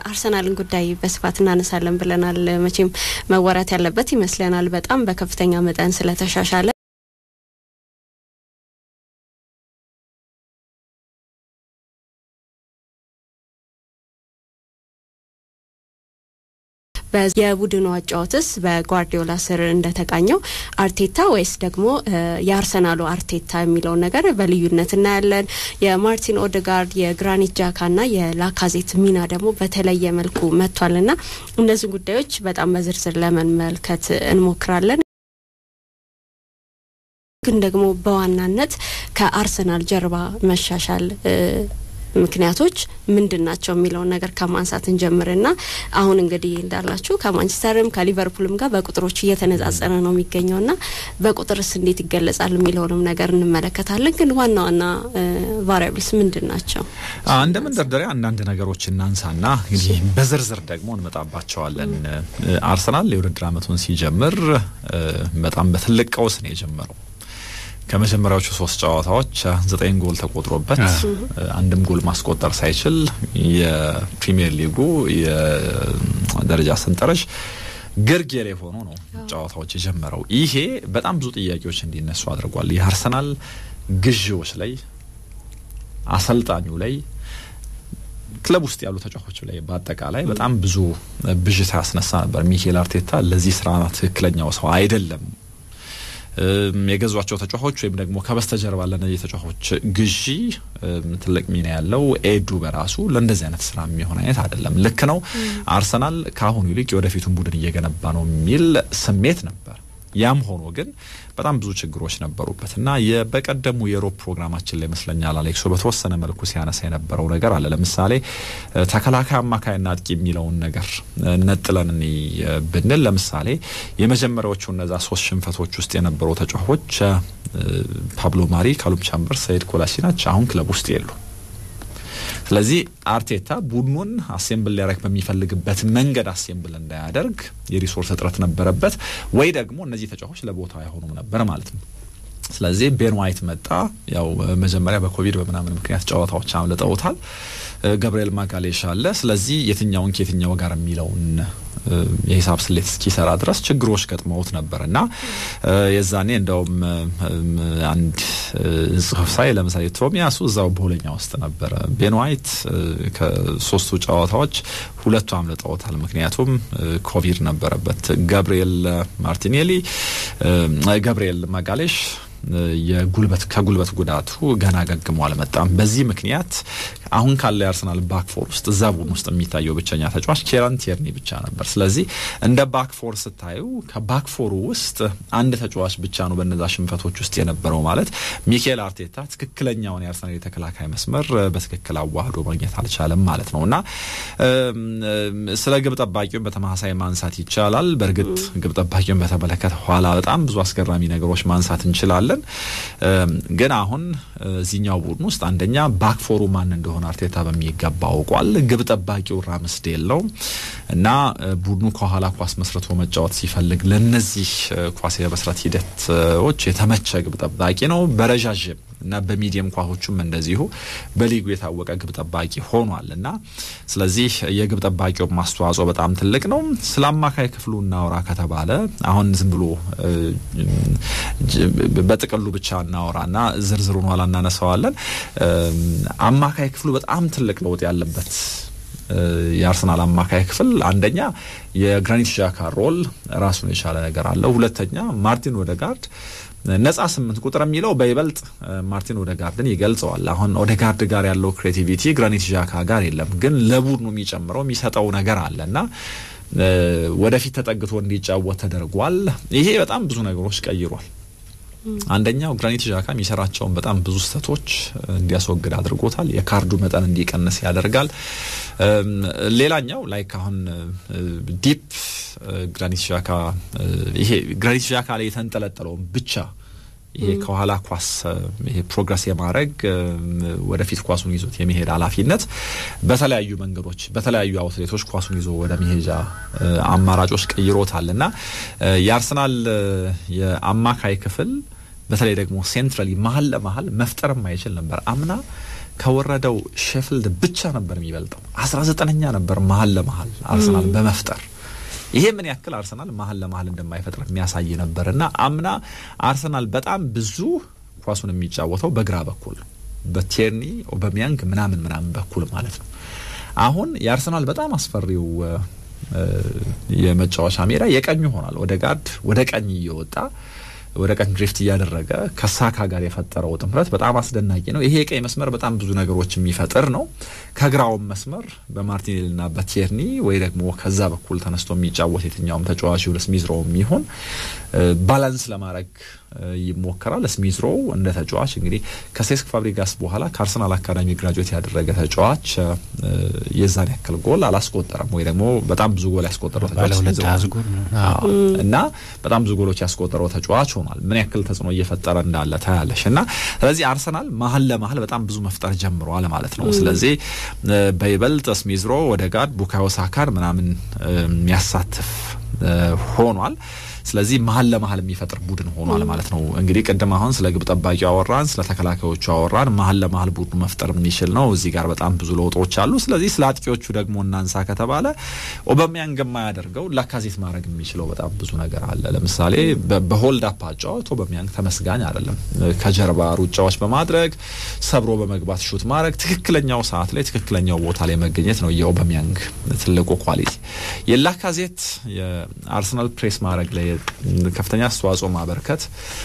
የአርሰናልን ጉዳይ በስፋት እናነሳለን ብለናል። መቼም መወራት ያለበት ይመስለናል። በጣም በከፍተኛ መጠን ስለተሻሻለ የቡድኑ አጫወትስ በጓርዲዮላ ስር እንደተቃኘው አርቴታ ወይስ ደግሞ የአርሰናሉ አርቴታ የሚለውን ነገር በልዩነት እናያለን። የማርቲን ኦዴጋርድ የግራኒት ጃካና የላካዜት ሚና ደግሞ በተለየ መልኩ መጥቷልና እነዚህ ጉዳዮች በጣም በዝርዝር ለመመልከት እንሞክራለን። ግን ደግሞ በዋናነት ከአርሰናል ጀርባ መሻሻል ምክንያቶች ምንድን ናቸው የሚለውን ነገር ከማንሳት እንጀምርና አሁን እንግዲህ እንዳላችሁ ከማንቸስተርም ከሊቨርፑልም ጋር በቁጥሮች እየተነጻጸረ ነው የሚገኘውና በቁጥርስ እንዴት ይገለጻል የሚለውንም ነገር እንመለከታለን። ግን ዋና ዋና ቫሪያብልስ ምንድን ናቸው? እንደ መንደርደሪያ አንዳንድ ነገሮች እናንሳና እንግዲህ በዝርዝር ደግሞ እንመጣባቸዋለን። አርሰናል የውድድር ዓመቱን ሲጀምር በጣም በትልቅ ቀውስ ነው የጀመረው። ከመጀመሪያዎቹ ሶስት ጨዋታዎች ዘጠኝ ጎል ተቆጥሮበት አንድም ጎል ማስቆጠር ሳይችል የፕሪሚየር ሊጉ የደረጃ ሰንጠረዥ ግርጌ ላይ ሆኖ ነው ጨዋታዎች የጀመረው። ይሄ በጣም ብዙ ጥያቄዎች እንዲነሱ አድርጓል። የአርሰናል ግዢዎች ላይ፣ አሰልጣኙ ላይ፣ ክለብ ውስጥ ያሉ ተጫዋቾች ላይ በአጠቃላይ በጣም ብዙ ብዥታ ያስነሳ ነበር። ሚኬል አርቴታ ለዚህ ስራ ትክክለኛው ሰው አይደለም የገዟቸው ተጫዋቾች ወይም ደግሞ ከበስተጀርባ ለነዚህ ተጫዋቾች ግዢ ትልቅ ሚና ያለው ኤዱ በራሱ ለእንደዚህ አይነት ስራ የሚሆን አይነት አይደለም። ልክ ነው። አርሰናል ከአሁኑ ይልቅ የወደፊቱን ቡድን እየገነባ ነው የሚል ስሜት ነበር። ያም ሆኖ ግን በጣም ብዙ ችግሮች ነበሩበት እና በቀደሙ የሮብ ፕሮግራማችን ላይ ይመስለኛል አሌክሶ በተወሰነ መልኩ ሲያነሳ የነበረው ነገር አለ። ለምሳሌ ተከላካይ፣ አማካይና አጥቂ የሚለውን ነገር ነጥለን ብንል ለምሳሌ የመጀመሪያዎቹ እነዛ ሶስት ሽንፈቶች ውስጥ የነበሩ ተጫዋቾች ፓብሎ ማሪ፣ ካሉም ቻምበር፣ ሰይድ ኮላሲናች አሁን ክለብ ውስጥ የሉ። ስለዚህ አርቴታ ቡድኑን አሴምብል ሊያደርግ በሚፈልግበት መንገድ አሴምብል እንዳያደርግ የሪሶርስ እጥረት ነበረበት፣ ወይ ደግሞ እነዚህ ተጫዋቾች ለቦታው አይሆኑም ነበር ማለት ነው። ስለዚህ ቤን ዋይት መጣ። ያው መጀመሪያ በኮቪድ በምናምን ምክንያት ጨዋታዎች አምልጠውታል። ገብርኤል ማጋሌሽ አለ። ስለዚህ የትኛውን ከየትኛው ጋር የሚለውን የሂሳብ ስሌት እስኪሰራ ድረስ ችግሮች ገጥመውት ነበር እና የዛኔ እንደውም አንድ ጽሁፍ ሳይ ለምሳሌ ቶሚያሱ እዛው በሁለኛ ውስጥ ነበረ። ቤን ዋይት ከሶስቱ ጨዋታዎች ሁለቱ አምልጠውታል፣ ምክንያቱም ኮቪድ ነበረበት። ገብርኤል ማርቲኔሊ፣ ገብርኤል ማጋሌሽ የጉልበት ከጉልበት ጉዳቱ ገና ገግሞ አልመጣም። በዚህ ምክንያት አሁን ካለ የአርሰናል ባክፎር ውስጥ እዛ ቡድን ውስጥ የሚታየው ብቸኛ ተጫዋች ኬራን ቲርኒ ብቻ ነበር። ስለዚህ እንደ ባክፎር ስታዩ ከባክፎሩ ውስጥ አንድ ተጫዋች ብቻ ነው በነዛ ሽንፈቶች ውስጥ የነበረው ማለት ሚኬል አርቴታ ትክክለኛውን የአርሰናል የተከላካይ መስመር በትክክል አዋህዶ ማግኘት አልቻለም ማለት ነው እና ስለ ግብ ጠባቂውን በተመሳሳይ ማንሳት ይቻላል። በእርግጥ ግብ ጠባቂውን በተመለከተ ኋላ በጣም ብዙ አስገራሚ ነገሮች ማንሳት እንችላለን። ግን አሁን እዚህኛው ቡድን ውስጥ አንደኛ ባክፎሩ ማን እንደሆነ አርቴታ በሚገባ አውቋል። ግብ ጠባቂው ራምስዴል ነው እና ቡድኑ ከኋላ ኳስ መስርቶ መጫወት ሲፈልግ ለነዚህ ኳስ የመስራት ሂደቶች የተመቸ ግብ ጠባቂ ነው። በረዣዥም እና በሚዲየም ኳሶቹም እንደዚሁ በሊጉ የታወቀ ግብ ጠባቂ ሆኗል እና ስለዚህ የግብ ጠባቂው ማስተዋጽኦ በጣም ትልቅ ነው። ስለ አማካይ ክፍሉ እናውራ ከተባለ አሁን ዝም ብሎ በጥቅሉ ብቻ እናወራና ዝርዝሩን ኋላ እናነሳዋለን። አማካይ ክፍሉ በጣም ትልቅ ለውጥ ያለበት የአርሰናል አማካይ ክፍል አንደኛ የግራኒት ዣካ ሮል ራሱን የቻለ ነገር አለው። ሁለተኛ ማርቲን ኦዴጋርድ ነጻ ስምንት ቁጥር የሚለው በይበልጥ ማርቲን ኦዴጋርድን ይገልጸዋል። አሁን ኦዴጋርድ ጋር ያለው ክሬቲቪቲ ግራኒት ዣካ ጋር የለም፣ ግን ለቡድኑ የሚጨምረው የሚሰጠው ነገር አለ እና ወደፊት ተጠግቶ እንዲጫወት ተደርጓል። ይሄ በጣም ብዙ ነገሮች ቀይሯል። አንደኛው ግራኒት ዣካ የሚሰራቸውን በጣም ብዙ ስህተቶች እንዲያስወግድ አድርጎታል። የካርዱ መጠን እንዲቀንስ ያደርጋል። ሌላኛው ላይክ አሁን ዲፕ ግራኒት ዣካ ይሄ ግራኒት ዣካ ላይ የተንጠለጠለውን ብቻ ይሄ ከኋላ ኳስ ይሄ ፕሮግረስ የማድረግ ወደፊት ኳሱን ይዞት የመሄድ ኃላፊነት በተለያዩ መንገዶች በተለያዩ አውትሌቶች ኳሱን ይዞ ወደ መሄጃ አማራጮች ቀይሮታል እና የአርሰናል የአማካይ ክፍል በተለይ ደግሞ ሴንትራሊ መሀል ለመሀል መፍጠር የማይችል ነበር። አምና ከወረደው ሼፍልድ ብቻ ነበር የሚበልጠው። አስራ ዘጠነኛ ነበር መሀል ለመሀል አርሰናል በመፍጠር ይሄ ምን ያክል አርሰናል መሀል ለመሀል እንደማይፈጥር የሚያሳይ ነበርና አምና አርሰናል በጣም ብዙ ኳሱን የሚጫወተው በግራ በኩል ነው፣ በቴርኒ ኦበሚያንግ ምናምን ምናምን በኩል ማለት ነው። አሁን የአርሰናል በጣም አስፈሪው የመጫወቻ ሜዳ የቀኙ ሆኗል። ወደ ጋርድ ወደ ቀኝ እየወጣ ወደ ቀኝ ድሪፍት እያደረገ ከሳካ ጋር የፈጠረው ጥምረት በጣም አስደናቂ ነው። ይሄ የቀኝ መስመር በጣም ብዙ ነገሮች የሚፈጥር ነው። ከግራውም መስመር በማርቲኔልና በቲርኒ ወይ ደግሞ ከዛ በኩል ተነስቶ የሚጫወት የትኛውም ተጫዋች ለስሚዝሮ የሚሆን ባላንስ ለማድረግ ይሞከራል። ስሚዝሮ እንደ ተጫዋች እንግዲህ ከሴስክ ፋብሪጋስ በኋላ ከአርሰናል አካዳሚ ግራጁዌት ያደረገ ተጫዋች የዛን ያክል ጎል አላስቆጠረም፣ ወይ ደግሞ በጣም ብዙ ጎል ያስቆጠረው ተጫዋች እና በጣም ብዙ ጎሎች ያስቆጠረው ተጫዋች ሆኗል። ምን ያክል ተጽዕኖ እየፈጠረ እንዳለ ታያለሽ። እና ስለዚህ አርሰናል መሀል ለመሀል በጣም ብዙ መፍጠር ጀምሯል ማለት ነው። ስለዚህ በይበልጥ ስሚዝሮ ወደ ጋድ ቡካዮ ሳካን ምናምን የሚያሳትፍ ሆኗል። ስለዚህ መሀል ለመሀል የሚፈጥር ቡድን ሆኗል ማለት ነው። እንግዲህ ቅድም አሁን ስለ ግብ ጠባቂው አወራን፣ ስለ ተከላካዮቹ አወራን። መሀል ለመሀል ቡድኑ መፍጠር የሚችል ነው። እዚህ ጋር በጣም ብዙ ለውጦች አሉ። ስለዚህ ስለ አጥቂዎቹ ደግሞ እናንሳ ከተባለ ኦበሚያንግ የማያደርገው ላካዜት ማድረግ የሚችለው በጣም ብዙ ነገር አለ። ለምሳሌ በሆልድ አፕ አጫወት ኦበሚያንግ ተመስጋኝ አይደለም። ከጀርባ ሩጫዎች በማድረግ ሰብሮ በመግባት ሹት ማድረግ፣ ትክክለኛው ሰዓት ላይ ትክክለኛው ቦታ ላይ መገኘት ነው የኦበሚያንግ ትልቁ ኳሊቲ። የላካዜት የአርሰናል ፕሬስ ማድረግ ላይ ከፍተኛ አስተዋጽኦ ማበርከት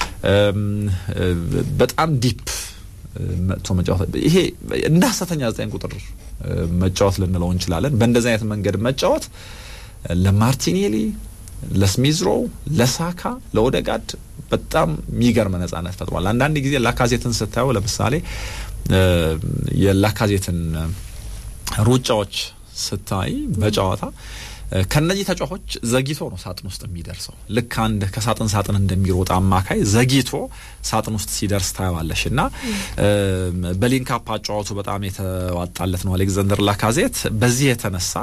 በጣም ዲፕ መጥቶ መጫወት ይሄ እንደ ሀሰተኛ ዘጠኝ ቁጥር መጫወት ልንለው እንችላለን። በእንደዚህ አይነት መንገድ መጫወት ለማርቲኔሊ፣ ለስሚዝሮ፣ ለሳካ፣ ለኦደጋድ በጣም የሚገርም ነጻነት ፈጥሯል። አንዳንድ ጊዜ ላካዜትን ስታየው ለምሳሌ የላካዜትን ሩጫዎች ስታይ በጨዋታ ከነዚህ ተጫዋቾች ዘግይቶ ነው ሳጥን ውስጥ የሚደርሰው። ልክ አንድ ከሳጥን ሳጥን እንደሚሮጥ አማካይ ዘግይቶ ሳጥን ውስጥ ሲደርስ ታየዋለሽ እና በሊንካፕ አጫዋቱ በጣም የተዋጣለት ነው አሌክዛንደር ላካዜት። በዚህ የተነሳ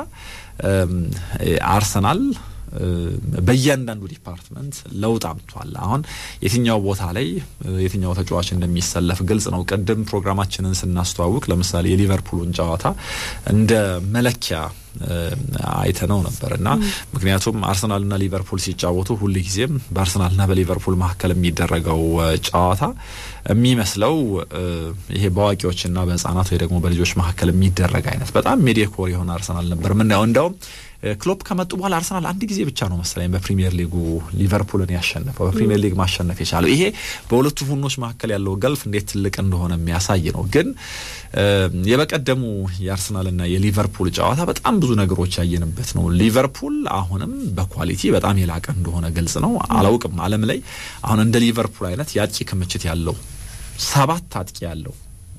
አርሰናል በእያንዳንዱ ዲፓርትመንት ለውጥ አምጥቷል። አሁን የትኛው ቦታ ላይ የትኛው ተጫዋች እንደሚሰለፍ ግልጽ ነው። ቅድም ፕሮግራማችንን ስናስተዋውቅ ለምሳሌ የሊቨርፑልን ጨዋታ እንደ መለኪያ አይተነው ነበር እና ምክንያቱም አርሰናልና ሊቨርፑል ሲጫወቱ ሁል ጊዜም በአርሰናልና በሊቨርፑል መካከል የሚደረገው ጨዋታ የሚመስለው ይሄ በአዋቂዎችና በሕጻናት ወይ ደግሞ በልጆች መካከል የሚደረግ አይነት በጣም ሜዲኮር የሆነ አርሰናል ነበር ምናየው እንደውም ክሎፕ ከመጡ በኋላ አርሰናል አንድ ጊዜ ብቻ ነው መሰለኝ በፕሪሚየር ሊጉ ሊቨርፑልን ያሸነፈው በፕሪሚየር ሊግ ማሸነፍ የቻለው። ይሄ በሁለቱ ቡድኖች መካከል ያለው ገልፍ እንዴት ትልቅ እንደሆነ የሚያሳይ ነው። ግን የበቀደሙ የአርሰናልና የሊቨርፑል ጨዋታ በጣም ብዙ ነገሮች ያየንበት ነው። ሊቨርፑል አሁንም በኳሊቲ በጣም የላቀ እንደሆነ ግልጽ ነው። አላውቅም ዓለም ላይ አሁን እንደ ሊቨርፑል አይነት የአጥቂ ክምችት ያለው ሰባት አጥቂ ያለው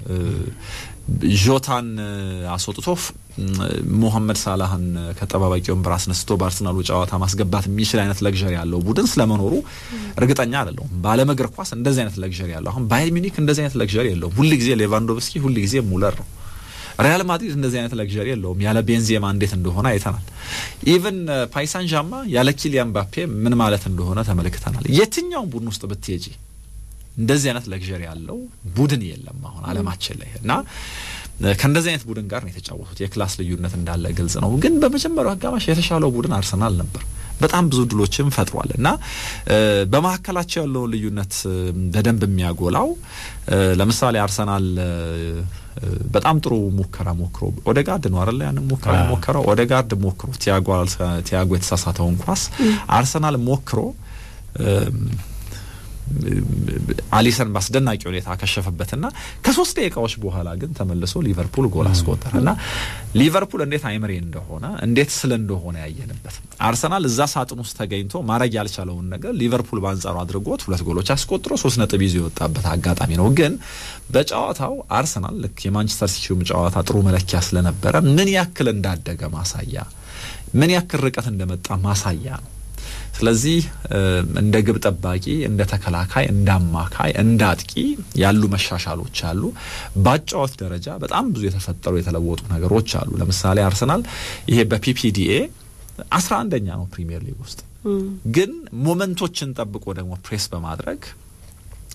ጆታን አስወጥቶ ሞሐመድ ሳላህን ከጠባባቂ ወንበር አስነስቶ በአርሰናሉ ጨዋታ ማስገባት የሚችል አይነት ለግዠሪ ያለው ቡድን ስለመኖሩ እርግጠኛ አይደለሁም። በዓለም እግር ኳስ እንደዚህ አይነት ለግዠሪ ያለው አሁን ባየር ሚኒክ እንደዚህ አይነት ለግዠሪ የለውም። ሁል ጊዜ ሌቫንዶቭስኪ፣ ሁል ጊዜ ሙለር ነው። ሪያል ማድሪድ እንደዚህ አይነት ለግዠሪ የለውም። ያለ ቤንዜማ እንዴት እንደሆነ አይተናል። ኢቨን ፓይሳን ዣማ ያለ ኪሊያን ባፔ ምን ማለት እንደሆነ ተመልክተናል። የትኛውም ቡድን ውስጥ ብትሄጂ እንደዚህ አይነት ለግዠሪ ያለው ቡድን የለም አሁን አለማችን ላይ እና ከእንደዚህ አይነት ቡድን ጋር ነው የተጫወቱት። የክላስ ልዩነት እንዳለ ግልጽ ነው። ግን በመጀመሪያው አጋማሽ የተሻለው ቡድን አርሰናል ነበር። በጣም ብዙ ድሎችም ፈጥሯል እና በመካከላቸው ያለውን ልዩነት በደንብ የሚያጎላው ለምሳሌ አርሰናል በጣም ጥሩ ሙከራ ሞክሮ ኦዴጋርድ ነው አይደለ? ያንን ሙከራ ሞከረው ኦዴጋርድ ሞክሮ ቲያጎ የተሳሳተውን ኳስ አርሰናል ሞክሮ አሊሰን በአስደናቂ ሁኔታ አከሸፈበትና ከሶስት ደቂቃዎች በኋላ ግን ተመልሶ ሊቨርፑል ጎል አስቆጠረ እና ሊቨርፑል እንዴት አይምሬ እንደሆነ እንዴት ስለ እንደሆነ ያየንበት አርሰናል እዛ ሳጥን ውስጥ ተገኝቶ ማድረግ ያልቻለውን ነገር ሊቨርፑል በአንጻሩ አድርጎት ሁለት ጎሎች አስቆጥሮ ሶስት ነጥብ ይዞ የወጣበት አጋጣሚ ነው። ግን በጨዋታው አርሰናል ልክ የማንቸስተር ሲቲውም ጨዋታ ጥሩ መለኪያ ስለነበረ ምን ያክል እንዳደገ ማሳያ፣ ምን ያክል ርቀት እንደመጣ ማሳያ ነው። ስለዚህ እንደ ግብ ጠባቂ፣ እንደ ተከላካይ፣ እንደ አማካይ፣ እንደ አጥቂ ያሉ መሻሻሎች አሉ። በአጫዋች ደረጃ በጣም ብዙ የተፈጠሩ የተለወጡ ነገሮች አሉ። ለምሳሌ አርሰናል ይሄ በፒፒዲኤ አስራ አንደኛ ነው ፕሪሚየር ሊግ ውስጥ ግን ሞመንቶችን ጠብቆ ደግሞ ፕሬስ በማድረግ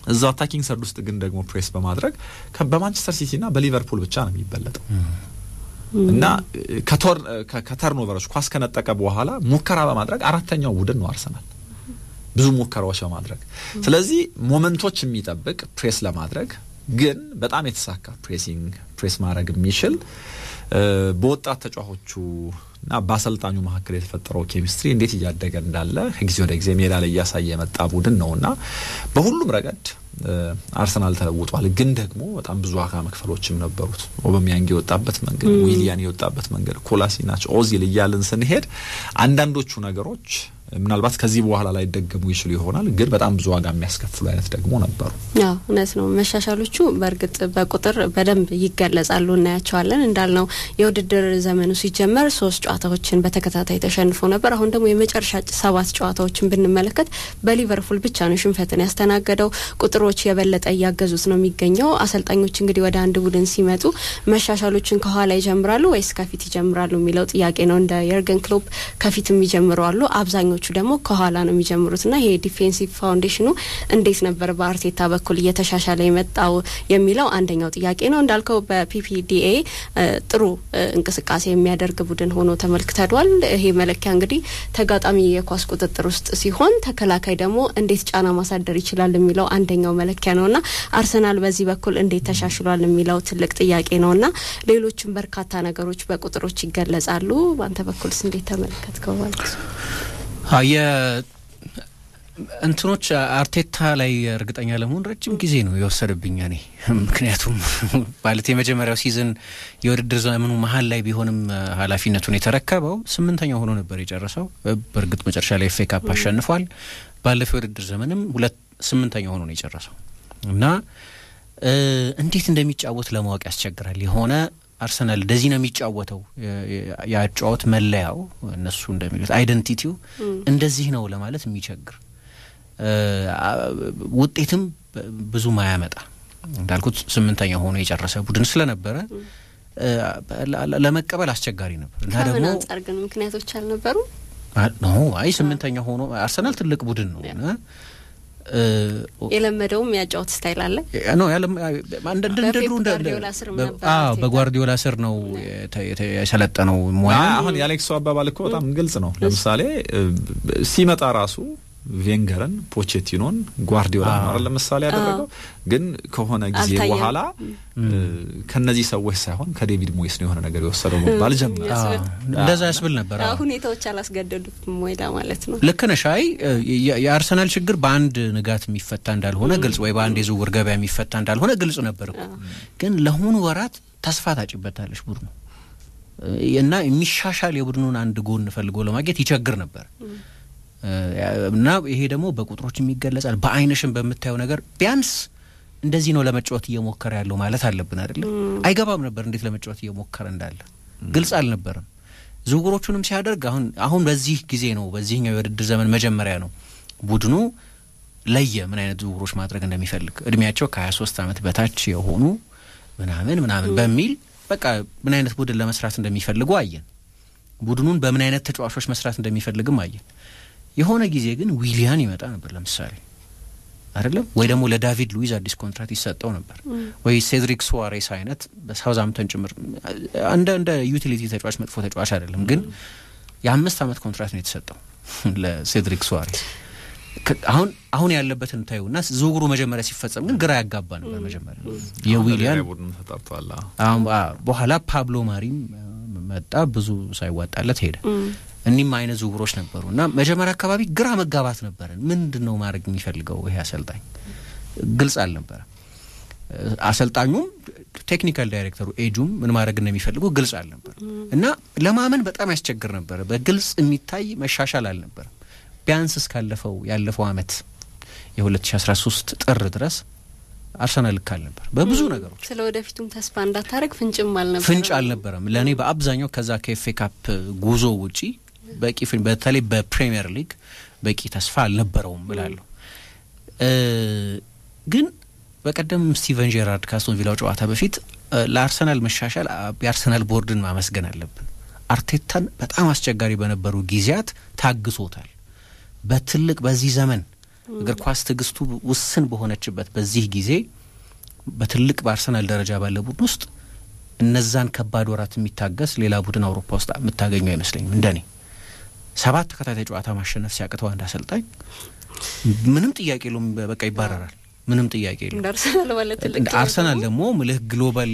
እዛው አታኪንግ ሰርድ ውስጥ ግን ደግሞ ፕሬስ በማድረግ በማንቸስተር ሲቲና በሊቨርፑል ብቻ ነው የሚበለጠው እና ከተርኖቨሮች ኳስ ከነጠቀ በኋላ ሙከራ በማድረግ አራተኛው ቡድን ነው አርሰናል ብዙ ሙከራዎች በማድረግ ስለዚህ ሞመንቶች የሚጠብቅ ፕሬስ ለማድረግ ግን በጣም የተሳካ ፕሬሲንግ ፕሬስ ማድረግ የሚችል በወጣት ተጫዋቾቹ እና በአሰልጣኙ መካከል የተፈጠረው ኬሚስትሪ እንዴት እያደገ እንዳለ ከጊዜ ወደ ጊዜ ሜዳ ላይ እያሳየ የመጣ ቡድን ነው እና በሁሉም ረገድ አርሰናል ተለውጧል። ግን ደግሞ በጣም ብዙ ዋጋ መክፈሎችም ነበሩት። ኦበሚያንግ የወጣበት መንገድ፣ ዊሊያን የወጣበት መንገድ፣ ኮላሲናች፣ ኦዚል እያልን ስንሄድ አንዳንዶቹ ነገሮች ምናልባት ከዚህ በኋላ ላይ ደገሙ ይችሉ ይሆናል። ግን በጣም ብዙ ዋጋ የሚያስከፍሉ አይነት ደግሞ ነበሩ። ያው እውነት ነው። መሻሻሎቹ በእርግጥ በቁጥር በደንብ ይገለጻሉ፣ እናያቸዋለን። እንዳልነው የውድድር ዘመኑ ሲጀመር ሶስት ጨዋታዎችን በተከታታይ ተሸንፎ ነበር። አሁን ደግሞ የመጨረሻ ሰባት ጨዋታዎችን ብንመለከት በሊቨርፑል ብቻ ነው ሽንፈትን ያስተናገደው። ቁጥሮች የበለጠ እያገዙት ነው የሚገኘው። አሰልጣኞች እንግዲህ ወደ አንድ ቡድን ሲመጡ መሻሻሎችን ከኋላ ይጀምራሉ ወይስ ከፊት ይጀምራሉ የሚለው ጥያቄ ነው። እንደ የርገን ክሎፕ ከፊት የሚጀምሩ አሉ አብዛኞቹ ደግሞ ከኋላ ነው የሚጀምሩት ና ይሄ ዲፌንሲቭ ፋውንዴሽኑ እንዴት ነበር በአርቴታ በኩል እየተሻሻለ የመጣው የሚለው አንደኛው ጥያቄ ነው። እንዳልከው በፒፒዲኤ ጥሩ እንቅስቃሴ የሚያደርግ ቡድን ሆኖ ተመልክተዷል። ይሄ መለኪያ እንግዲህ ተጋጣሚ የኳስ ቁጥጥር ውስጥ ሲሆን፣ ተከላካይ ደግሞ እንዴት ጫና ማሳደር ይችላል የሚለው አንደኛው መለኪያ ነው ና አርሰናል በዚህ በኩል እንዴት ተሻሽሏል የሚለው ትልቅ ጥያቄ ነው ና ሌሎችም በርካታ ነገሮች በቁጥሮች ይገለጻሉ። በአንተ በኩልስ እንዴት ተመለከትከው ማለት ነው? እንትኖች አርቴታ ላይ እርግጠኛ ለመሆን ረጅም ጊዜ ነው የወሰደብኝ እኔ ምክንያቱም ማለት የመጀመሪያው ሲዝን የውድድር ዘመኑ መሀል ላይ ቢሆንም ኃላፊነቱን የተረከበው ስምንተኛው ሆኖ ነበር የጨረሰው። በእርግጥ መጨረሻ ላይ ኤፍ ኤ ካፕ አሸንፏል። ባለፈው የውድድር ዘመንም ሁለት ስምንተኛው ሆኖ ነው የጨረሰው እና እንዴት እንደሚጫወት ለማወቅ ያስቸግራል። የሆነ አርሰናል እንደዚህ ነው የሚጫወተው የአጫወት መለያው እነሱ እንደሚሉት አይደንቲቲው እንደዚህ ነው ለማለት የሚቸግር ውጤትም ብዙ ማያመጣ እንዳልኩት ስምንኛ ሆኖ የጨረሰ ቡድን ስለነበረ ለመቀበል አስቸጋሪ ነበር እና ደግሞ አንጻር ግን ምክንያቶች አልነበሩ ኖ አይ ስምንተኛ ሆኖ አርሰናል ትልቅ ቡድን ነው እና የለመደውም ያጫወት ስታይል አለ ነው በጓርዲዮላ ስር ነው የሰለጠነው ሙያ። አሁን የአሌክሶ አባባል እኮ በጣም ግልጽ ነው። ለምሳሌ ሲመጣ ራሱ ቬንገርን፣ ፖቼቲኖን፣ ጓርዲዮላ ነው ለምሳሌ ያደረገው። ግን ከሆነ ጊዜ በኋላ ከነዚህ ሰዎች ሳይሆን ከዴቪድ ሞይስ ነው የሆነ ነገር የወሰደው መባል ጀመረ። እንደዛ ያስብል ነበር። ሁኔታዎች አላስገደዱትም ሞይዳ ማለት ነው። ልክ ነሽ። አይ የአርሰናል ችግር በአንድ ንጋት የሚፈታ እንዳልሆነ ግልጽ፣ ወይ በአንድ የዝውውር ገበያ የሚፈታ እንዳልሆነ ግልጽ ነበር እኮ። ግን ለሆኑ ወራት ተስፋ ታጭበታለች ቡድኑ እና የሚሻሻል የቡድኑን አንድ ጎን ፈልጎ ለማግኘት ይቸግር ነበር እና ይሄ ደግሞ በቁጥሮች የሚገለጻል። በአይንሽም በምታየው ነገር ቢያንስ እንደዚህ ነው ለመጫወት እየሞከረ ያለው ማለት አለብን አይደለም። አይገባም ነበር እንዴት ለመጫወት እየሞከረ እንዳለ ግልጽ አልነበረም። ዝውውሮቹንም ሲያደርግ አሁን አሁን በዚህ ጊዜ ነው በዚህኛው የውድድር ዘመን መጀመሪያ ነው ቡድኑ ለየ ምን አይነት ዝውውሮች ማድረግ እንደሚፈልግ እድሜያቸው ከሀያ ሶስት አመት በታች የሆኑ ምናምን ምናምን በሚል በቃ ምን አይነት ቡድን ለመስራት እንደሚፈልጉ አየን። ቡድኑን በምን አይነት ተጫዋቾች መስራት እንደሚፈልግም አየን። የሆነ ጊዜ ግን ዊሊያን ይመጣ ነበር ለምሳሌ አይደለም ወይ ደግሞ ለዳቪድ ሉዊዝ አዲስ ኮንትራት ይሰጠው ነበር ወይ ሴድሪክ ሱዋሬስ አይነት በሳውዛምተን ጭምር እንደ እንደ ዩቲሊቲ ተጫዋች መጥፎ ተጫዋች አይደለም፣ ግን የአምስት አመት ኮንትራት ነው የተሰጠው ለሴድሪክ ሱዋሬስ። አሁን አሁን ያለበትን ታዩና ዝውውሩ መጀመሪያ ሲፈጸም ግን ግራ ያጋባ ነበር። መጀመሪያ የዊሊያን በኋላ ፓብሎ ማሪም መጣ፣ ብዙ ሳይዋጣለት ሄደ። እኒህም አይነት ዝውውሮች ነበሩ እና መጀመሪያ አካባቢ ግራ መጋባት ነበረን። ምንድን ነው ማድረግ የሚፈልገው ይሄ አሰልጣኝ? ግልጽ አልነበረም። አሰልጣኙም ቴክኒካል ዳይሬክተሩ ኤጁም ምን ማድረግ እንደሚፈልጉ ግልጽ አልነበረም እና ለማመን በጣም ያስቸግር ነበረ። በግልጽ የሚታይ መሻሻል አልነበረም። ቢያንስ እስካለፈው ያለፈው አመት የ2013 ጥር ድረስ አርሰናል ልክ አልነበር በብዙ ነገሮች። ስለ ወደፊቱም ተስፋ እንዳታደርግ ፍንጭም አልነበረም ፍንጭ አልነበረም። ለእኔ በአብዛኛው ከዛ ከኤፍኤ ካፕ ጉዞ ውጪ በቂ በተለይ በፕሪሚየር ሊግ በቂ ተስፋ አልነበረውም እላለሁ። ግን በቀደም ስቲቨን ጄራርድ ከአስቶን ቪላው ጨዋታ በፊት ለአርሰናል መሻሻል የአርሰናል ቦርድን ማመስገን አለብን። አርቴታን በጣም አስቸጋሪ በነበሩ ጊዜያት ታግሶታል። በትልቅ በዚህ ዘመን እግር ኳስ ትዕግስቱ ውስን በሆነችበት በዚህ ጊዜ በትልቅ በአርሰናል ደረጃ ባለ ቡድን ውስጥ እነዛን ከባድ ወራት የሚታገስ ሌላ ቡድን አውሮፓ ውስጥ የምታገኘው አይመስለኝም። እንደኔ ሰባት ተከታታይ ጨዋታ ማሸነፍ ሲያቅተው አንድ አሰልጣኝ ምንም ጥያቄ የለውም፣ በቃ ይባረራል። ምንም ጥያቄ የለውም። እንደ አርሰናል ማለት ትልቅ እንደ አርሰናል ደግሞ ምልህ ግሎባል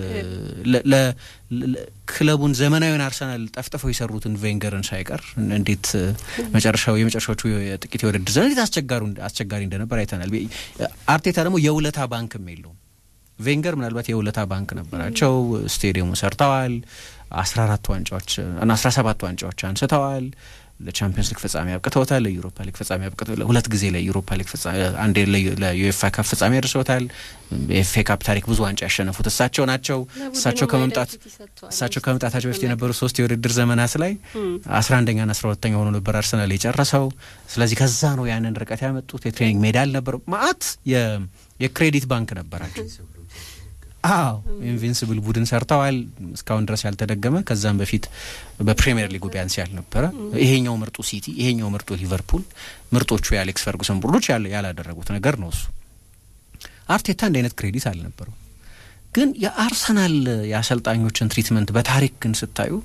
ክለቡን ዘመናዊን አርሰናል ጠፍጥፈው የሰሩትን ቬንገርን ሳይቀር እንዴት መጨረሻው የመጨረሻዎቹ ጥቂት የውድድር ዘመን እንዴት አስቸጋሪ እንደነበር አይተናል። አርቴታ ደግሞ የውለታ ባንክም የለውም። ቬንገር ምናልባት የውለታ ባንክ ነበራቸው። ስቴዲየሙ ሰርተዋል። አስራ አራት ዋንጫዎች አስራ ሰባት ዋንጫዎች አንስተዋል። ለቻምፒየንስ ሊግ ፍጻሜ አብቅተውታል። ለዩሮፓ ሊግ ፍጻሜ አብቅተው ሁለት ጊዜ ለዩሮፓ ሊግ ፍጻሜ አንዴ ለዩኤፋ ካፕ ፍጻሜ አድርሰውታል። የኤፍ ኤ ካፕ ታሪክ ብዙ ዋንጫ ያሸነፉት እሳቸው ናቸው። እሳቸው ከመምጣት እሳቸው ከመምጣታቸው በፊት የነበሩ ሶስት የውድድር ዘመናት ላይ አስራ አንደኛና አስራ ሁለተኛ ሆኖ ነበር አርሰናል የጨረሰው። ስለዚህ ከዛ ነው ያንን ርቀት ያመጡት። የትሬኒንግ ሜዳ አልነበረው። ማአት የክሬዲት ባንክ ነበራቸው። አዎ ኢንቪንስብል ቡድን ሰርተዋል። እስካሁን ድረስ ያልተደገመ ከዛም በፊት በፕሪሚየር ሊጉ ቢያንስ ያልነበረ ይሄኛው ምርጡ ሲቲ፣ ይሄኛው ምርጡ ሊቨርፑል፣ ምርጦቹ የአሌክስ ፈርጉሰን ቡድኖች ያላደረጉት ነገር ነው እሱ። አርቴታ እንደ አይነት ክሬዲት አልነበረው። ግን የአርሰናል የአሰልጣኞችን ትሪትመንት በታሪክ ግን ስታዩ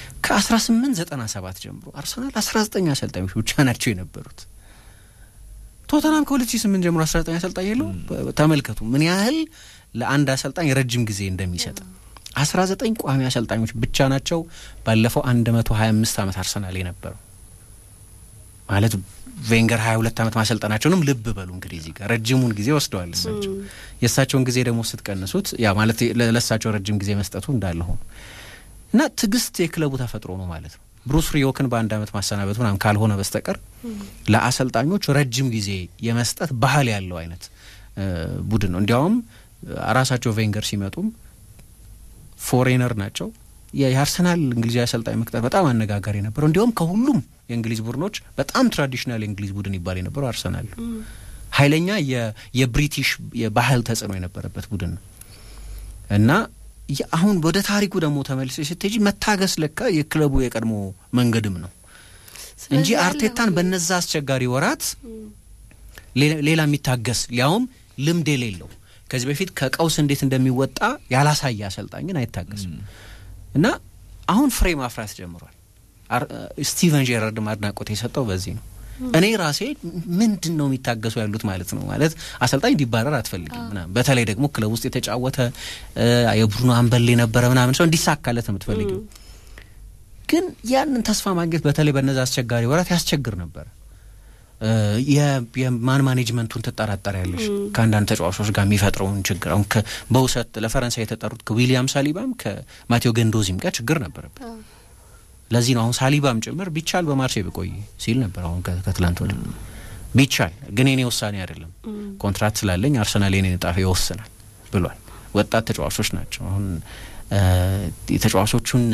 ከ1897 ጀምሮ አርሰናል 19 አሰልጣኞች ብቻ ናቸው የነበሩት። ቶተናም ከ2008 ጀምሮ 19 አሰልጣኝ የለው። ተመልከቱ ምን ያህል ለአንድ አሰልጣኝ ረጅም ጊዜ እንደሚሰጥ። አስራ ዘጠኝ ቋሚ አሰልጣኞች ብቻ ናቸው ባለፈው አንድ መቶ ሀያ አምስት ዓመት አርሰናል የነበረው ማለት ቬንገር ሀያ ሁለት ዓመት ማሰልጠናቸውንም ልብ በሉ እንግዲህ እዚህ ጋር ረጅሙን ጊዜ ወስደዋል እሳቸው። የእሳቸውን ጊዜ ደግሞ ስትቀንሱት ያ ማለት ለእሳቸው ረጅም ጊዜ መስጠቱ እንዳለ ሆኖ እና ትዕግስት የክለቡ ተፈጥሮ ነው ማለት ነው። ብሩስ ሪዮክን በአንድ ዓመት ማሰናበቱ ምናምን ካልሆነ በስተቀር ለአሰልጣኞች ረጅም ጊዜ የመስጠት ባህል ያለው አይነት ቡድን ነው። እንዲያውም ራሳቸው ቬንገር ሲመጡም ፎሬነር ናቸው። የአርሰናል እንግሊዛዊ አሰልጣኝ መቅጠር በጣም አነጋጋሪ ነበረው። እንዲሁም ከሁሉም የእንግሊዝ ቡድኖች በጣም ትራዲሽናል የእንግሊዝ ቡድን ይባል የነበረው አርሰናል ኃይለኛ የብሪቲሽ የባህል ተጽዕኖ የነበረበት ቡድን ነው እና አሁን ወደ ታሪኩ ደግሞ ተመልሰ ስትሄጂ መታገስ ለካ የክለቡ የቀድሞ መንገድም ነው እንጂ አርቴታን በነዛ አስቸጋሪ ወራት ሌላ የሚታገስ ሊያውም ልምድ የሌለው ከዚህ በፊት ከቀውስ እንዴት እንደሚወጣ ያላሳየ አሰልጣኝ ግን አይታገስም እና አሁን ፍሬ ማፍራት ጀምሯል። ስቲቨን ጄራርድም አድናቆት የሰጠው በዚህ ነው። እኔ ራሴ ምንድን ነው የሚታገሱ ያሉት ማለት ነው ማለት አሰልጣኝ እንዲባረር አትፈልግም ምናምን በተለይ ደግሞ ክለብ ውስጥ የተጫወተ የቡድኑ አንበል የነበረ ምናምን ሰው እንዲሳካለት ነው የምትፈልጊው። ግን ያንን ተስፋ ማግኘት በተለይ በነዛ አስቸጋሪ ወራት ያስቸግር ነበር። የማን ማኔጅመንቱን ትጠራጠር ያለሽ ከአንዳንድ ተጫዋቾች ጋር የሚፈጥረውን ችግር አሁን በውሰት ለፈረንሳይ የተጠሩት ከዊሊያም ሳሊባም ከማቴዎ ገንዶዚም ጋር ችግር ነበረበት። ለዚህ ነው አሁን ሳሊባም ጭምር ቢቻል በማርሴይ ብቆይ ሲል ነበር። አሁን ከትላንት ወደ ቢቻል ግን የኔ ውሳኔ አይደለም፣ ኮንትራት ስላለኝ አርሰናል የኔን እጣ ይወስናል ብሏል። ወጣት ተጫዋቾች ናቸው አሁን የተጫዋቾቹን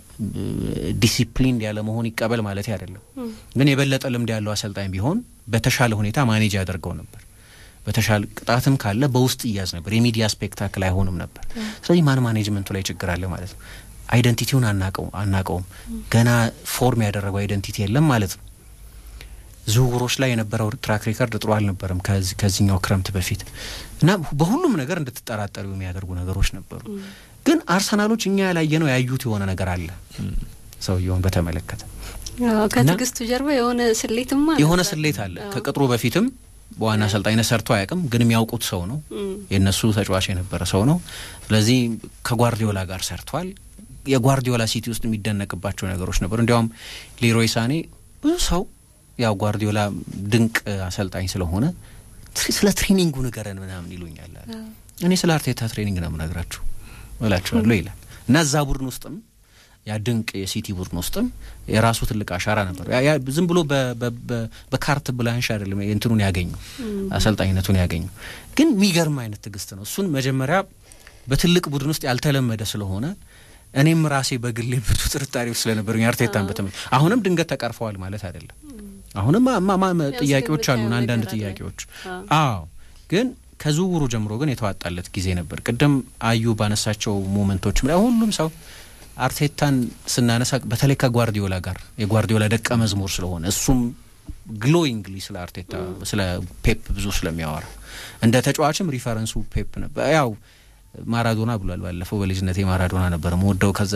ዲሲፕሊን ያለ መሆን ይቀበል ማለት አይደለም። ግን የበለጠ ልምድ ያለው አሰልጣኝ ቢሆን በተሻለ ሁኔታ ማኔጅ ያደርገው ነበር። በተሻለ ቅጣትም ካለ በውስጥ እያዝ ነበር። የሚዲያ ስፔክታክል አይሆንም ነበር። ስለዚህ ማን ማኔጅመንቱ ላይ ችግር አለ ማለት ነው። አይደንቲቲውን አናቀውም። ገና ፎርም ያደረገው አይደንቲቲ የለም ማለት ነው። ዝውውሮች ላይ የነበረው ትራክ ሪከርድ ጥሩ አልነበረም ከዚህኛው ክረምት በፊት እና በሁሉም ነገር እንድትጠራጠሩ የሚያደርጉ ነገሮች ነበሩ። ግን አርሰናሎች እኛ ያላየነው ያዩት የሆነ ነገር አለ። ሰውየውን በተመለከተ ከትዕግስቱ ጀርባ የሆነ ስሌትም አለ የሆነ ስሌት አለ። ከቅጥሩ በፊትም በዋና አሰልጣኝነት ሰርቶ አያውቅም፣ ግን የሚያውቁት ሰው ነው። የእነሱ ተጫዋች የነበረ ሰው ነው። ስለዚህ ከጓርዲዮላ ጋር ሰርቷል። የጓርዲዮላ ሲቲ ውስጥ የሚደነቅባቸው ነገሮች ነበሩ። እንዲያውም ሌሮይ ሳኔ ብዙ ሰው ያው ጓርዲዮላ ድንቅ አሰልጣኝ ስለሆነ ስለ ትሬኒንጉ ንገረን ምናምን ይሉኛል። እኔ ስለ አርቴታ ትሬኒንግ ነው የምነግራችሁ እላቸዋለሁ ይላል እና እዛ ቡድን ውስጥም ያ ድንቅ የሲቲ ቡድን ውስጥም የራሱ ትልቅ አሻራ ነበር። ዝም ብሎ በካርት ብላንሽ አይደለም እንትኑን ያገኙ አሰልጣኝነቱን ያገኙ፣ ግን የሚገርም አይነት ትዕግስት ነው። እሱን መጀመሪያ በትልቅ ቡድን ውስጥ ያልተለመደ ስለሆነ እኔም ራሴ በግሌ ብዙ ጥርጣሬዎች ስለነበሩኝ አርቴታን በተመ አሁንም ድንገት ተቀርፈዋል ማለት አይደለም። አሁንም ጥያቄዎች አሉን፣ አንዳንድ ጥያቄዎች አዎ ግን ከዝውውሩ ጀምሮ ግን የተዋጣለት ጊዜ ነበር። ቅድም አዩ ባነሳቸው ሞመንቶች ሁሉም ሰው አርቴታን ስናነሳ በተለይ ከጓርዲዮላ ጋር የጓርዲዮላ ደቀ መዝሙር ስለሆነ እሱም ግሎይንግሊ ስለ አርቴታ ስለ ፔፕ ብዙ ስለሚያወራ እንደ ተጫዋችም ሪፈረንሱ ፔፕ ነበር። ያው ማራዶና ብሏል ባለፈው በልጅነቴ ማራዶና ነበር መወደው ከዛ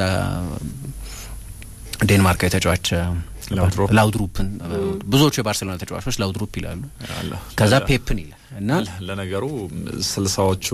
ዴንማርካዊ ተጫዋች ላውድሩፕን ብዙዎቹ የባርሴሎና ተጫዋቾች ላውድሩፕ ይላሉ። ከዛ ፔፕን ይላል እና ለነገሩ ስልሳዎቹ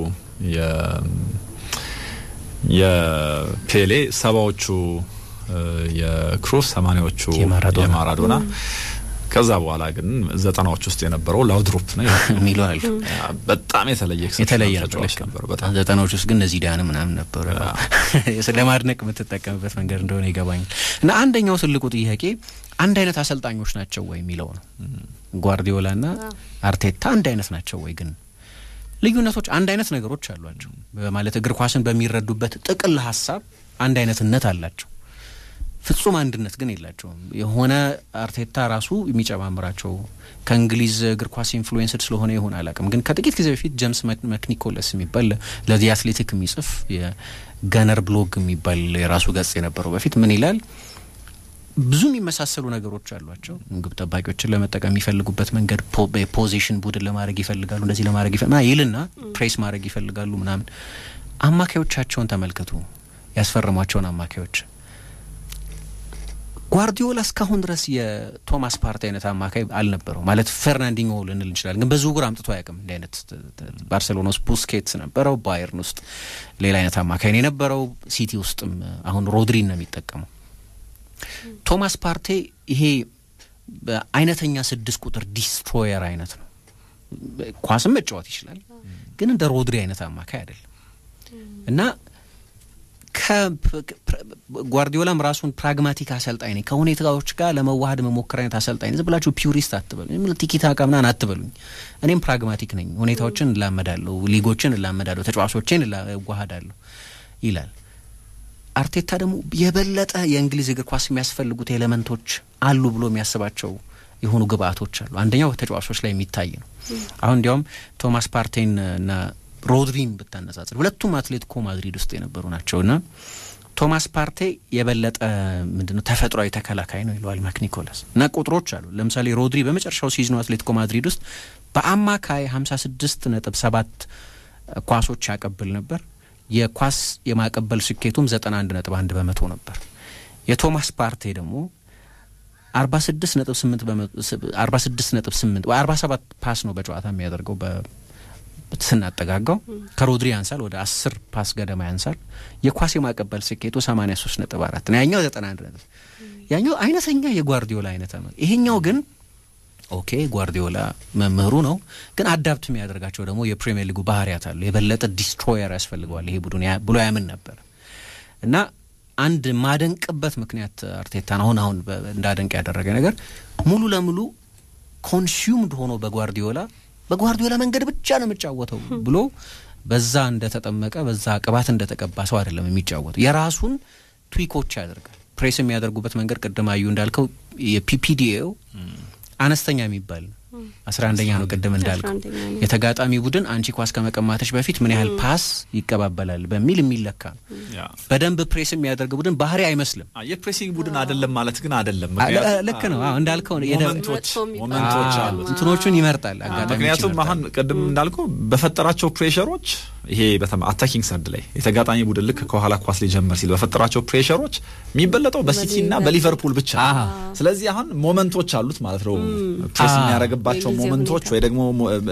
የፔሌ ሰባዎቹ የክሩስ ሰማኒያዎቹ የማራዶና ከዛ በኋላ ግን ዘጠናዎች ውስጥ የነበረው ላውድሮፕ ነው የሚሉ አሉ። በጣም የተለየ የተለየ ነበር። በጣም ዘጠናዎች ውስጥ ግን እነዚህ ዳን ምናምን ነበሩ። ለማድነቅ የምትጠቀምበት መንገድ እንደሆነ ይገባኛል። እና አንደኛው ትልቁ ጥያቄ አንድ አይነት አሰልጣኞች ናቸው ወይ የሚለው ነው። ጓርዲዮላ ና አርቴታ አንድ አይነት ናቸው ወይ? ግን ልዩነቶች አንድ አይነት ነገሮች አሏቸው። ማለት እግር ኳስን በሚረዱበት ጥቅል ሀሳብ አንድ አይነትነት አላቸው። ፍጹም አንድነት ግን የላቸውም። የሆነ አርቴታ ራሱ የሚጨማምራቸው ከእንግሊዝ እግር ኳስ ኢንፍሉዌንስድ ስለሆነ ይሆን አላውቅም። ግን ከጥቂት ጊዜ በፊት ጀምስ መክኒኮለስ የሚባል ለዚህ አትሌቲክ የሚጽፍ የገነር ብሎግ የሚባል የራሱ ገጽ የነበረው በፊት ምን ይላል? ብዙ የሚመሳሰሉ ነገሮች አሏቸው። ግብ ጠባቂዎችን ለመጠቀም የሚፈልጉበት መንገድ የፖዚሽን ቡድን ለማድረግ ይፈልጋሉ፣ እንደዚህ ለማድረግ ይልና ፕሬስ ማድረግ ይፈልጋሉ ምናምን። አማካዮቻቸውን ተመልከቱ፣ ያስፈረሟቸውን አማካዮች ጓርዲዮላ እስካሁን ድረስ የቶማስ ፓርቲ አይነት አማካይ አልነበረው። ማለት ፈርናንዲኞ ልንል እንችላለን፣ ግን በዝውውር አምጥቶ አያውቅም። እንዲህ አይነት ባርሴሎና ውስጥ ቡስኬትስ ነበረው፣ ባየርን ውስጥ ሌላ አይነት አማካይ ነው የነበረው። ሲቲ ውስጥም አሁን ሮድሪን ነው የሚጠቀመው። ቶማስ ፓርቴ ይሄ በአይነተኛ ስድስት ቁጥር ዲስትሮየር አይነት ነው። ኳስም መጫወት ይችላል፣ ግን እንደ ሮድሪ አይነት አማካይ አይደለም እና ጓርዲዮላም ራሱን ፕራግማቲክ አሰልጣኝ ነኝ ከሁኔታዎች ጋር ለመዋሃድ መሞከር አይነት አሰልጣኝ ዝም ብላችሁ ፒውሪስት አትበሉኝ፣ ቲኪታካ ምናምን አትበሉኝ። እኔም ፕራግማቲክ ነኝ፣ ሁኔታዎችን እላመዳለሁ፣ ሊጎችን እላመዳለሁ፣ ተጫዋቾችን እዋሃዳለሁ ይላል። አርቴታ ደግሞ የበለጠ የእንግሊዝ እግር ኳስ የሚያስፈልጉት ኤሌመንቶች አሉ ብሎ የሚያስባቸው የሆኑ ግብአቶች አሉ። አንደኛው ተጫዋቾች ላይ የሚታይ ነው። አሁን እንዲያውም ቶማስ ፓርቴን እና ሮድሪን ብታነጻጽር ሁለቱም አትሌቲኮ ማድሪድ ውስጥ የነበሩ ናቸው እና ቶማስ ፓርቴ የበለጠ ምንድነው ተፈጥሯዊ ተከላካይ ነው ይለዋል ማክኒኮለስ እና ቁጥሮች አሉ። ለምሳሌ ሮድሪ በመጨረሻው ሲዝኑ አትሌቲኮ ማድሪድ ውስጥ በአማካይ ሀምሳ ስድስት ነጥብ ሰባት ኳሶች ያቀብል ነበር። የኳስ የማቀበል ስኬቱም ዘጠና አንድ ነጥብ አንድ በመቶ ነበር። የቶማስ ፓርቴ ደግሞ አርባ ስድስት ነጥብ ስምንት አርባ ስድስት ነጥብ ስምንት ወይ አርባ ሰባት ፓስ ነው በጨዋታ የሚያደርገው ስናጠጋጋው ከሮድሪ ያንሳል፣ ወደ አስር ፓስ ገደማ ያንሳል። የኳስ የማቀበል ስኬቱ ሰማኒያ ሶስት ነጥብ አራት ነው። ያኛው ዘጠና አንድ ነጥብ ያኛው አይነተኛ የጓርዲዮላ አይነት ነው። ይሄኛው ግን ኦኬ ጓርዲዮላ መምህሩ ነው፣ ግን አዳፕት የሚያደርጋቸው ደግሞ የፕሪሚየር ሊጉ ባህሪያት አሉ። የበለጠ ዲስትሮየር ያስፈልገዋል ይሄ ቡድን ብሎ ያምን ነበር እና አንድ ማደንቅበት ምክንያት አርቴታን አሁን አሁን እንዳደንቅ ያደረገ ነገር ሙሉ ለሙሉ ኮንሱምድ ሆኖ በጓርዲዮላ በጓርዲዮላ መንገድ ብቻ ነው የምጫወተው ብሎ በዛ እንደተጠመቀ በዛ ቅባት እንደተቀባ ሰው አይደለም የሚጫወተው። የራሱን ትዊኮች ያደርጋል። ፕሬስ የሚያደርጉበት መንገድ ቅድም አዩ እንዳልከው የፒፒዲኤው አነስተኛ የሚባል ነው። አስራ አንደኛ ነው ቅድም እንዳልከው የተጋጣሚ ቡድን አንቺ ኳስ ከመቀማተች በፊት ምን ያህል ፓስ ይቀባበላል በሚል የሚለካ ነው። በደንብ ፕሬስ የሚያደርግ ቡድን ባህሪ አይመስልም። የፕሬሲንግ ቡድን አይደለም ማለት ግን አይደለም። ልክ ነው እንዳልከው ሞመንቶች አሉት፣ እንትኖቹን ይመርጣል። ምክንያቱም አሁን ቅድም እንዳልከው በፈጠራቸው ፕሬሸሮች ይሄ አታኪንግ ሰድ ላይ የተጋጣሚ ቡድን ልክ ከኋላ ኳስ ሊጀምር ሲል በፈጠራቸው ፕሬሸሮች የሚበለጠው በሲቲ እና በሊቨርፑል ብቻ። ስለዚህ አሁን ሞመንቶች አሉት ማለት ነው ፕሬስ የሚያደርግባቸው ሞመንቶች ወይ ደግሞ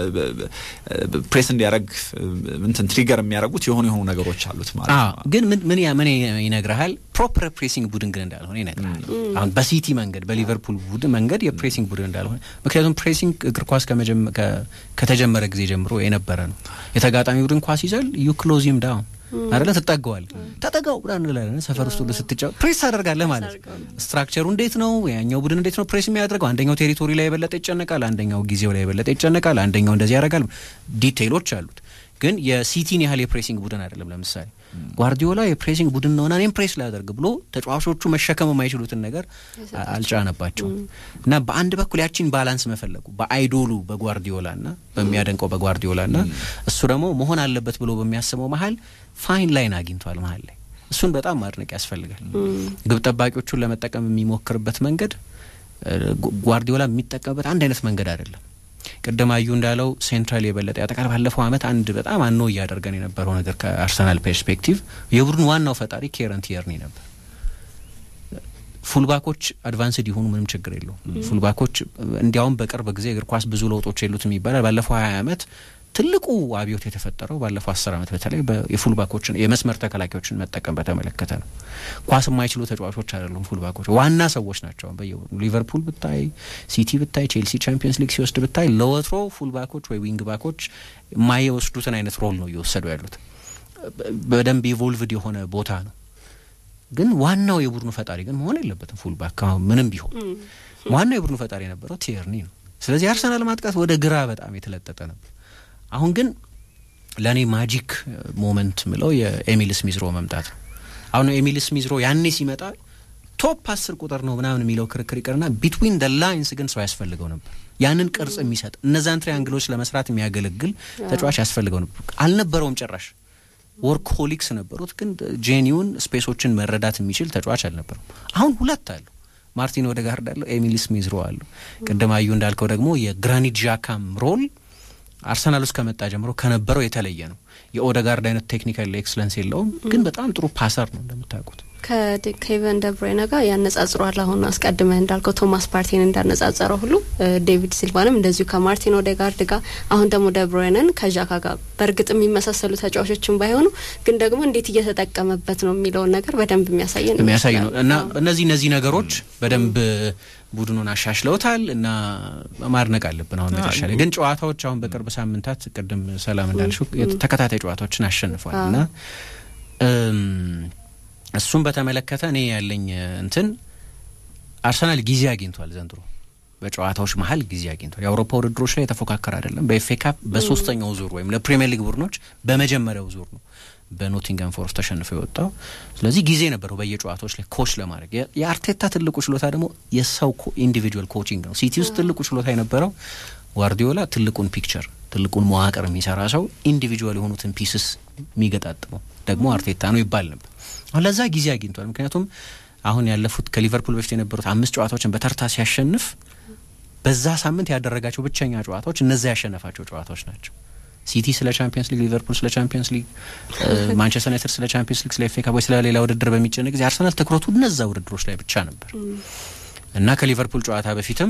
ፕሬስ እንዲያደርግ እንትን ትሪገር የሚያደርጉት የሆኑ የሆኑ ነገሮች አሉት ማለት ነው። ግን ምን ምን ምን ይነግርሃል? ፕሮፐር ፕሬሲንግ ቡድን ግን እንዳልሆነ ይነግርሃል። አሁን በሲቲ መንገድ በሊቨርፑል ቡድን መንገድ የፕሬሲንግ ቡድን እንዳልሆነ ምክንያቱም ፕሬሲንግ እግር ኳስ ከተጀመረ ጊዜ ጀምሮ የነበረ ነው። የተጋጣሚ ቡድን ኳስ ይዘል ዩ ክሎዚም ዳውን አይደለ ትጠገዋል ተጠጋው ብላ እንላለን። ሰፈር ውስጥ ሁሉ ስትጫወት ፕሬስ ታደርጋለህ ማለት ስትራክቸሩ እንዴት ነው? ያኛው ቡድን እንዴት ነው ፕሬስ የሚያደርገው? አንደኛው ቴሪቶሪ ላይ የበለጠ ይጨነቃል፣ አንደኛው ጊዜው ላይ የበለጠ ይጨነቃል፣ አንደኛው እንደዚህ ያደርጋል። ዲቴይሎች አሉት። ግን የሲቲን ያህል የፕሬሲንግ ቡድን አይደለም። ለምሳሌ ጓርዲዮላ የፕሬሲንግ ቡድን ነውና እኔም ፕሬስ ላደርግ ብሎ ተጫዋቾቹ መሸከም የማይችሉትን ነገር አልጫነባቸውም። እና በአንድ በኩል ያቺን ባላንስ መፈለጉ በአይዶሉ በጓርዲዮላ ና በሚያደንቀው በጓርዲዮላ ና እሱ ደግሞ መሆን አለበት ብሎ በሚያስበው መሀል ፋይን ላይን አግኝቷል መሀል ላይ እሱን በጣም ማድነቅ ያስፈልጋል። ግብ ጠባቂዎቹን ለመጠቀም የሚሞክርበት መንገድ ጓርዲዮላ የሚጠቀምበት አንድ አይነት መንገድ አይደለም። ቅድም አዩ እንዳለው ሴንትራል የበለጠ ያጠቃል። ባለፈው አመት አንድ በጣም አኖ እያደረገን የነበረው ነገር ከአርሰናል ፐርስፔክቲቭ የቡድን ዋናው ፈጣሪ ኬረን ቲየርኒ ነበር። ፉልባኮች አድቫንስድ የሆኑ ምንም ችግር የለውም። ፉልባኮች እንዲያውም በቅርብ ጊዜ እግር ኳስ ብዙ ለውጦች የሉትም ይባላል። ባለፈው ሀያ አመት ትልቁ አብዮት የተፈጠረው ባለፈው አስር አመት በተለይ የፉልባኮችን የመስመር ተከላካዮችን መጠቀም በተመለከተ ነው። ኳስ የማይችሉ ተጫዋቾች አይደሉም ፉልባኮች፣ ዋና ሰዎች ናቸው። በየ ሊቨርፑል ብታይ፣ ሲቲ ብታይ፣ ቼልሲ ቻምፒየንስ ሊግ ሲወስድ ብታይ ለወትሮ ፉልባኮች ወይ ዊንግ ባኮች የማይወስዱትን አይነት ሮል ነው እየወሰዱ ያሉት። በደንብ ኢቮልቭድ የሆነ ቦታ ነው። ግን ዋናው የቡድኑ ፈጣሪ ግን መሆን የለበትም ፉልባክ ምንም ቢሆን ዋናው የቡድኑ ፈጣሪ የነበረው ቲየርኒ ነው። ስለዚህ አርሰናል ማጥቃት ወደ ግራ በጣም የተለጠጠ ነበር። አሁን ግን ለእኔ ማጂክ ሞመንት ምለው የኤሚል ስሚዝሮ መምጣት ነው። አሁን ኤሚል ስሚዝሮ ያኔ ሲመጣ ቶፕ አስር ቁጥር ነው ምናምን የሚለው ክርክር ይቀርና ቢትዊን ደ ላይንስ ግን ሰው ያስፈልገው ነበር። ያንን ቅርጽ የሚሰጥ እነዛን ትሪያንግሎች ለመስራት የሚያገለግል ተጫዋች ያስፈልገው ነበር። አልነበረውም ጭራሽ። ወርክሆሊክስ ነበሩት፣ ግን ጄኒውን ስፔሶችን መረዳት የሚችል ተጫዋች አልነበረም። አሁን ሁለት አሉ። ማርቲን ኦዴጋርድ አለው፣ ኤሚል ስሚዝሮ አለው። ቅድም አዩ እንዳልከው ደግሞ የግራኒት ዣካም ሮል አርሰናል ውስጥ ከመጣ ጀምሮ ከነበረው የተለየ ነው። የኦደጋርድ አይነት ቴክኒካል ኤክስለንስ የለውም፣ ግን በጣም ጥሩ ፓሰር ነው እንደምታውቁት። ከኬቨን ደብሮይነ ጋር ያነጻጽሯል። አሁን አስቀድመህ እንዳልከው ቶማስ ፓርቲን እንዳነጻጸረው ሁሉ ዴቪድ ሲልቫንም እንደዚሁ ከማርቲን ኦዴጋርድ ጋር፣ አሁን ደግሞ ደብሮይነን ከዣካ ጋር በእርግጥ የሚመሳሰሉ ተጫዋቾችን ባይሆኑ ግን ደግሞ እንዴት እየተጠቀመበት ነው የሚለውን ነገር በደንብ የሚያሳይ ነው የሚያሳይ ነው እና እነዚህ እነዚህ ነገሮች በደንብ ቡድኑን አሻሽለውታል እና ማድነቅ አለብን። አሁን መጨረሻ ላይ ግን ጨዋታዎች አሁን በቅርብ ሳምንታት ቅድም ሰላም እንዳልሽው ተከታታይ ጨዋታዎችን አሸንፏል እና እሱም በተመለከተ እኔ ያለኝ እንትን አርሰናል ጊዜ አግኝቷል ዘንድሮ በጨዋታዎች መሀል ጊዜ አግኝቷል። የአውሮፓ ውድድሮች ላይ የተፎካከረ አይደለም። በኤፍ ኤ ካፕ በሶስተኛው ዙር ወይም ለፕሪሚየር ሊግ ቡድኖች በመጀመሪያው ዙር ነው በኖቲንገም ፎረስት ተሸንፎ የወጣው። ስለዚህ ጊዜ ነበረው በየጨዋታዎች ላይ ኮች ለማድረግ። የአርቴታ ትልቁ ችሎታ ደግሞ የሰው ኢንዲቪጁዋል ኮቺንግ ነው። ሲቲ ውስጥ ትልቁ ችሎታ የነበረው ጓርዲዮላ ትልቁን ፒክቸር ትልቁን መዋቅር የሚሰራ ሰው ኢንዲቪጁዋል የሆኑትን ፒስስ የሚገጣጥመው ደግሞ አርቴታ ነው ይባል ነበር። አሁን ለዛ ጊዜ አግኝቷል። ምክንያቱም አሁን ያለፉት ከሊቨርፑል በፊት የነበሩት አምስት ጨዋታዎችን በተርታ ሲያሸንፍ በዛ ሳምንት ያደረጋቸው ብቸኛ ጨዋታዎች እነዛ ያሸነፋቸው ጨዋታዎች ናቸው። ሲቲ ስለ ቻምፒየንስ ሊግ፣ ሊቨርፑል ስለ ቻምፒየንስ ሊግ፣ ማንቸስተር ዩናይትድ ስለ ቻምፒየንስ ሊግ፣ ስለ ኤፍ ኤ ካፕ ወይ ስለ ሌላ ውድድር በሚጨነቅ ጊዜ አርሰናል ትኩረቱ እነዛ ውድድሮች ላይ ብቻ ነበር እና ከሊቨርፑል ጨዋታ በፊትም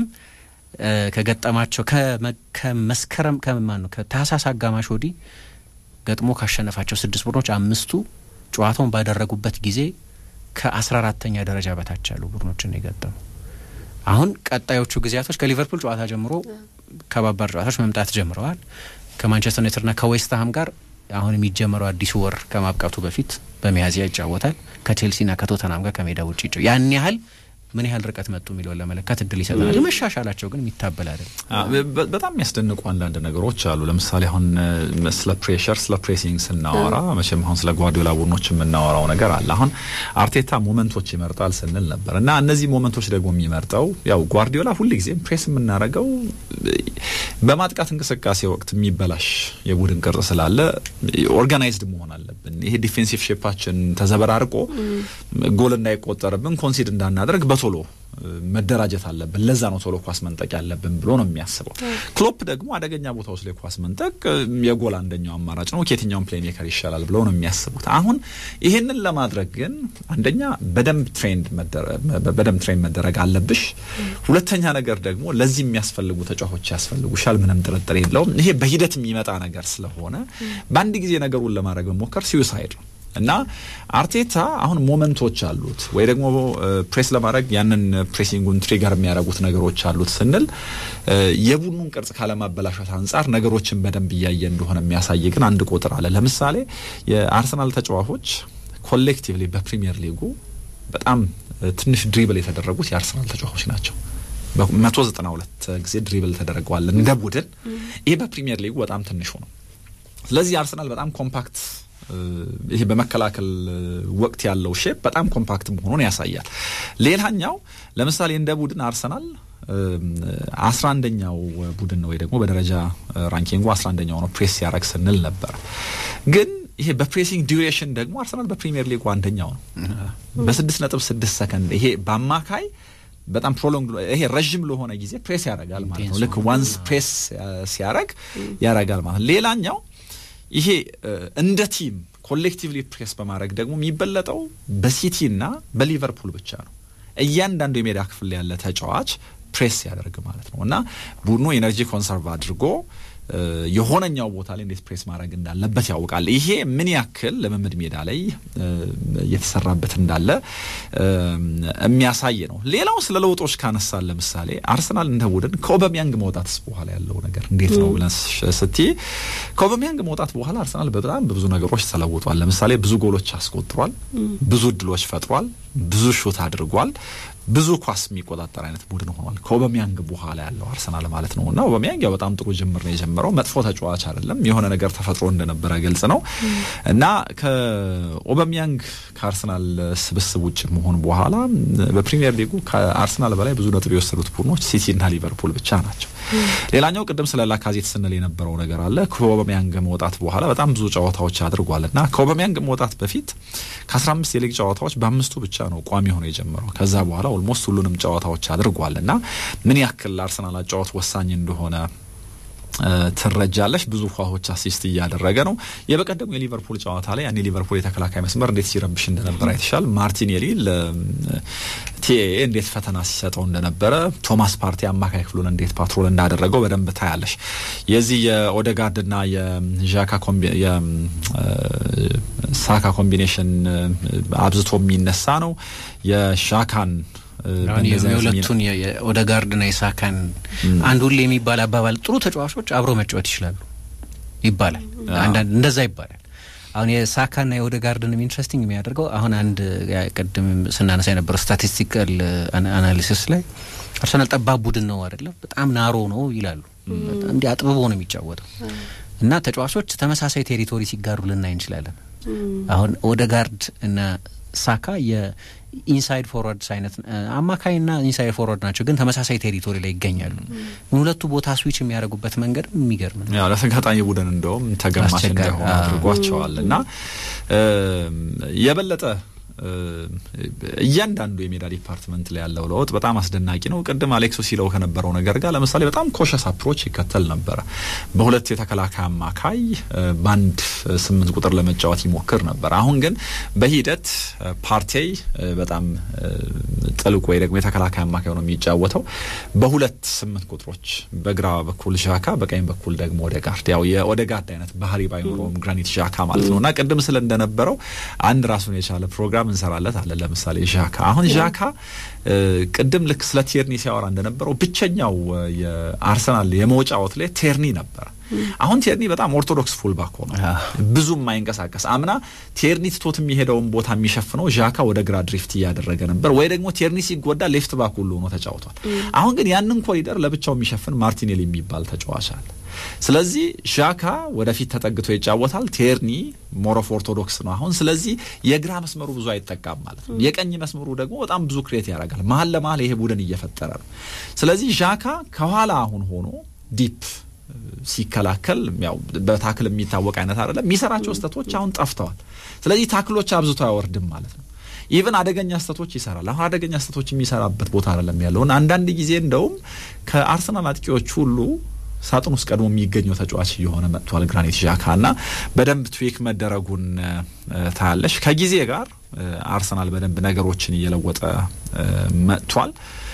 ከገጠማቸው ከመስከረም ከማን ነው ከታህሳስ አጋማሽ ወዲህ ገጥሞ ካሸነፋቸው ስድስት ቡድኖች አምስቱ ጨዋታውን ባደረጉበት ጊዜ ከአስራ አራተኛ ደረጃ በታች ያሉ ቡድኖችን የገጠሙ አሁን ቀጣዮቹ ጊዜያቶች ከሊቨርፑል ጨዋታ ጀምሮ ከባባድ ጨዋታዎች መምጣት ጀምረዋል። ከማንቸስተር ዩናይትድና ከዌስትሃም ጋር አሁን የሚጀመረው አዲሱ ወር ከማብቃቱ በፊት በሚያዝያ ይጫወታል። ከቼልሲና ከቶተናም ጋር ከሜዳ ውጭ ይጫ ያን ያህል ምን ያህል ርቀት መጡ የሚለውን ለመለካት እድል ይሰጠናል። መሻሻላቸው ግን የሚታበል አይደለም። በጣም የሚያስደንቁ አንዳንድ ነገሮች አሉ። ለምሳሌ አሁን ስለ ፕሬሸር፣ ስለ ፕሬሲንግ ስናወራ መቼም አሁን ስለ ጓርዲዮላ ቡድኖች የምናወራው ነገር አለ። አሁን አርቴታ ሞመንቶች ይመርጣል ስንል ነበር እና እነዚህ ሞመንቶች ደግሞ የሚመርጠው ያው ጓርዲዮላ ሁልጊዜም ፕሬስ የምናደርገው በማጥቃት እንቅስቃሴ ወቅት የሚበላሽ የቡድን ቅርጽ ስላለ ኦርጋናይዝድ መሆን አለብን። ይሄ ዲፌንሲቭ ሼፓችን ተዘበራርቆ ጎል እንዳይቆጠርብን ኮንሲድ እንዳናደርግ በቶሎ መደራጀት አለብን። ለዛ ነው ቶሎ ኳስ መንጠቅ ያለብን ብሎ ነው የሚያስበው። ክሎፕ ደግሞ አደገኛ ቦታዎች ላይ ኳስ መንጠቅ የጎል አንደኛው አማራጭ ነው፣ ከየትኛውም ፕሌይ ሜከር ይሻላል ብለው ነው የሚያስቡት። አሁን ይሄንን ለማድረግ ግን አንደኛ በደንብ ትሬንድ በደንብ ትሬን መደረግ አለብሽ። ሁለተኛ ነገር ደግሞ ለዚህ የሚያስፈልጉ ተጫዋቾች ያስፈልጉሻል፣ ምንም ጥርጥር የለውም። ይሄ በሂደት የሚመጣ ነገር ስለሆነ በአንድ ጊዜ ነገሩን ለማድረግ መሞከር ሲዩሳይድ ነው። እና አርቴታ አሁን ሞመንቶች አሉት ወይ ደግሞ ፕሬስ ለማድረግ ያንን ፕሬሲንጉን ትሪገር የሚያደርጉት ነገሮች አሉት ስንል የቡድኑን ቅርጽ ካለማበላሸት አንጻር ነገሮችን በደንብ እያየ እንደሆነ የሚያሳይ ግን አንድ ቁጥር አለ። ለምሳሌ የአርሰናል ተጫዋቾች ኮሌክቲቭሊ በፕሪሚየር ሊጉ በጣም ትንሽ ድሪብል የተደረጉት የአርሰናል ተጫዋቾች ናቸው። በመቶ ዘጠና ሁለት ጊዜ ድሪብል ተደረገዋል እንደ ቡድን። ይሄ በፕሪሚየር ሊጉ በጣም ትንሹ ነው። ስለዚህ አርሰናል በጣም ኮምፓክት ይሄ በመከላከል ወቅት ያለው ሼፕ በጣም ኮምፓክት መሆኑን ያሳያል። ሌላኛው ለምሳሌ እንደ ቡድን አርሰናል አስራ አንደኛው ቡድን ነው ወይ ደግሞ በደረጃ ራንኪንጉ አስራ አንደኛው ነው ፕሬስ ሲያደርግ ስንል ነበር። ግን ይሄ በፕሬሲንግ ዲዩሬሽን ደግሞ አርሰናል በፕሪሚየር ሊጉ አንደኛው ነው በስድስት ነጥብ ስድስት ሰከንድ ይሄ በአማካይ በጣም ፕሮሎንግ ይሄ ረዥም ለሆነ ጊዜ ፕሬስ ያደርጋል ማለት ነው። ልክ ዋንስ ፕሬስ ሲያደርግ ያደርጋል ማለት ነው። ሌላኛው ይሄ እንደ ቲም ኮሌክቲቭሊ ፕሬስ በማድረግ ደግሞ የሚበለጠው በሲቲ እና በሊቨርፑል ብቻ ነው። እያንዳንዱ የሜዳ ክፍል ያለ ተጫዋች ፕሬስ ሲያደርግ ማለት ነው እና ቡድኑ ኤነርጂ ኮንሰርቭ አድርጎ የሆነኛው ቦታ ላይ እንዴት ፕሬስ ማድረግ እንዳለበት ያውቃል። ይሄ ምን ያክል ልምምድ ሜዳ ላይ እየተሰራበት እንዳለ የሚያሳይ ነው። ሌላው ስለ ለውጦች ካነሳን ለምሳሌ አርሰናል እንደ ቡድን ከኦበሚያንግ መውጣትስ በኋላ ያለው ነገር እንዴት ነው ብለን ስትይ ከኦበሚያንግ መውጣት በኋላ አርሰናል በጣም በብዙ ነገሮች ተለውጧል። ለምሳሌ ብዙ ጎሎች አስቆጥሯል፣ ብዙ እድሎች ፈጥሯል፣ ብዙ ሹት አድርጓል። ብዙ ኳስ የሚቆጣጠር አይነት ቡድን ሆኗል። ከኦበሚያንግ በኋላ ያለው አርሰናል ማለት ነው እና ኦበሚያንግ ያው በጣም ጥሩ ጅምር ነው የጀመረው። መጥፎ ተጫዋች አይደለም፣ የሆነ ነገር ተፈጥሮ እንደነበረ ግልጽ ነው እና ከኦበሚያንግ ከአርሰናል ስብስብ ውጭ መሆን በኋላ በፕሪሚየር ሊጉ ከአርሰናል በላይ ብዙ ነጥብ የወሰዱት ቡድኖች ሲቲ እና ሊቨርፑል ብቻ ናቸው። ሌላኛው ቅድም ስለ ላካዜት ስንል የነበረው ነገር አለ። ከኦበሚያንግ መውጣት በኋላ በጣም ብዙ ጨዋታዎች አድርጓል እና ከኦበሚያንግ መውጣት በፊት ከአስራ አምስት የሊግ ጨዋታዎች በአምስቱ ብቻ ነው ቋሚ ሆኖ የጀመረው። ከዛ በኋላ ኦልሞስት ሁሉንም ጨዋታዎች አድርጓል እና ምን ያክል ለአርሰናል አጫዋት ወሳኝ እንደሆነ ትረጃለሽ። ብዙ ኳሶች አሲስት እያደረገ ነው። የበቀደሙ የሊቨርፑል ጨዋታ ላይ ያኔ ሊቨርፑል የተከላካይ መስመር እንዴት ሲረብሽ እንደነበረ አይተሻል። ማርቲኔሊ ለቲኤ እንዴት ፈተና ሲሰጠው እንደነበረ፣ ቶማስ ፓርቲ አማካይ ክፍሉን እንዴት ፓትሮል እንዳደረገው በደንብ ታያለሽ። የዚህ የኦደጋርድና የዣካ የሳካ ኮምቢኔሽን አብዝቶ የሚነሳ ነው የሻካን የሁለቱን የኦደጋርድና የሳካን አንድ ሁሌ የሚባል አባባል ጥሩ ተጫዋቾች አብረው መጫወት ይችላሉ ይባላል። አንዳንድ እንደዛ ይባላል። አሁን የሳካና የኦደጋርድንም ኢንትረስቲንግ የሚያደርገው አሁን አንድ ቅድም ስናነሳ የነበረው ስታቲስቲካል አናሊሲስ ላይ አርሰናል ጠባብ ቡድን ነው አይደለም፣ በጣም ናሮ ነው ይላሉ። እንዲህ አጥብቦ ነው የሚጫወተው እና ተጫዋቾች ተመሳሳይ ቴሪቶሪ ሲጋሩ ልናይ እንችላለን። አሁን ኦደጋርድ እና ሳካ የኢንሳይድ ፎርዋርድስ አይነት አማካይና ኢንሳይድ ፎርዋርድ ናቸው፣ ግን ተመሳሳይ ቴሪቶሪ ላይ ይገኛሉ። ሁለቱ ቦታ ስዊች የሚያደርጉበት መንገድ የሚገርም ነው። ያው ለተጋጣሚ ቡድን እንደውም ተገማች እንዳይሆኑ አድርጓቸዋል እና የበለጠ እያንዳንዱ የሜዳ ዲፓርትመንት ላይ ያለው ለውጥ በጣም አስደናቂ ነው። ቅድም አሌክሶ ሲለው ከነበረው ነገር ጋር ለምሳሌ በጣም ኮሸስ አፕሮች ይከተል ነበረ። በሁለት የተከላካይ አማካይ በአንድ ስምንት ቁጥር ለመጫወት ይሞክር ነበር። አሁን ግን በሂደት ፓርቴይ በጣም ጥልቅ ወይ ደግሞ የተከላካይ አማካይ ሆኖ የሚጫወተው በሁለት ስምንት ቁጥሮች በግራ በኩል ዣካ፣ በቀኝ በኩል ደግሞ ኦዴጋርድ። ያው የኦዴጋርድ አይነት ባህሪ ባይኖረውም ግራኒት ዣካ ማለት ነው እና ቅድም ስለ እንደነበረው አንድ ራሱን የቻለ ፕሮግራም እንሰራለት አለ። ለምሳሌ ዣካ አሁን ዣካ ቅድም ልክ ስለ ቴርኒ ሲያወራ እንደነበረው ብቸኛው የአርሰናል የመውጫ አውትሌት ቴርኒ ነበረ። አሁን ቴርኒ በጣም ኦርቶዶክስ ፉልባክ ሆነ ብዙ የማይንቀሳቀስ አምና ቴርኒ ትቶት የሚሄደውን ቦታ የሚሸፍነው ዣካ ወደ ግራ ድሪፍት እያደረገ ነበር፣ ወይ ደግሞ ቴርኒ ሲጎዳ ሌፍት ባክ ሁሉ ሆኖ ተጫውቷል። አሁን ግን ያንን ኮሪደር ለብቻው የሚሸፍን ማርቲኔሊ የሚባል ተጫዋች አለ። ስለዚህ ዣካ ወደፊት ተጠግቶ ይጫወታል። ቴርኒ ሞሮፍ ኦርቶዶክስ ነው አሁን። ስለዚህ የግራ መስመሩ ብዙ አይጠቃም ማለት ነው። የቀኝ መስመሩ ደግሞ በጣም ብዙ ክሬት ያደርጋል። መሀል ለመሀል ይሄ ቡድን እየፈጠረ ነው። ስለዚህ ዣካ ከኋላ አሁን ሆኖ ዲፕ ሲከላከል ያው በታክል የሚታወቅ አይነት አይደለም። የሚሰራቸው ስህተቶች አሁን ጠፍተዋል። ስለዚህ ታክሎች አብዝቶ አይወርድም ማለት ነው። ኢቨን አደገኛ ስህተቶች ይሰራል። አሁን አደገኛ ስህተቶች የሚሰራበት ቦታ አይደለም ያለውን አንዳንድ ጊዜ እንደውም ከአርሰናል አጥቂዎች ሁሉ ሳጥን ውስጥ ቀድሞ የሚገኘው ተጫዋች እየሆነ መጥቷል። ግራኒት ዣካ እና በደንብ ትዊክ መደረጉን ታያለሽ። ከጊዜ ጋር አርሰናል በደንብ ነገሮችን እየለወጠ መጥቷል።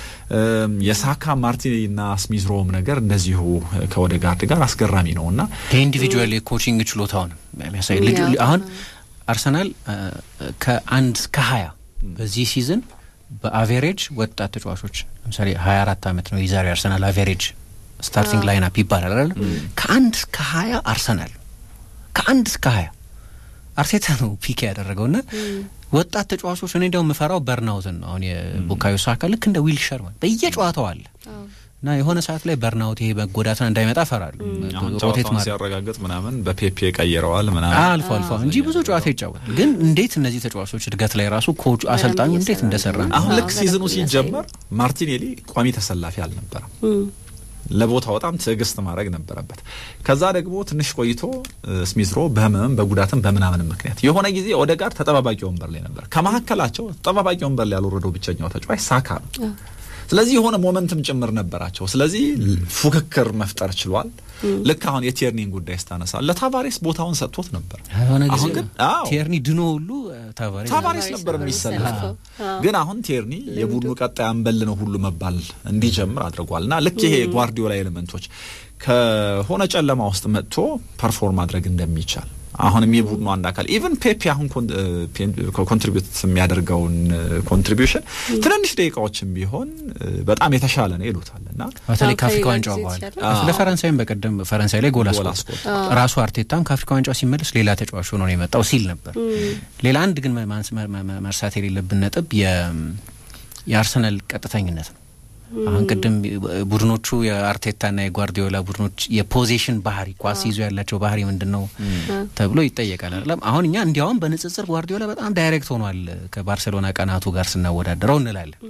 የሳካ ማርቲንና ስሚዝሮም ነገር እንደዚሁ ከኦዴጋርድ ጋር አስገራሚ ነው እና የኢንዲቪጁዋል የኮቺንግ ችሎታውን የሚያሳይ አሁን አርሰናል ከአንድ እስከ ሀያ በዚህ ሲዝን በአቬሬጅ ወጣት ተጫዋቾች ለምሳሌ ሀያ አራት አመት ነው የዛሬ አርሰናል አቬሬጅ ስታርቲንግ ላይን አፕ ይባላል አይደል? ከአንድ እስከ ሀያ አርሰናል ከአንድ እስከ ሀያ አርቴታ ነው ፒክ ያደረገው እና ወጣት ተጫዋቾች እኔ እንዲያው የምፈራው በርናውትን ነው። አሁን የቡካዮ ሳካ ልክ እንደ ዊል ሸርማን በየጨዋታው አለ እና የሆነ ሰዓት ላይ በርናውት ይሄ መጎዳትን እንዳይመጣ ፈራሉ። ሮቴት ሲያረጋግጥ ምናምን በፔፔ ቀይረዋል ምናምን አልፎ አልፎ እንጂ ብዙ ጨዋታ ይጫወታል። ግን እንዴት እነዚህ ተጫዋቾች እድገት ላይ ራሱ ኮቹ አሰልጣኙ እንዴት እንደሰራ አሁን ልክ ሲዝኑ ሲጀመር ማርቲኔሊ ቋሚ ተሰላፊ አልነበረም። ለቦታው በጣም ትዕግስት ማድረግ ነበረበት። ከዛ ደግሞ ትንሽ ቆይቶ ስሚዝሮ በህመምም በጉዳትም በምናምን ምክንያት የሆነ ጊዜ ኦዴጋርድ ተጠባባቂ ወንበር ላይ ነበር። ከመካከላቸው ተጠባባቂ ወንበር ላይ ያልወረደው ብቸኛው ተጫዋች ሳካ ነው። ስለዚህ የሆነ ሞመንትም ጭምር ነበራቸው። ስለዚህ ፉክክር መፍጠር ችሏል። ልክ አሁን የቴርኒን ጉዳይ ስታነሳ ለታቫሬስ ቦታውን ሰጥቶት ነበር። የሆነ ጊዜ አሁን ግን አዎ ቴርኒ ድኖ ሁሉ ታቫሬስ ታቫሬስ ታቫሬስ ነበር ነበር የሚሰለፈው። የሚሰለፈው። ግን አሁን ቴርኒ የቡድኑ ቀጣይ አንበል ነው ሁሉ መባል እንዲጀምር አድርጓል እና ልክ ይሄ ጓርዲዮላ ኤሌመንቶች ከሆነ ጨለማ ውስጥ መጥቶ ፐርፎርም ማድረግ እንደሚቻል አሁንም የቡድኑ አንድ አካል ኢቨን ፔፔ አሁን ኮንትሪቢዩት የሚያደርገውን ኮንትሪቢዩሽን ትንንሽ ደቂቃዎችም ቢሆን በጣም የተሻለ ነው ይሉታል እና በተለይ አዎ፣ ከአፍሪካ ከሌላ ዋንጫው ጊዜ በኋላ የተሻለ። ስለ ፈረንሳይም በቀደም ፈረንሳይ ላይ ጎል ጎል አስቆጥ አስቆጥሯል። ራሱ አርቴታም ከአፍሪካ ዋንጫው ሲመለስ ሌላ ተጫዋች ሆኖ ነው የመጣው ሲል ነበር። ሌላ አንድ ግን ማንስ- መ- መ- መርሳት የሌለብን ነጥብ የ- የአርሰናል ቀጥተኝነት ነው። አሁን ቅድም ቡድኖቹ የአርቴታና የጓርዲዮላ ቡድኖች የፖዚሽን ባህሪ ኳስ ይዞ ያላቸው ባህሪ ምንድን ነው ተብሎ ይጠየቃል አይደለም። አሁን እኛ እንዲያውም በንጽጽር ጓርዲዮላ በጣም ዳይሬክት ሆኗል ከባርሴሎና ቀናቱ ጋር ስናወዳደረው እንላለን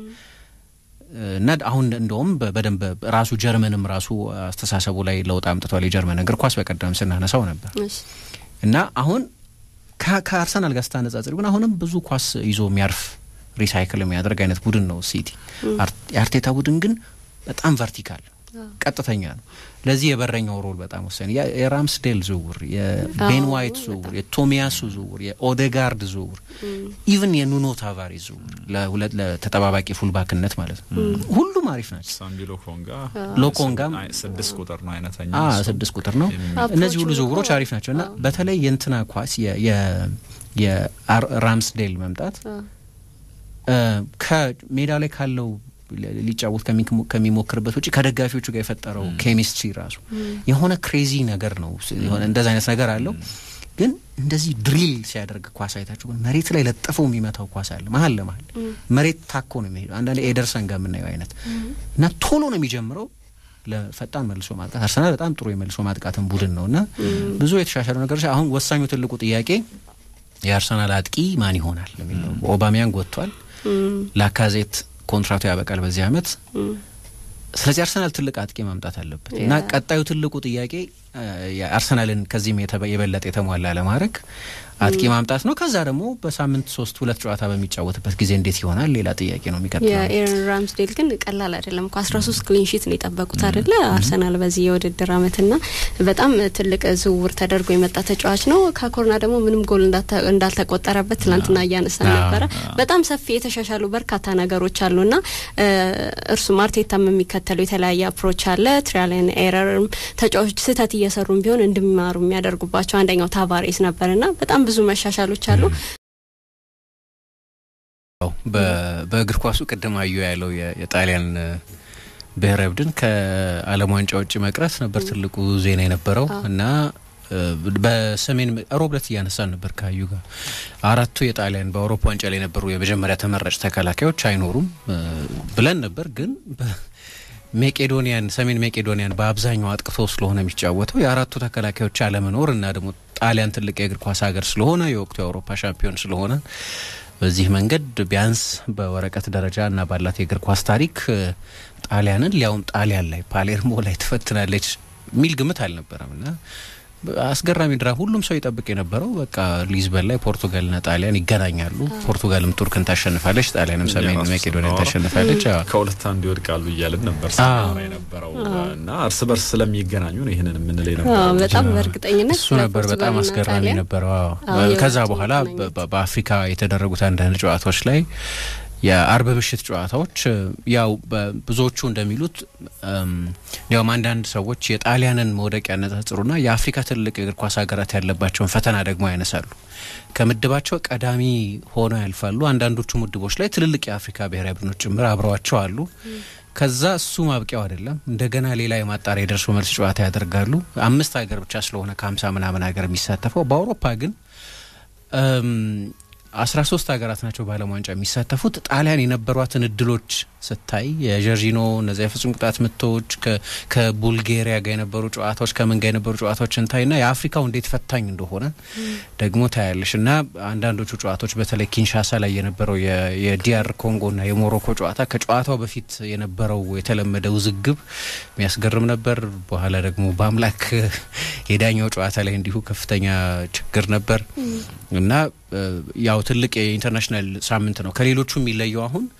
እና አሁን እንደውም በ- በደንብ ራሱ ጀርመንም ራሱ አስተሳሰቡ ላይ ለውጥ አምጥቷል። የጀርመን እግር ኳስ በቀደም ስናነሳው ነበር እሺ። እና አሁን ከ- ከአርሰናል ጋር ስታነጻጽር ግን አሁንም ብዙ ኳስ ይዞ የሚያርፍ ሪሳይክል የሚያደርግ አይነት ቡድን ነው ሲቲ። አር- የአርቴታ ቡድን ግን በጣም ቨርቲካል ቀጥተኛ ነው። ለዚህ የበረኛው ሮል በጣም ወሳኝ ነው። ያ- የራምስዴል ዝውውር፣ የቤን አዎ፣ ዋይት ዝውውር፣ የቶሚያሱ ዝውውር፣ የኦዴጋርድ ዝውውር፣ ኢቭን የኑኖ ታቫሬዝ ዝውውር ለሁለት ለተጠባባቂ ፉልባክነት ማለት ነው። ሁሉም አሪፍ ናቸው። ሳምቢ ሎኮንጋ ሎኮንጋም አይ፣ ስድስት ቁጥር ነው አይነተኛ አ እሱ። ስድስት ቁጥር ነው። አፕሮቹ እነዚህ ሁሉ ዝውውሮች እኮ- አሪፍ ናቸው እና በተለይ የእንትና ኳስ የ- የ- የራምስዴል መምጣት እ፣ ከሜዳ ላይ ካለው ሊ- ሊጫወት ከሚ- ከሚሞክርበት ውጭ ከደጋፊዎቹ ጋር የፈጠረው ኬሚስትሪ ራሱ የሆነ ክሬዚ ነገር ነው። ስ- የሆነ እንደዚ አይነት ነገር አለው። ግን እንደዚህ ድሪል ሲያደርግ ኳስ አይታችሁ ግን መሬት ላይ ለጥፈው የሚመታው ኳስ አለ መሀል ለመሀል መሬት ታኮ ነው የሚሄደው። አንዳንዴ ኤደርሰን ጋር የምናየው አይነት እና ቶሎ ነው የሚጀምረው ለፈጣን መልሶ ማጥቃት። አርሰናል በጣም ጥሩ የመልሶ ማጥቃትን ቡድን ነው እና ብዙ የተሻሻሉ ነገሮች። አሁን ወሳኙ ትልቁ ጥያቄ የአርሰናል አጥቂ ማን ይሆናል የሚል ነው። ኦባሚያንግ ወጥቷል። ላካዜት ኮንትራቱ ያበቃል በዚህ አመት። ስለዚህ አርሰናል ትልቅ አጥቂ ማምጣት አለበት እና ያ። ቀጣዩ ትልቁ ጥያቄ አ፣ የአርሰናልን ከዚህም የተበ- የበለጠ የተሟላ ለማድረግ አጥቂ ማምጣት ነው። ከዛ ደግሞ በሳምንት ሶስት ሁለት ጨዋታ በሚጫወትበት ጊዜ እንዴት ይሆናል ሌላ ጥያቄ ነው የሚቀጥለው። የኤረን ራምስዴል ግን ቀላል አይደለም እኮ አስራ ሶስት ክሊንሺት ነው የጠበቁት አይደለ አርሰናል በዚህ የውድድር አመትና በጣም ትልቅ ዝውውር ተደርጎ የመጣ ተጫዋች ነው። ከኮርና ደግሞ ምንም ጎል እንዳተ- እንዳልተቆጠረበት ትናንትና እያነሳን አዎ፣ ነበረ። በጣም ሰፊ የተሻሻሉ በርካታ ነገሮች አሉና እ፣ እርሱም አርቴታም የሚከተለው የተለያየ አፕሮች አለ። ትሪያልን ኤረርም ተጫዋቾች ስህተት እየሰሩም ቢሆን እንዲማሩ የሚያደርጉባቸው አንደኛው ታቫሬስ ነበርና በጣም ብዙ መሻሻሎች አሉ። ያው በ- በእግር ኳሱ ቅድም አዩ ያለው የ- የጣሊያን እ፣ ብሔራዊ ቡድን ከዓለም ዋንጫ ውጭ መቅረት ነበር ትልቁ ዜና የነበረው እና እ፣ በሰሜን ሮብ ዕለት እያነሳን ነበር ከአዩ ጋር አራቱ የጣሊያን በአውሮፓ ዋንጫ ላይ የነበሩ የመጀመሪያ ተመራጭ ተከላካዮች አይኖሩም እ፣ ብለን ነበር ግን በ- ሜቄዶኒያን ሰሜን ሜቄዶኒያን በአብዛኛው አጥቅቶ ስለሆነ የሚጫወተው የአራቱ ተከላካዮች አለመኖር እና ደግሞ ጣሊያን ትልቅ የእግር ኳስ ሀገር ስለሆነ የወቅቱ የአውሮፓ ሻምፒዮን ስለሆነ በዚህ መንገድ ቢያንስ በወረቀት ደረጃ እና ባላት የእግር ኳስ ታሪክ እ፣ ጣሊያንን ሊያውም ጣሊያን ላይ ፓሌርሞ ላይ ትፈትናለች የሚል ግምት አልነበረም እና አስገራሚ ድራ ሁሉም ሰው ይጠብቅ የነበረው በቃ ሊዝበን ላይ ፖርቱጋልና ጣሊያን ይገናኛሉ። ፖርቱጋልም ቱርክን ታሸንፋለች፣ ጣሊያንም ሰሜን የራሱ መቄዶኒያን ስናወራ ታሸንፋለች። አዎ። ከሁለት አንድ ይወድቃሉ እያልን ነበር ስናወራ የነበረው እና እርስ በርስ ስለሚገናኙ ነው ይህንን የምንል አዎ፣ የነበረው። በጣም በእርግጠኝነት እሱ ነበር በጣም በፖርቱጋልና አስገራሚ ጣሊያን ነበረው። አዎ። አዎ፣ ከዛ የሁለቱ በኋላ መገናኘት። በ- በአፍሪካ የተደረጉት አንዳንድ ጨዋታዎች ላይ የአርብ ምሽት ጨዋታዎች እ፣ ያው በ- ብዙዎቹ እንደሚሉት እም፣ ያውም አንዳንድ ሰዎች የጣሊያንን መውደቅ ያነጻጽሩና የአፍሪካ ትልቅ የእግር ኳስ ሀገራት ያለባቸውን ፈተና ደግሞ ያነሳሉ። ከምድባቸው ቀዳሚ ሆነው ያልፋሉ። አንዳንዶቹ ምድቦች ላይ ትልልቅ የአፍሪካ ብሔራዊ ቡድኖች ጭምር አብረዋቸው አሉ። ከዛ እሱ ማብቂያው አይደለም። እንደገና ሌላ የማጣሪያ የደርሶ መልስ ጨዋታ ያደርጋሉ። አምስት ሀገር ብቻ ስለሆነ ከሀምሳ ምናምን ሀገር የሚሳተፈው በአውሮፓ ግን አስራ ሶስት ሀገራት ናቸው በዓለም ዋንጫ የሚሳተፉት። ጣሊያን የነበሯትን እድሎች ስታይ የጀርጂኖ እነዚያ የፍጹም ቅጣት ምቶች ከቡልጌሪያ ጋር የነበሩ ጨዋታዎች ከምን ጋር የነበሩ ጨዋታዎችን ታይና የአፍሪካው እንዴት ፈታኝ እንደሆነ ደግሞ ታያለሽ። እና አንዳንዶቹ ጨዋታዎች በተለይ ኪንሻሳ ላይ የነበረው የዲያር ኮንጎና የሞሮኮ ጨዋታ ከጨዋታው በፊት የነበረው የተለመደ ውዝግብ የሚያስገርም ነበር። በኋላ ደግሞ በአምላክ የዳኛው ጨዋታ ላይ እንዲሁ ከፍተኛ ችግር ነበር እና ያው ትልቅ የኢንተርናሽናል ሳምንት ነው። ከሌሎቹ የሚለየው አሁን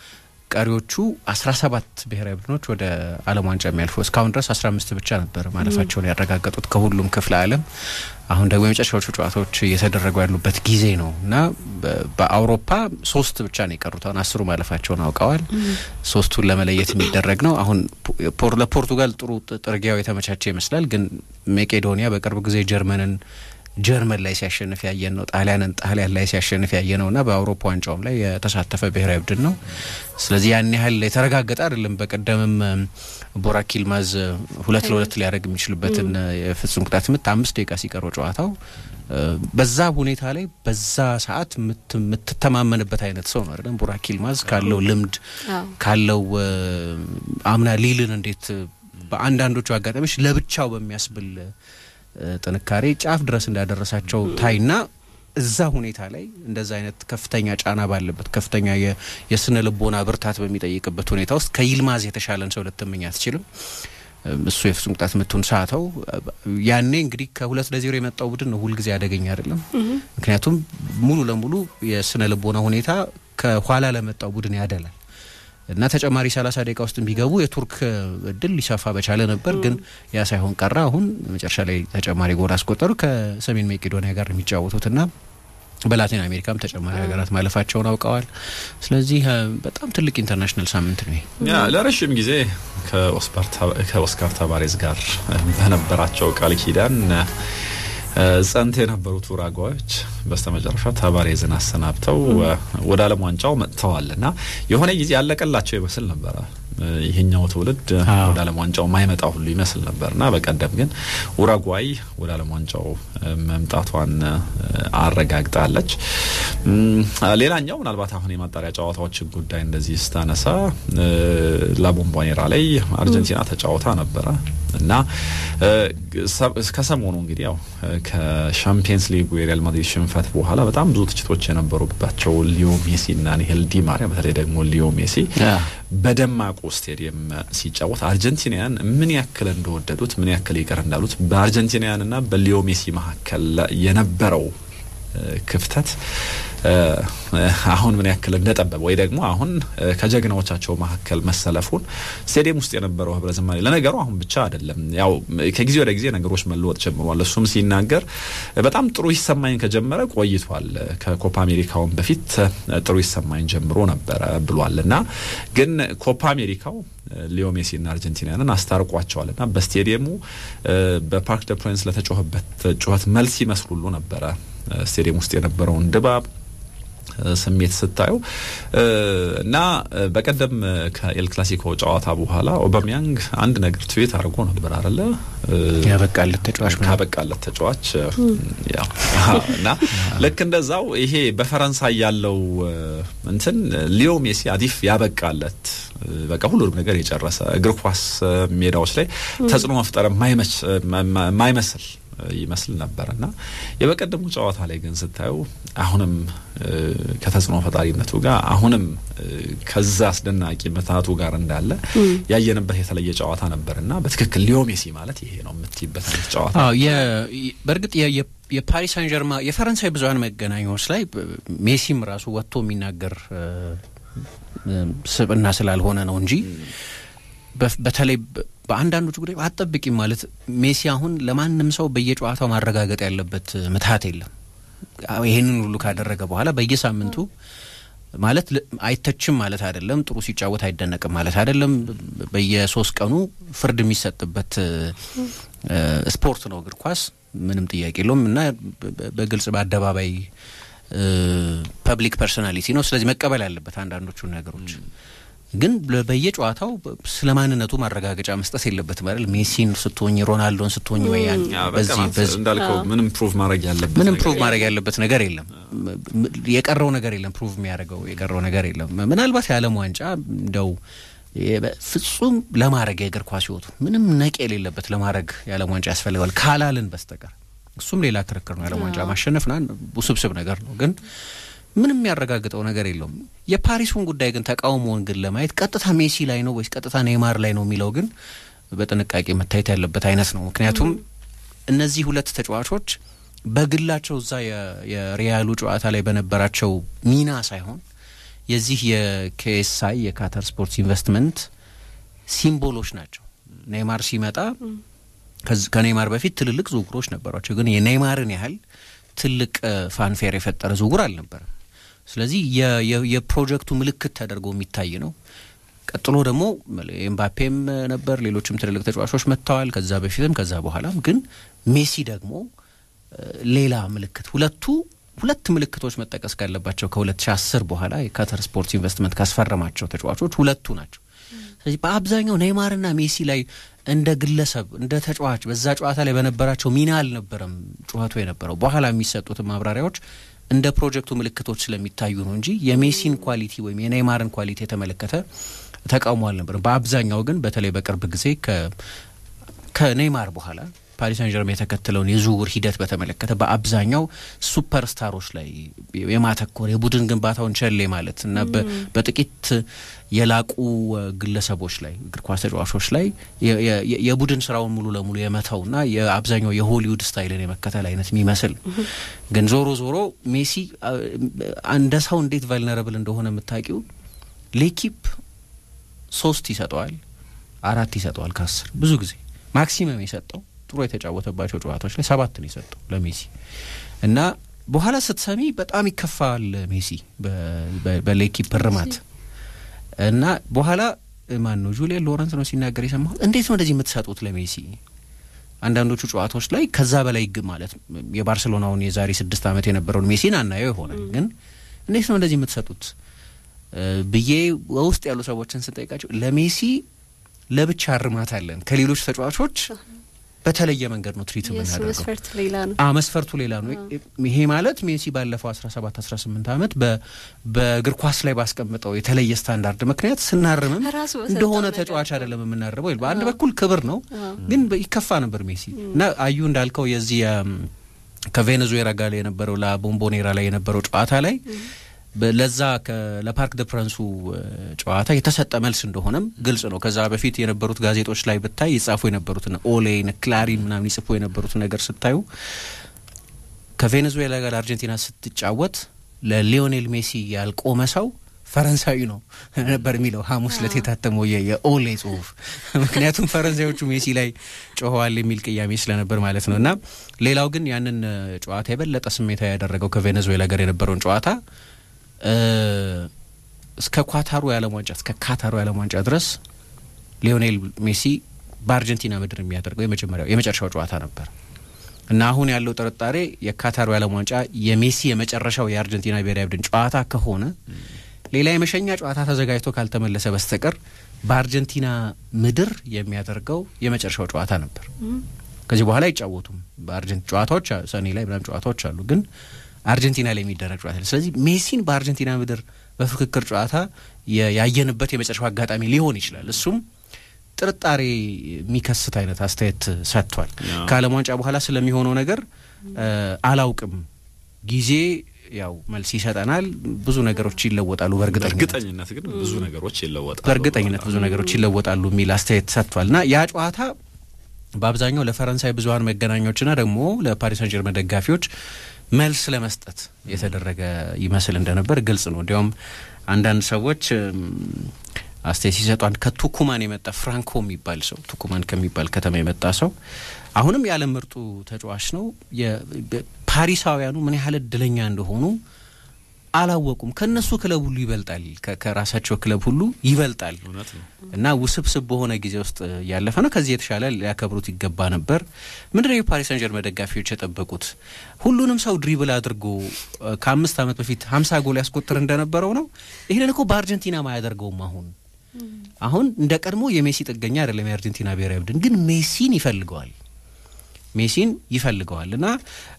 ቀሪዎቹ አስራ ሰባት ብሔራዊ ቡድኖች ወደ ዓለም ዋንጫ የሚያልፉ እስካሁን ድረስ አስራ አምስት ብቻ ነበር ማለፋቸውን ያረጋገጡት ከሁሉም ክፍለ ዓለም። አሁን ደግሞ የመጨረሻዎቹ ጨዋታዎች እየተደረጉ ያሉበት ጊዜ ነው እና በአውሮፓ ሶስት ብቻ ነው የቀሩት። አሁን አስሩ ማለፋቸውን አውቀዋል። ሶስቱን ለመለየት የሚደረግ ነው። አሁን ለፖርቱጋል ጥሩ ጥርጊያው የተመቻቸ ይመስላል። ግን ሜቄዶኒያ በቅርብ ጊዜ ጀርመንን ጀርመን ላይ ሲያሸንፍ ያየን ነው። ጣሊያንን ጣሊያን ላይ ሲያሸንፍ ያየ ነው እና በአውሮፓ ዋንጫውም ላይ የተሳተፈ ብሔራዊ ቡድን ነው። ስለዚህ ያን ያህል የተረጋገጠ አይደለም። በቀደምም ቦራክ ይልማዝ ሁለት ለሁለት ሊያደርግ የሚችልበትን የፍጹም ቅጣት ምት አምስት ደቂቃ ሲቀረው ጨዋታው በዛ ሁኔታ ላይ በዛ ሰዓት የምትተማመንበት አይነት ሰው ነው አይደለም። ቦራክ ይልማዝ ካለው ልምድ ካለው አምና ሊልን እንዴት በአንዳንዶቹ አጋጣሚዎች ለብቻው በሚያስብል ጥንካሬ ጫፍ ድረስ እንዳደረሳቸው ታይና እዛ ሁኔታ ላይ እንደዛ አይነት ከፍተኛ ጫና ባለበት ከፍተኛ የስነ ልቦና ብርታት በሚጠይቅበት ሁኔታ ውስጥ ከይልማዝ የተሻለን ሰው ልትመኝ አትችልም። እሱ የፍጹም ቅጣት ምቱን ሳተው። ያኔ እንግዲህ ከሁለት ለዜሮ የመጣው ቡድን ነው ሁልጊዜ አደገኛ አይደለም። ምክንያቱም ሙሉ ለሙሉ የስነ ልቦና ሁኔታ ከኋላ ለመጣው ቡድን ያደላል እና ተጨማሪ ሰላሳ ደቂቃ ውስጥ ቢገቡ የቱርክ እድል ሊሰፋ በቻለ ነበር። ግን ያ ሳይሆን ቀረ። አሁን መጨረሻ ላይ ተጨማሪ ጎል አስቆጠሩ። ከሰሜን መቄዶኒያ ጋር የሚጫወቱትና በላቲን አሜሪካም ተጨማሪ ሀገራት ማለፋቸውን አውቀዋል። ስለዚህ በጣም ትልቅ ኢንተርናሽናል ሳምንት ነው። ያ ለረዥም ጊዜ ከኦስካር ታባሬዝ ጋር በነበራቸው ቃል ኪዳን ጸንት የነበሩት ኡራጓዮች በስተመጨረሻ ታባሬዝን አሰናብተው ወደ ዓለም ዋንጫው መጥተዋል እና የሆነ ጊዜ ያለቀላቸው ይመስል ነበረ። ይሄኛው ትውልድ ወደ ዓለም ዋንጫው ማይመጣ ሁሉ ይመስል ነበር እና በቀደም ግን ኡራጓይ ወደ ዓለም ዋንጫው መምጣቷን አረጋግጣለች። ሌላኛው ምናልባት አሁን የማጣሪያ ጨዋታዎች ጉዳይ እንደዚህ ስታነሳ ላቦምቧኔራ ላይ አርጀንቲና ተጫውታ ነበረ እና ከሰሞኑ እንግዲህ ያው ከሻምፒየንስ ሊጉ የሪያል ማድሪድ ሽንፈት በኋላ በጣም ብዙ ትችቶች የነበሩባቸው ሊዮ ሜሲ እና ኒሄል ዲ ማሪያ በተለይ ደግሞ ሊዮ ሜሲ በደማቁ ስቴዲየም ሲጫወት አርጀንቲናውያን ምን ያክል እንደወደዱት ምን ያክል ይቅር እንዳሉት በአርጀንቲናውያን እና በሊዮ ሜሲ መካከል የነበረው ክፍተት አሁን ምን ያክል እንደጠበበ ወይ ደግሞ አሁን ከጀግናዎቻቸው መካከል መሰለፉን ስቴዲየም ውስጥ የነበረው ህብረ ዝማሬ ለነገሩ አሁን ብቻ አይደለም፣ ያው ከጊዜ ወደ ጊዜ ነገሮች መለወጥ ጀምሯል። እሱም ሲናገር በጣም ጥሩ ይሰማኝ ከጀመረ ቆይቷል። ከኮፓ አሜሪካውን በፊት ጥሩ ይሰማኝ ጀምሮ ነበረ ብሏል እና ግን ኮፓ አሜሪካው ሊዮ ሜሲና አርጀንቲናንን አስታርቋቸዋል እና በስቴዲየሙ በፓርክ ደ ፕሪንስ ለተጮኸበት ጩኸት መልስ ይመስል ሁሉ ነበረ ስቴዲየም ውስጥ የነበረውን ድባብ ስሜት ስታየው እና በቀደም ከኤል ክላሲኮ ጨዋታ በኋላ ኦባሚያንግ አንድ ነገር ትዊት አድርጎ ነበር አለ ያበቃለት ተጫዋች ካበቃለት ተጫዋች ያው እና ልክ እንደዛው ይሄ በፈረንሳይ ያለው እንትን ሊዮ ሜሲ አዲፍ ያበቃለት በቃ ሁሉንም ነገር የጨረሰ እግር ኳስ ሜዳዎች ላይ ተጽዕኖ መፍጠር የማይመስል ይመስል ነበር እና የበቀደሙ ጨዋታ ላይ ግን ስታየው አሁንም ከተጽዕኖ ፈጣሪነቱ ጋር አሁንም ከዛ አስደናቂ ምታቱ ጋር እንዳለ ያየንበት የተለየ ጨዋታ ነበር እና በትክክል ሊዮ ሜሲ ማለት ይሄ ነው የምትይበት አይነት ጨዋታ። በእርግጥ የፓሪስ ሳን ጀርማ የፈረንሳይ ብዙሀን መገናኛዎች ላይ ሜሲም ራሱ ወጥቶ የሚናገር ስብዕና ስላልሆነ ነው እንጂ በተለይ በአንዳንዶቹ ጉዳይ አጠብቂም ማለት ሜሲ አሁን ለማንም ሰው በየጨዋታው ማረጋገጥ ያለበት ምትሀት የለም። ይህንን ሁሉ ካደረገ በኋላ በየሳምንቱ ማለት አይተችም ማለት አይደለም። ጥሩ ሲጫወት አይደነቅም ማለት አይደለም። በየሶስት ቀኑ ፍርድ የሚሰጥበት ስፖርት ነው እግር ኳስ፣ ምንም ጥያቄ የለውም እና በግልጽ በአደባባይ ፐብሊክ ፐርሶናሊቲ ነው። ስለዚህ መቀበል ያለበት አንዳንዶቹን ነገሮች ግን በየጨዋታው ስለ ማንነቱ ማረጋገጫ መስጠት የለበትም አይደል? ሜሲን ስትሆኝ ሮናልዶን ስትሆኝ ወይ በዚህ በዚህ እንዳልከው ምንም ፕሩቭ ማድረግ ያለበት ምንም ፕሩቭ ማድረግ ያለበት ነገር የለም። የቀረው ነገር የለም። ፕሩቭ የሚያደርገው የቀረው ነገር የለም። ምናልባት የዓለም ዋንጫ እንደው ፍጹም ለማድረግ የእግር ኳስ ሕይወቱ ምንም ነቅ የሌለበት ለማድረግ የዓለም ዋንጫ ያስፈልገዋል ካላልን በስተቀር እሱም ሌላ ክርክር ነው። የዓለም ዋንጫ ማሸነፍ ና ውስብስብ ነገር ነው ግን ምንም የሚያረጋግጠው ነገር የለውም። የፓሪሱን ጉዳይ ግን ተቃውሞውን ግን ለማየት ቀጥታ ሜሲ ላይ ነው ወይስ ቀጥታ ኔይማር ላይ ነው የሚለው ግን በጥንቃቄ መታየት ያለበት አይነት ነው። ምክንያቱም እነዚህ ሁለት ተጫዋቾች በግላቸው እዛ የሪያሉ ጨዋታ ላይ በነበራቸው ሚና ሳይሆን የዚህ የኬኤስአይ የካተር ስፖርትስ ኢንቨስትመንት ሲምቦሎች ናቸው። ኔይማር ሲመጣ ከኔይማር በፊት ትልልቅ ዝውውሮች ነበሯቸው፣ ግን የኔይማርን ያህል ትልቅ ፋንፌር የፈጠረ ዝውውር አልነበረም። ስለዚህ የፕሮጀክቱ ምልክት ተደርጎ የሚታይ ነው። ቀጥሎ ደግሞ ኤምባፔም ነበር፣ ሌሎችም ትልልቅ ተጫዋቾች መጥተዋል። ከዛ በፊትም ከዛ በኋላም ግን ሜሲ ደግሞ ሌላ ምልክት ሁለቱ ሁለት ምልክቶች መጠቀስ ካለባቸው ከ2010 በኋላ የካተር ስፖርትስ ኢንቨስትመንት ካስፈረማቸው ተጫዋቾች ሁለቱ ናቸው። ስለዚህ በአብዛኛው ኔይማርና ሜሲ ላይ እንደ ግለሰብ እንደ ተጫዋች በዛ ጨዋታ ላይ በነበራቸው ሚና አልነበረም ጩኸቱ የነበረው። በኋላ የሚሰጡትን ማብራሪያዎች እንደ ፕሮጀክቱ ምልክቶች ስለሚታዩ ነው እንጂ የሜሲን ኳሊቲ ወይም የኔይማርን ኳሊቲ የተመለከተ ተቃውሞ አልነበረም። በአብዛኛው ግን በተለይ በቅርብ ጊዜ ከኔይማር በኋላ ፓሪስ ሳን ጀርሜን የተከተለውን የዝውውር ሂደት በተመለከተ በአብዛኛው ሱፐር ስታሮች ላይ የማተኮር የቡድን ግንባታውን ቸሌ ማለት እና በጥቂት የላቁ ግለሰቦች ላይ እግር ኳስ ተጫዋቾች ላይ የቡድን ስራውን ሙሉ ለሙሉ የመተውና የአብዛኛው የሆሊውድ ስታይልን የመከተል አይነት የሚመስል ግን ዞሮ ዞሮ ሜሲ እንደ ሰው እንዴት ቫልነረብል እንደሆነ የምታውቂው ሌኪፕ ሶስት ይሰጠዋል፣ አራት ይሰጠዋል ከአስር ብዙ ጊዜ ማክሲመም የሰጠው ጥሩ የተጫወተባቸው ጨዋታዎች ላይ ሰባት ነው የሰጠው ለሜሲ እና በኋላ ስትሰሚ በጣም ይከፋል ሜሲ በሌኪፕ እርማት እና በኋላ ማን ነው ጁሊያን ሎረንስ ነው ሲናገር የሰማሁት። እንዴት ነው እንደዚህ የምትሰጡት ለሜሲ? አንዳንዶቹ ጨዋታዎች ላይ ከዛ በላይ ግ ማለት የባርሴሎናውን የዛሬ ስድስት ዓመት የነበረውን ሜሲን አናየው ይሆናል፣ ግን እንዴት ነው እንደዚህ የምትሰጡት ብዬ ውስጥ ያሉ ሰዎችን ስንጠይቃቸው ለሜሲ ለብቻ እርማት አለን ከሌሎች ተጫዋቾች በተለየ መንገድ ነው ትሪት የምናደርገው። መስፈርት ሌላ ነው። መስፈርቱ ሌላ ነው። ይሄ ማለት ሜሲ ባለፈው አስራ ሰባት አስራ ስምንት ዓመት በእግር ኳስ ላይ ባስቀምጠው የተለየ ስታንዳርድ ምክንያት ስናርምም እንደሆነ ተጫዋች አይደለም የምናርበው። በአንድ በኩል ክብር ነው፣ ግን ይከፋ ነበር ሜሲ እና አዩ እንዳልከው የዚህ ከቬኔዙዌላ ጋር የነበረው ላቦምቦኔራ ላይ የነበረው ጨዋታ ላይ ለዛ ለፓርክ ደ ፕረንሱ ጨዋታ የተሰጠ መልስ እንደሆነም ግልጽ ነው። ከዛ በፊት የነበሩት ጋዜጦች ላይ ብታይ ይጻፉ የነበሩትን ኦሌን፣ ክላሪን ምናምን ይጽፉ የነበሩትን ነገር ስታዩ ከቬኔዙዌላ ጋር አርጀንቲና ስትጫወት ለሊዮኔል ሜሲ ያልቆመ ሰው ፈረንሳዊ ነው ነበር የሚለው ሐሙስ ዕለት የታተመው የኦሌ ጽሁፍ። ምክንያቱም ፈረንሳዮቹ ሜሲ ላይ ጮኸዋል የሚል ቅያሜ ስለነበር ማለት ነው። እና ሌላው ግን ያንን ጨዋታ የበለጠ ስሜታዊ ያደረገው ከቬኔዙዌላ ጋር የነበረውን ጨዋታ እስከ ኳታሩ የዓለም ዋንጫ እስከ ካታሩ የዓለም ዋንጫ ድረስ ሊዮኔል ሜሲ በአርጀንቲና ምድር የሚያደርገው የመጀመሪያው የመጨረሻው ጨዋታ ነበር እና አሁን ያለው ጥርጣሬ የካታሩ የዓለም ዋንጫ የሜሲ የመጨረሻው የአርጀንቲና ብሔራዊ ቡድን ጨዋታ ከሆነ ሌላ የመሸኛ ጨዋታ ተዘጋጅቶ ካልተመለሰ በስተቀር በአርጀንቲና ምድር የሚያደርገው የመጨረሻው ጨዋታ ነበር። ከዚህ በኋላ አይጫወቱም። በአርጀንቲና ጨዋታዎች ሰኔ ላይ ምናምን ጨዋታዎች አሉ ግን አርጀንቲና ላይ የሚደረግ ጨዋታ ስለዚህ ሜሲን በአርጀንቲና ምድር በፍክክር ጨዋታ ያየንበት የመጨረሻው አጋጣሚ ሊሆን ይችላል። እሱም ጥርጣሬ የሚከስት አይነት አስተያየት ሰጥቷል። ከዓለም ዋንጫ በኋላ ስለሚሆነው ነገር አላውቅም፣ ጊዜ ያው መልስ ይሰጠናል። ብዙ ነገሮች ይለወጣሉ። በእርግጠኝነት ግን ብዙ ነገሮች ይለወጣሉ። በእርግጠኝነት ብዙ ነገሮች ይለወጣሉ የሚል አስተያየት ሰጥቷል እና ያ ጨዋታ በአብዛኛው ለፈረንሳይ ብዙሀን መገናኛዎችና ደግሞ ለፓሪስ ሳን ጀርመን ደጋፊዎች መልስ ለመስጠት የተደረገ ይመስል እንደነበር ግልጽ ነው። እንዲያውም አንዳንድ ሰዎች አስተያየት ሲሰጡ አንድ ከቱኩማን የመጣ ፍራንኮ የሚባል ሰው ቱኩማን ከሚባል ከተማ የመጣ ሰው አሁንም የዓለም ምርጡ ተጫዋች ነው። ፓሪሳውያኑ ምን ያህል እድለኛ እንደሆኑ አላወቁም። ከነሱ ክለብ ሁሉ ይበልጣል፣ ከራሳቸው ክለብ ሁሉ ይበልጣል እና ውስብስብ በሆነ ጊዜ ውስጥ ያለፈ ነው። ከዚህ የተሻለ ሊያከብሩት ይገባ ነበር። ምንድነው የፓሪስ ሰን ጀርመን ደጋፊዎች የጠበቁት? ሁሉንም ሰው ድሪብል አድርጎ ከአምስት ዓመት በፊት ሀምሳ ጎል ያስቆጥር እንደነበረው ነው። ይህንን እኮ በአርጀንቲና ማያደርገውም አሁን አሁን እንደ ቀድሞ የሜሲ ጥገኛ አይደለም የአርጀንቲና ብሔራዊ ቡድን ግን ሜሲን ይፈልገዋል ሜሲን ይፈልገዋል እና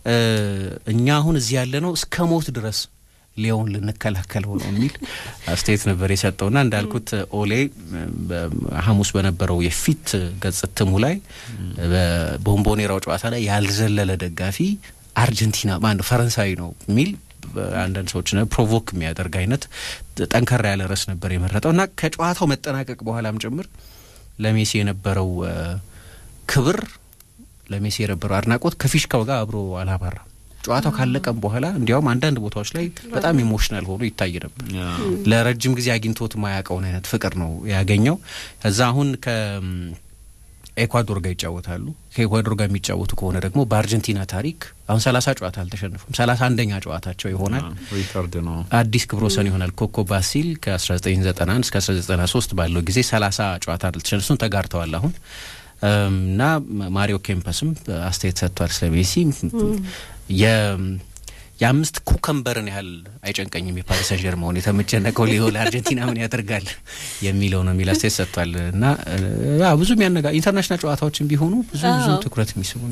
እኛ አሁን እዚህ ያለ ነው እስከ ሞት ድረስ ሊዮን ልንከላከለው ነው የሚል አስተያየት ነበር የሰጠውና እንዳልኩት ኦሌ ሐሙስ በነበረው የፊት ገጽ እትሙ ላይ በቦምቦኔራው ጨዋታ ላይ ያልዘለለ ደጋፊ አርጀንቲና ማነው ፈረንሳዊ ነው የሚል አንዳንድ ሰዎች ፕሮቮክ የሚያደርግ አይነት ጠንከራ ያለ ርዕስ ነበር የመረጠው እና ከጨዋታው መጠናቀቅ በኋላም ጭምር ለሜሲ የነበረው ክብር ለሜሲ የነበረው አድናቆት ከፊሽካው ጋር አብሮ አላባራም። ጨዋታው ካለቀም በኋላ እንዲያውም አንዳንድ ቦታዎች ላይ በጣም ኢሞሽናል ሆኖ ይታይ ነበር። ለረጅም ጊዜ አግኝቶት ማያውቀውን አይነት ፍቅር ነው ያገኘው። ከዛ አሁን ከ ኤኳዶር ጋር ይጫወታሉ። ከኤኳዶር ጋር የሚጫወቱ ከሆነ ደግሞ በአርጀንቲና ታሪክ አሁን ሰላሳ ጨዋታ አልተሸነፉም። ሰላሳ አንደኛ ጨዋታቸው ይሆናል። ሪካርድ ነው አዲስ ክብረ ወሰን ይሆናል። ኮኮ ባሲል ከ1991 እስከ 1993 ባለው ጊዜ ሰላሳ ጨዋታ አልተሸነፉም፣ ተጋርተዋል አሁን እና ማሪዮ ኬምፐስም አስተያየት ሰጥቷል ስለ ሜሲ የአምስት ኩከምበርን ያህል አይጨንቀኝም የፓሪስ ሰን ጀርመን የተመጨነቀው ሊዮ ለአርጀንቲና ምን ያደርጋል የሚለው ነው የሚል አስተያየት ሰጥቷል። እና ብዙ የሚያነጋ ኢንተርናሽናል ጨዋታዎችን ቢሆኑ ብዙ ብዙ ትኩረት የሚስቡ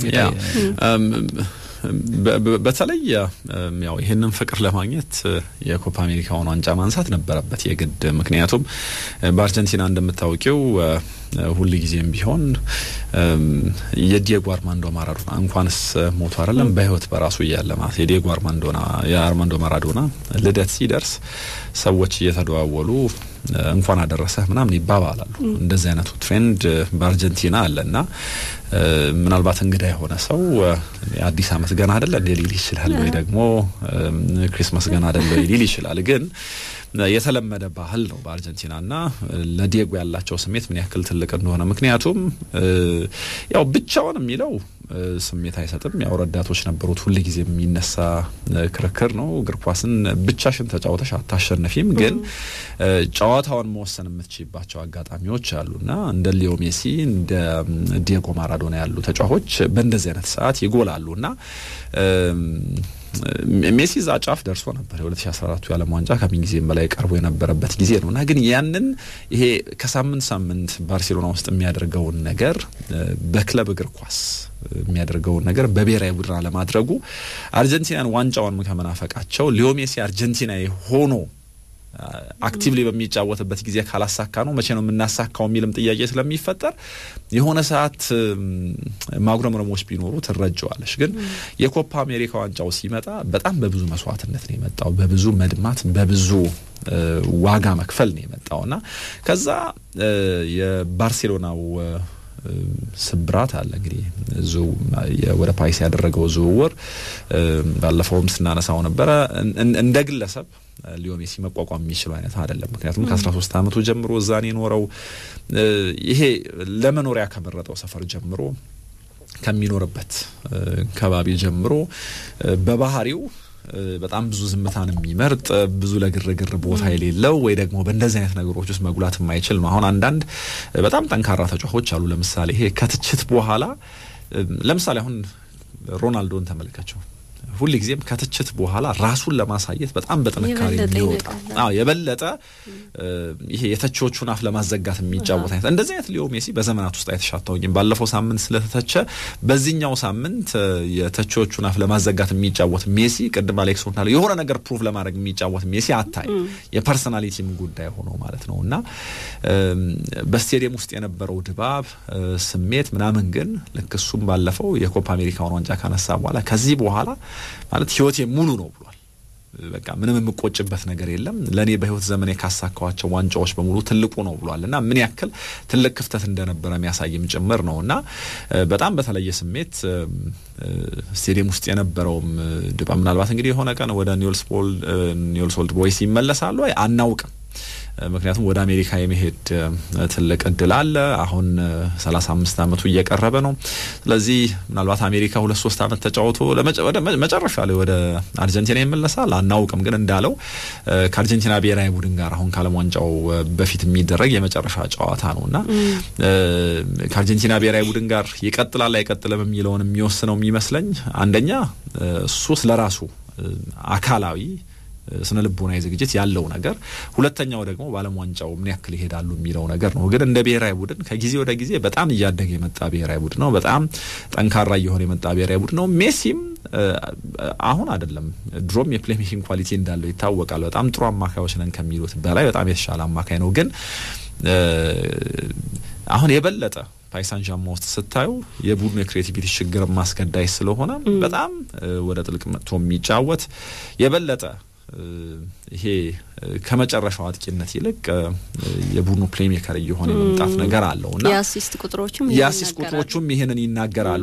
በተለይ ያው ይህንን ፍቅር ለማግኘት የኮፓ አሜሪካውን ዋንጫ ማንሳት ነበረበት የግድ። ምክንያቱም በአርጀንቲና እንደምታውቂው ሁል ጊዜም ቢሆን የዲየጎ አርማንዶ ማራዶና እንኳንስ ሞቶ አይደለም በህይወት በራሱ እያለ ማለት የዲየጎ አርማንዶና የአርማንዶ ማራዶና ልደት ሲደርስ ሰዎች እየተደዋወሉ እንኳን አደረሰህ ምናምን ይባባላሉ። እንደዚህ አይነቱ ትሬንድ በአርጀንቲና አለና ምናልባት እንግዳ የሆነ ሰው አዲስ ዓመት ገና አይደለ እንዴ ሊል ይችላል፣ ወይ ደግሞ ክሪስማስ ገና አይደለ ሊል ይችላል ግን የተለመደ ባህል ነው በአርጀንቲና እና ለዲየጎ ያላቸው ስሜት ምን ያክል ትልቅ እንደሆነ ምክንያቱም ያው ብቻውን የሚለው ስሜት አይሰጥም። ያው ረዳቶች ነበሩት። ሁል ጊዜ የሚነሳ ክርክር ነው። እግር ኳስን ብቻሽን ተጫውተሽ አታሸነፊም፣ ግን ጨዋታውን መወሰን የምትችይባቸው አጋጣሚዎች አሉና እንደ ሊዮ ሜሲ እንደ ዲየጎ ማራዶና ያሉ ተጫዋቾች በእንደዚህ አይነት ሰዓት ይጎላሉ እና ሜሲ እዛ ጫፍ ደርሶ ነበር። የ2014ቱ የዓለም ዋንጫ ከምን ጊዜም በላይ ቀርቦ የነበረበት ጊዜ ነው እና ግን ያንን ይሄ ከሳምንት ሳምንት ባርሴሎና ውስጥ የሚያደርገውን ነገር በክለብ እግር ኳስ የሚያደርገውን ነገር በብሔራዊ ቡድን አለማድረጉ አርጀንቲናን ዋንጫውን ከመናፈቃቸው ሊዮ ሜሲ አርጀንቲናዊ ሆኖ አክቲቭሊ በሚጫወትበት ጊዜ ካላሳካ ነው መቼ ነው የምናሳካው የሚልም ጥያቄ ስለሚፈጠር የሆነ ሰዓት ማጉረምረሞች ቢኖሩ ትረጀዋለች። ግን የኮፓ አሜሪካ ዋንጫው ሲመጣ በጣም በብዙ መስዋዕትነት ነው የመጣው፣ በብዙ መድማት፣ በብዙ ዋጋ መክፈል ነው የመጣው እና ከዛ የባርሴሎናው ስብራት አለ እንግዲህ ወደ ፓሪስ ያደረገው ዝውውር ባለፈውም ስናነሳው ነበረ እንደ ግለሰብ ሊዮ ሜሲ መቋቋም የሚችለው አይነት አይደለም። ምክንያቱም ከ13 ዓመቱ ጀምሮ እዛን የኖረው ይሄ ለመኖሪያ ከመረጠው ሰፈር ጀምሮ ከሚኖርበት ከባቢ ጀምሮ በባህሪው በጣም ብዙ ዝምታን የሚመርጥ ብዙ ለግርግር ቦታ የሌለው ወይ ደግሞ በእንደዚህ አይነት ነገሮች ውስጥ መጉላት የማይችል ነው። አሁን አንዳንድ በጣም ጠንካራ ተጫዋቾች አሉ። ለምሳሌ ይሄ ከትችት በኋላ ለምሳሌ አሁን ሮናልዶን ተመልከቸው። ሁል ጊዜም ከትችት በኋላ ራሱን ለማሳየት በጣም በጥንካሬ የሚወጣ አዎ፣ የበለጠ ይሄ የተቺዎቹን አፍ ለማዘጋት የሚጫወት አይነት እንደዚህ አይነት ሊዮ ሜሲ በዘመናት ውስጥ አይተሻታውኝም። ባለፈው ሳምንት ስለተተቸ በዚህኛው ሳምንት የተቺዎቹን አፍ ለማዘጋት የሚጫወት ሜሲ፣ ቅድም አሌክስ እንዳለው የሆነ ነገር ፕሩቭ ለማድረግ የሚጫወት ሜሲ አታይ። የፐርሰናሊቲም ጉዳይ ሆኖ ማለት ነው እና በስቴዲየም ውስጥ የነበረው ድባብ ስሜት ምናምን ግን ልክ እሱም ባለፈው የኮፓ አሜሪካውን ዋንጫ ካነሳ በኋላ ከዚህ በኋላ ማለት ህይወቴ ሙሉ ነው ብሏል። በቃ ምንም የምቆጭበት ነገር የለም ለእኔ በህይወት ዘመኔ ካሳካዋቸው ዋንጫዎች በሙሉ ትልቁ ነው ብሏል እና ምን ያክል ትልቅ ክፍተት እንደነበረ የሚያሳይም ጭምር ነው እና በጣም በተለየ ስሜት ስቴዲየም ውስጥ የነበረውም ድባብ ምናልባት እንግዲህ የሆነ ቀን ወደ ኒውልስ ኦልድ ቦይስ ይመለሳሉ አናውቅም። ምክንያቱም ወደ አሜሪካ የመሄድ ትልቅ እድል አለ። አሁን ሰላሳ አምስት አመቱ እየቀረበ ነው። ስለዚህ ምናልባት አሜሪካ ሁለት ሶስት አመት ተጫውቶ መጨረሻ ላይ ወደ አርጀንቲና ይመለሳል አናውቅም። ግን እንዳለው ከአርጀንቲና ብሔራዊ ቡድን ጋር አሁን ከዓለም ዋንጫው በፊት የሚደረግ የመጨረሻ ጨዋታ ነው እና ከአርጀንቲና ብሔራዊ ቡድን ጋር ይቀጥላል አይቀጥልም የሚለውን የሚወስነው የሚመስለኝ አንደኛ እሱ ስለራሱ አካላዊ ስነ ልቦናዊ ዝግጅት ያለው ነገር፣ ሁለተኛው ደግሞ በዓለም ዋንጫው ምን ያክል ይሄዳሉ የሚለው ነገር ነው። ግን እንደ ብሔራዊ ቡድን ከጊዜ ወደ ጊዜ በጣም እያደገ የመጣ ብሔራዊ ቡድን ነው። በጣም ጠንካራ እየሆነ የመጣ ብሔራዊ ቡድን ነው። ሜሲም አሁን አይደለም ድሮም የፕሌይ ሜኪንግ ኳሊቲ እንዳለው ይታወቃል። በጣም ጥሩ አማካዮች ነን ከሚሉት በላይ በጣም የተሻለ አማካይ ነው። ግን አሁን የበለጠ ፓይሳን ዣማ ውስጥ ስታዩ የቡድኑ የክሬቲቪቲ ችግር ማስገዳይ ስለሆነ በጣም ወደ ጥልቅ መጥቶ የሚጫወት የበለጠ ይሄ ከመጨረሻው አጥቂነት ይልቅ የቡድኑ ፕሌሜከር እየሆነ የመምጣት ነገር አለው እና የአሲስት ቁጥሮቹም የአሲስት ቁጥሮቹም ይህንን ይናገራሉ።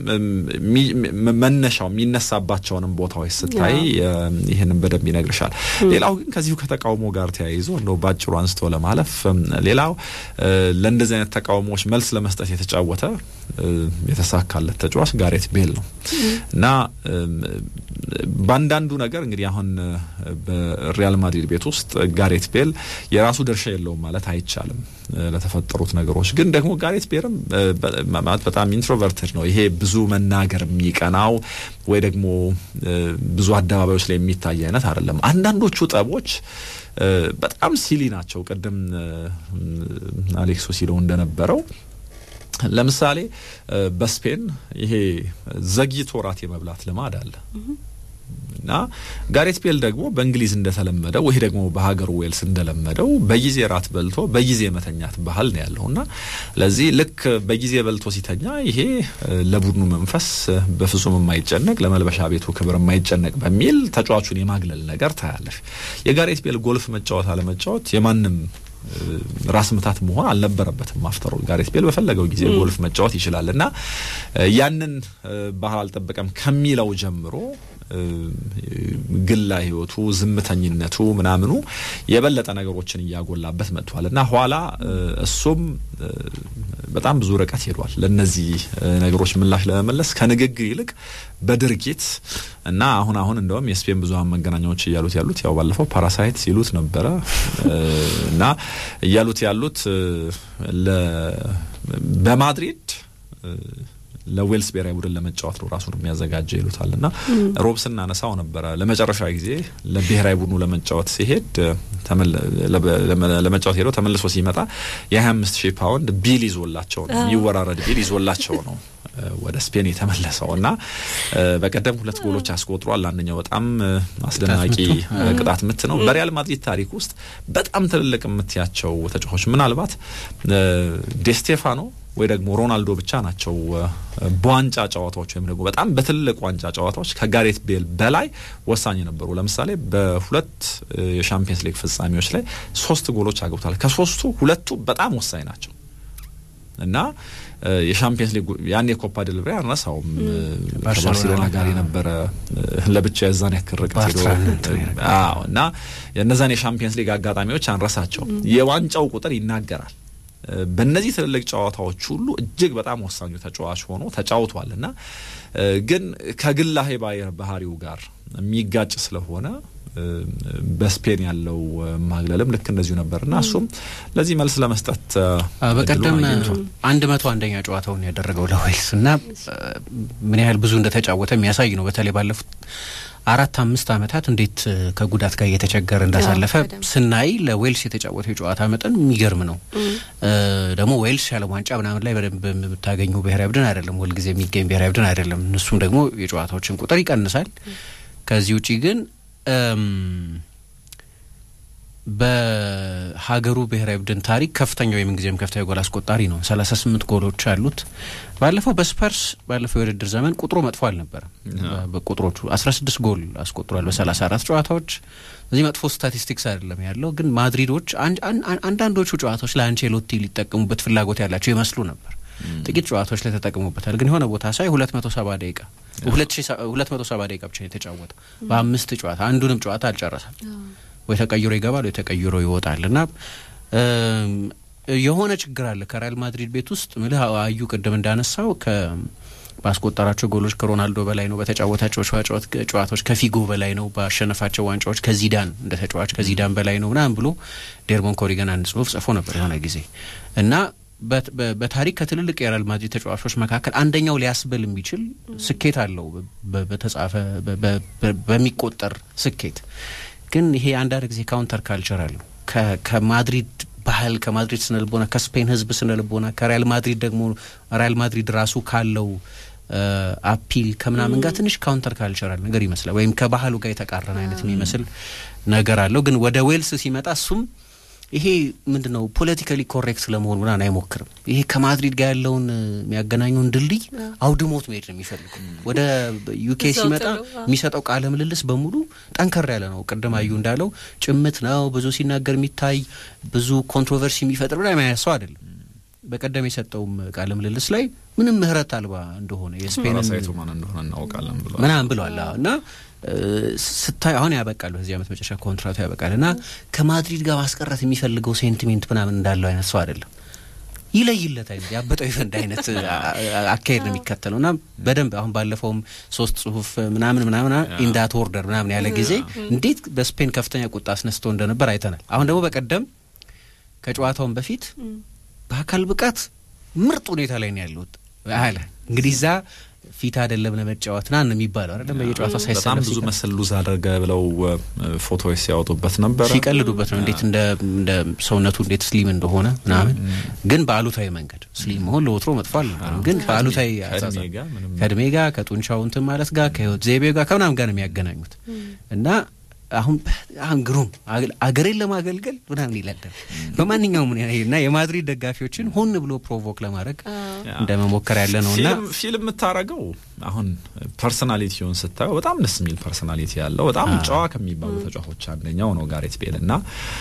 መነሻው የሚነሳባቸውንም ቦታዎች ስታይ ይህንን በደንብ ይነግርሻል። ሌላው ግን ከዚሁ ከተቃውሞ ጋር ተያይዞ እንደው ባጭሩ አንስቶ ለማለፍ ሌላው ለእንደዚህ አይነት ተቃውሞዎች መልስ ለመስጠት የተጫወተ የተሳካለት ተጫዋች ጋሬት ቤል ነው እና በአንዳንዱ ነገር እንግዲህ አሁን በሪያል ማድሪድ ቤት ውስጥ ጋሬት ቤል የራሱ ድርሻ የለውም ማለት አይቻልም። ለተፈጠሩት ነገሮች ግን ደግሞ ጋሬት ቤልም ማለት በጣም ኢንትሮቨርትድ ነው። ይሄ ብዙ መናገር የሚቀናው ወይ ደግሞ ብዙ አደባባዮች ላይ የሚታይ አይነት አይደለም። አንዳንዶቹ ጠቦች በጣም ሲሊ ናቸው። ቅድም አሌክሶ ሲለው እንደነበረው ለምሳሌ በስፔን ይሄ ዘግይቶ ራት የመብላት ልማድ አለ እና ጋሬት ቤል ደግሞ በእንግሊዝ እንደተለመደው ይሄ ደግሞ በሀገሩ ዌልስ እንደለመደው በጊዜ ራት በልቶ በጊዜ መተኛት ባህል ነው ያለው እና ለዚህ ልክ በጊዜ በልቶ ሲተኛ ይሄ ለቡድኑ መንፈስ በፍጹም የማይጨነቅ ለመልበሻ ቤቱ ክብር የማይጨነቅ በሚል ተጫዋቹን የማግለል ነገር ታያለሽ። የጋሬት ቤል ጎልፍ መጫወት አለመጫወት የማንም ራስ ምታት መሆን አልነበረበትም። አፍተሮ ጋሬት ቤል በፈለገው ጊዜ ጎልፍ መጫወት ይችላል እና ያንን ባህል አልጠበቀም ከሚለው ጀምሮ ግላ ህይወቱ፣ ዝምተኝነቱ ምናምኑ የበለጠ ነገሮችን እያጎላበት መጥቷል እና ኋላ እሱም በጣም ብዙ ርቀት ሄዷል። ለእነዚህ ነገሮች ምላሽ ለመመለስ ከንግግር ይልቅ በድርጊት እና አሁን አሁን እንደውም የስፔን ብዙሀን መገናኛዎች እያሉት ያሉት ያው ባለፈው ፓራሳይት ሲሉት ነበረ እና እያሉት ያሉት በማድሪድ ለዌልስ ብሔራዊ ቡድን ለመጫወት ነው ራሱን የሚያዘጋጀ ይሉታል እና ሮብ ስናነሳው ነበረ ለመጨረሻ ጊዜ ለብሔራዊ ቡድኑ ለመጫወት ሲሄድ ለመጫወት ሄደው ተመልሶ ሲመጣ የ25 ሺህ ፓውንድ ቢል ይዞላቸው ነው የሚወራረድ ቢል ይዞላቸው ነው ወደ ስፔን የተመለሰው እና በቀደም ሁለት ጎሎች አስቆጥሯል። አንደኛው በጣም አስደናቂ ቅጣት ምት ነው። በሪያል ማድሪድ ታሪክ ውስጥ በጣም ትልልቅ የምትያቸው ተጫዋቾች ምናልባት ዴስቴፋኖ ወይ ደግሞ ሮናልዶ ብቻ ናቸው በዋንጫ ጨዋታዎች ወይም ደግሞ በጣም በትልቅ ዋንጫ ጨዋታዎች ከጋሬት ቤል በላይ ወሳኝ ነበሩ። ለምሳሌ በሁለት የሻምፒየንስ ሊግ ፍጻሜዎች ላይ ሶስት ጎሎች አግብቷል። ከሶስቱ ሁለቱ በጣም ወሳኝ ናቸው እና የሻምፒየንስ ሊግ ያኔ የኮፓ ድል ብሬ አልረሳውም። ከባርሴሎና ጋር የነበረ ለብቻ የዛን ያክል ርቀት ሄዶ እና የእነዛን የሻምፒየንስ ሊግ አጋጣሚዎች አንረሳቸው። የዋንጫው ቁጥር ይናገራል። በእነዚህ ትልልቅ ጨዋታዎች ሁሉ እጅግ በጣም ወሳኙ ተጫዋች ሆኖ ተጫውቷል እና ግን ከግላሄ ባህሪው ጋር የሚጋጭ ስለሆነ በስፔን ያለው ማግለልም ልክ እንደዚሁ ነበር እና እሱም ለዚህ መልስ ለመስጠት በቀደም አንድ መቶ አንደኛ ጨዋታውን ያደረገው ለዌልስ እና ምን ያህል ብዙ እንደተጫወተ የሚያሳይ ነው። በተለይ ባለፉት አራት አምስት ዓመታት እንዴት ከጉዳት ጋር እየተቸገረ እንዳሳለፈ ስናይ ለዌልስ የተጫወተው የጨዋታ መጠን የሚገርም ነው። ደግሞ ዌልስ የዓለም ዋንጫ ምናምን ላይ በደንብ የምታገኙ ብሔራዊ ቡድን አይደለም፣ ሁልጊዜ የሚገኝ ብሔራዊ ቡድን አይደለም። እሱም ደግሞ የጨዋታዎችን ቁጥር ይቀንሳል። ከዚህ ውጪ ግን በሀገሩ ብሔራዊ ቡድን ታሪክ ከፍተኛው የምንጊዜም ከፍተኛ ጎል አስቆጣሪ ነው። ሰላሳ ስምንት ጎሎች አሉት። ባለፈው በስፐርስ ባለፈው የውድድር ዘመን ቁጥሩ መጥፎ አልነበረም። በቁጥሮቹ አስራ ስድስት ጎል አስቆጥሯል በሰላሳ አራት ጨዋታዎች። እዚህ መጥፎ ስታቲስቲክስ አይደለም ያለው። ግን ማድሪዶች አንዳንዶቹ ጨዋታዎች ለአንቼሎቲ ሊጠቀሙበት ፍላጎት ያላቸው ይመስሉ ነበር። ጥቂት ጨዋታዎች ላይ ተጠቅሙበታል። ግን የሆነ ቦታ ሳይ ሁለት መቶ ሰባ ደቂቃ ሁለት መቶ ሰባ ደቂቃ ብቻ የተጫወተው በአምስት ጨዋታ አንዱንም ጨዋታ አልጨረሰም። ወይ ተቀይሮ ይገባል ወይ ተቀይሮ ይወጣል እና የሆነ ችግር አለ ከሪያል ማድሪድ ቤት ውስጥ ምልህ አዩ ቅድም እንዳነሳው ባስቆጠራቸው ጎሎች ከሮናልዶ በላይ ነው። በተጫወታቸው ጨዋታዎች ከፊጎ በላይ ነው። ባሸነፋቸው ዋንጫዎች ከዚዳን እንደ ተጫዋች ከዚዳን በላይ ነው ምናምን ብሎ ዴርሞን ኮሪገን አንድ ጽሁፍ ጽፎ ነበር የሆነ ጊዜ እና በታሪክ ከትልልቅ የሪያል ማድሪድ ተጫዋቾች መካከል አንደኛው ሊያስብል የሚችል ስኬት አለው በተጻፈ በሚቆጠር ስኬት ግን ይሄ አንዳንድ ጊዜ ካውንተር ካልቸር አለው ከማድሪድ ባህል ከማድሪድ ስነ ልቦና ከስፔን ሕዝብ ስነ ልቦና ከሪያል ማድሪድ ደግሞ ሪያል ማድሪድ ራሱ ካለው አፒል ከምናምን ጋር ትንሽ ካውንተር ካልቸራል ነገር ይመስላል፣ ወይም ከባህሉ ጋር የተቃረነ አይነት የሚመስል ነገር አለው። ግን ወደ ዌልስ ሲመጣ እሱም ይሄ ምንድን ነው ፖለቲካሊ ኮሬክት ለመሆን ምናምን አይሞክርም። ይሄ ከማድሪድ ጋር ያለውን የሚያገናኘውን ድልድይ አውድሞት መሄድ ነው የሚፈልጉ። ወደ ዩኬ ሲመጣ የሚሰጠው ቃለ ምልልስ በሙሉ ጠንከር ያለ ነው። ቅድም አዩ እንዳለው ጭምት ነው፣ ብዙ ሲናገር የሚታይ ብዙ ኮንትሮቨርሲ የሚፈጥር ብላ ሰው አይደለም። በቀደም የሰጠውም ቃለ ምልልስ ላይ ምንም ምህረት አልባ እንደሆነ የስፔን ራሳይቱ ማን እንደሆነ እናውቃለን ብሏል ምናምን ብሏል እና ስታይ አሁን ያበቃል፣ በዚህ ዓመት መጨረሻ ኮንትራቱ ያበቃል እና ከማድሪድ ጋር ማስቀረት የሚፈልገው ሴንቲሜንት ምናምን እንዳለው አይነት ሰው አይደለም። ይለይለት አይነት ያበጠው ይፈንድ አይነት አካሄድ ነው የሚከተለው እና በደንብ አሁን ባለፈውም ሶስት ጽሁፍ ምናምን ምናምን ኢንዳት ኦርደር ምናምን ያለ ጊዜ እንዴት በስፔን ከፍተኛ ቁጣ አስነስቶ እንደነበር አይተናል። አሁን ደግሞ በቀደም ከጨዋታውን በፊት በአካል ብቃት ምርጥ ሁኔታ ላይ ነው ያለሁት አለ እንግዲህ እዛ ፊት አይደለም ለመጫወት ና ነው የሚባለው አይደለም። በየጨዋታው ሳይሰለፍ በጣም ብዙ መሰል ሉዝ አደረገ ብለው ፎቶዎች ሲያወጡበት ነበር፣ ሲቀልዱበት ነው እንዴት እንደ ሰውነቱ እንዴት ስሊም እንደሆነ ምናምን። ግን በአሉታዊ መንገድ ስሊም መሆን ለወትሮ መጥፎ አልነበረም። ግን በአሉታዊ ከእድሜ ጋር ከጡንቻው እንትን ማለት ጋር ከህይወት ዘይቤ ጋር ከምናምን ጋር ነው የሚያገናኙት እና አሁን አሁን ግሩም አገሬን ለማገልገል ምናምን ይላል በማንኛውም እና የማድሪድ ደጋፊዎችን ሆን ብሎ ፕሮቮክ ለማድረግ እንደ መሞከር ያለ ነው እና ፊልም የምታረገው አሁን ፐርሶናሊቲውን ስታየው በጣም ደስ የሚል ፐርሶናሊቲ ያለው በጣም ጨዋ ከሚባሉ ተጫዋቾች አንደኛው ነው ጋሬት ቤል እና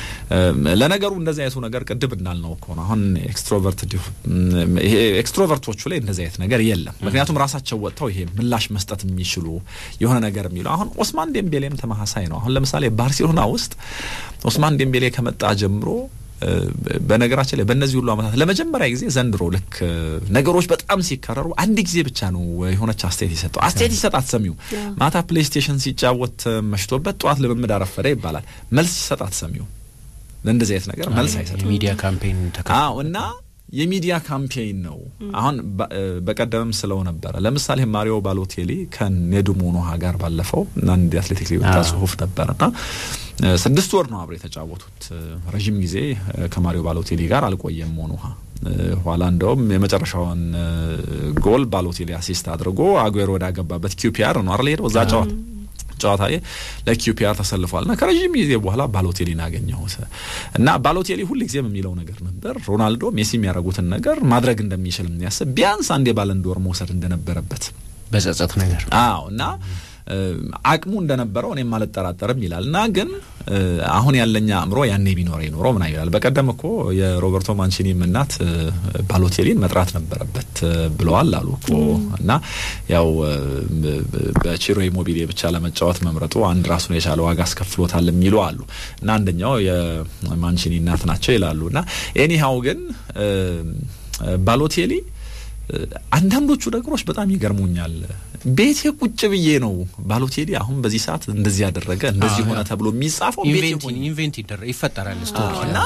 ለነገሩ እንደዚህ አይነቱ ነገር ቅድም እንዳልነው እኮ ነው። አሁን ኤክስትሮቨርት ይሄ ኤክስትሮቨርቶቹ ላይ እንደዚህ አይነት ነገር የለም። ምክንያቱም ራሳቸው ወጥተው ይሄ ምላሽ መስጠት የሚችሉ የሆነ ነገር የሚለው አሁን ኦስማን ዴምቤሌም ተመሳሳይ ነው። አሁን ለምሳሌ ባርሴሎና ውስጥ ኦስማን ዴምቤሌ ከመጣ ጀምሮ በነገራችን ላይ በእነዚህ ሁሉ ዓመታት ለመጀመሪያ ጊዜ ዘንድሮ ልክ ነገሮች በጣም ሲከረሩ አንድ ጊዜ ብቻ ነው የሆነች አስተያየት የሰጠው። አስተያየት ይሰጥ አትሰሚው። ማታ ፕሌይስቴሽን ሲጫወት መሽቶበት ጠዋት ልምምድ አረፈደ ይባላል። መልስ ሲሰጥ አትሰሚው። ለእንደዚህ አይነት ነገር መልስ አይሰጥም። ሚዲያ ካምፔን አዎ እና የሚዲያ ካምፔይን ነው። አሁን በቀደምም ስለው ነበረ። ለምሳሌ ማሪዮ ባሎቴሊ ከኔዱሞ ኖሃ ጋር ባለፈው አንድ አትሌቲክስ ሊወጣ ጽሁፍ ነበርና ስድስት ወር ነው አብረው የተጫወቱት። ረዥም ጊዜ ከማሪዮ ባሎቴሊ ጋር አልቆየም ሞኖሃ። ኋላ እንደውም የመጨረሻውን ጎል ባሎቴሊ አሲስት አድርጎ አጉዌሮ ወዳገባበት ኪውፒአር ነው አይደል ሄደው እዛ ጨዋታ ጨዋታ ላይ ለኪዩፒአር ተሰልፏል እና ከረዥም ጊዜ በኋላ ባሎቴሊን አገኘሁት እና ባሎቴሊ ሁል ጊዜም የሚለው ነገር ነበር ሮናልዶ ሜሲ የሚያደርጉትን ነገር ማድረግ እንደሚችል የሚያስብ ቢያንስ አንድ የባለንዶር መውሰድ እንደነበረበት በጸጸት ነገር አዎ እና አቅሙ እንደነበረው እኔም አልጠራጠርም ይላል እና ግን አሁን ያለኛ አእምሮ ያኔ ቢኖረ ይኖሮ ምና ይላል። በቀደም እኮ የሮበርቶ ማንቺኒም እናት ባሎቴሊን መጥራት ነበረበት ብለዋል አሉ እኮ እና ያው በቺሮ ኢሞቢሌ ብቻ ለመጫወት መምረጡ አንድ ራሱን የቻለ ዋጋ አስከፍሎታል የሚሉ አሉ እና አንደኛው የማንቺኒ እናት ናቸው ይላሉ እና ኤኒሃው ግን ባሎቴሊ አንዳንዶቹ ነገሮች በጣም ይገርሙኛል። ቤቴ ቁጭ ብዬ ነው ባሎቴሊ አሁን በዚህ ሰዓት እንደዚህ ያደረገ እንደዚህ ሆነ ተብሎ የሚጻፈው ኢንቬንት ይፈጠራል እና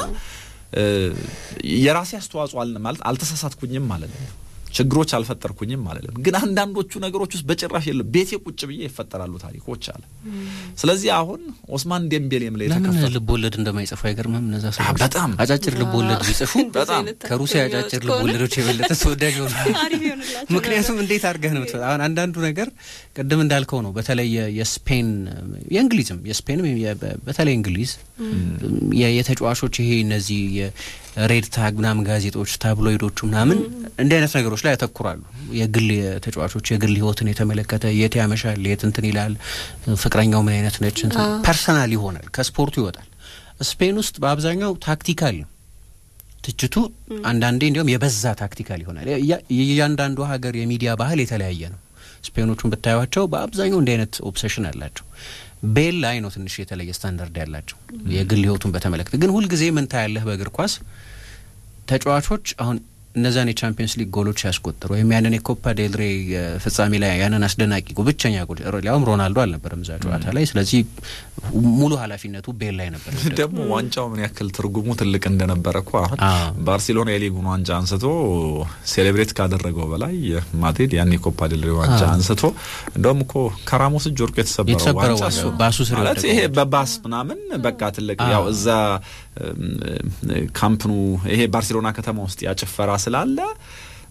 የራሴ አስተዋጽኦ ማለት አልተሳሳትኩኝም ማለት ነው። ችግሮች አልፈጠርኩኝም አለለም። ግን አንዳንዶቹ ነገሮች ውስጥ በጭራሽ የለም። ቤቴ ቁጭ ብዬ ይፈጠራሉ ታሪኮች አለ። ስለዚህ አሁን ኦስማን ዴምቤሌም ላይ ለምን ልብ ወለድ እንደማይጽፉ አይገርምም? እነዛ ሰዎች በጣም አጫጭር ልብ ወለድ ቢጽፉ በጣም ከሩሲያ አጫጭር ልብ ወለዶች የበለጠ ተወዳጅ ሆኑ። ምክንያቱም እንዴት አድርገህ ነው አሁን አንዳንዱ ነገር ቅድም እንዳልከው ነው። በተለይ የስፔን የእንግሊዝም የስፔንም በተለይ እንግሊዝ የተጫዋቾች ይሄ እነዚህ ሬድ ታግ ምናምን ጋዜጦች ታብሎይዶቹ ምናምን እንዲህ አይነት ነገሮች ላይ ያተኩራሉ። የግል ተጫዋቾች የግል ሕይወትን የተመለከተ የት ያመሻል፣ የት እንትን ይላል፣ ፍቅረኛው ምን አይነት ነች፣ ፐርሰናል ይሆናል፣ ከስፖርቱ ይወጣል። ስፔን ውስጥ በአብዛኛው ታክቲካል ነው ትችቱ። አንዳንዴ እንዲሁም የበዛ ታክቲካል ይሆናል። የእያንዳንዱ ሀገር የሚዲያ ባህል የተለያየ ነው። ስፔኖቹን ብታዩቸው በአብዛኛው እንዲህ አይነት ኦብሴሽን አላቸው። ቤል ላይ ነው ትንሽ የተለየ ስታንዳርድ ያላቸው የግል ህይወቱን በተመለከተ ግን ሁልጊዜ ምን ታያለህ በእግር ኳስ ተጫዋቾች አሁን እነዛን የቻምፒየንስ ሊግ ጎሎች ሲያስቆጥሩ ወይም ያንን የኮፓ ዴልሬ ፍጻሜ ላይ ያንን አስደናቂ ጎል ብቸኛ ጎል ሊያውም ሮናልዶ አልነበረም እዛ ጨዋታ ላይ። ስለዚህ ሙሉ ኃላፊነቱ ቤል ላይ ነበር። ደግሞ ዋንጫው ምን ያክል ትርጉሙ ትልቅ እንደነበረ እኮ አሁን ባርሴሎና የሊጉን ዋንጫ አንስቶ ሴሌብሬት ካደረገው በላይ ማድሪድ ያን የኮፓ ዴልሬ ዋንጫ አንስቶ እንደውም እኮ ከራሞስ እጅ ወርቆ የተሰበረው ዋንጫ ባሱ ስር ማለት ይሄ በባስ ምናምን በቃ ትልቅ ያው እዛ ካምፕኑ ይሄ ባርሴሎና ከተማ ውስጥ ያጭፈራ ስላለ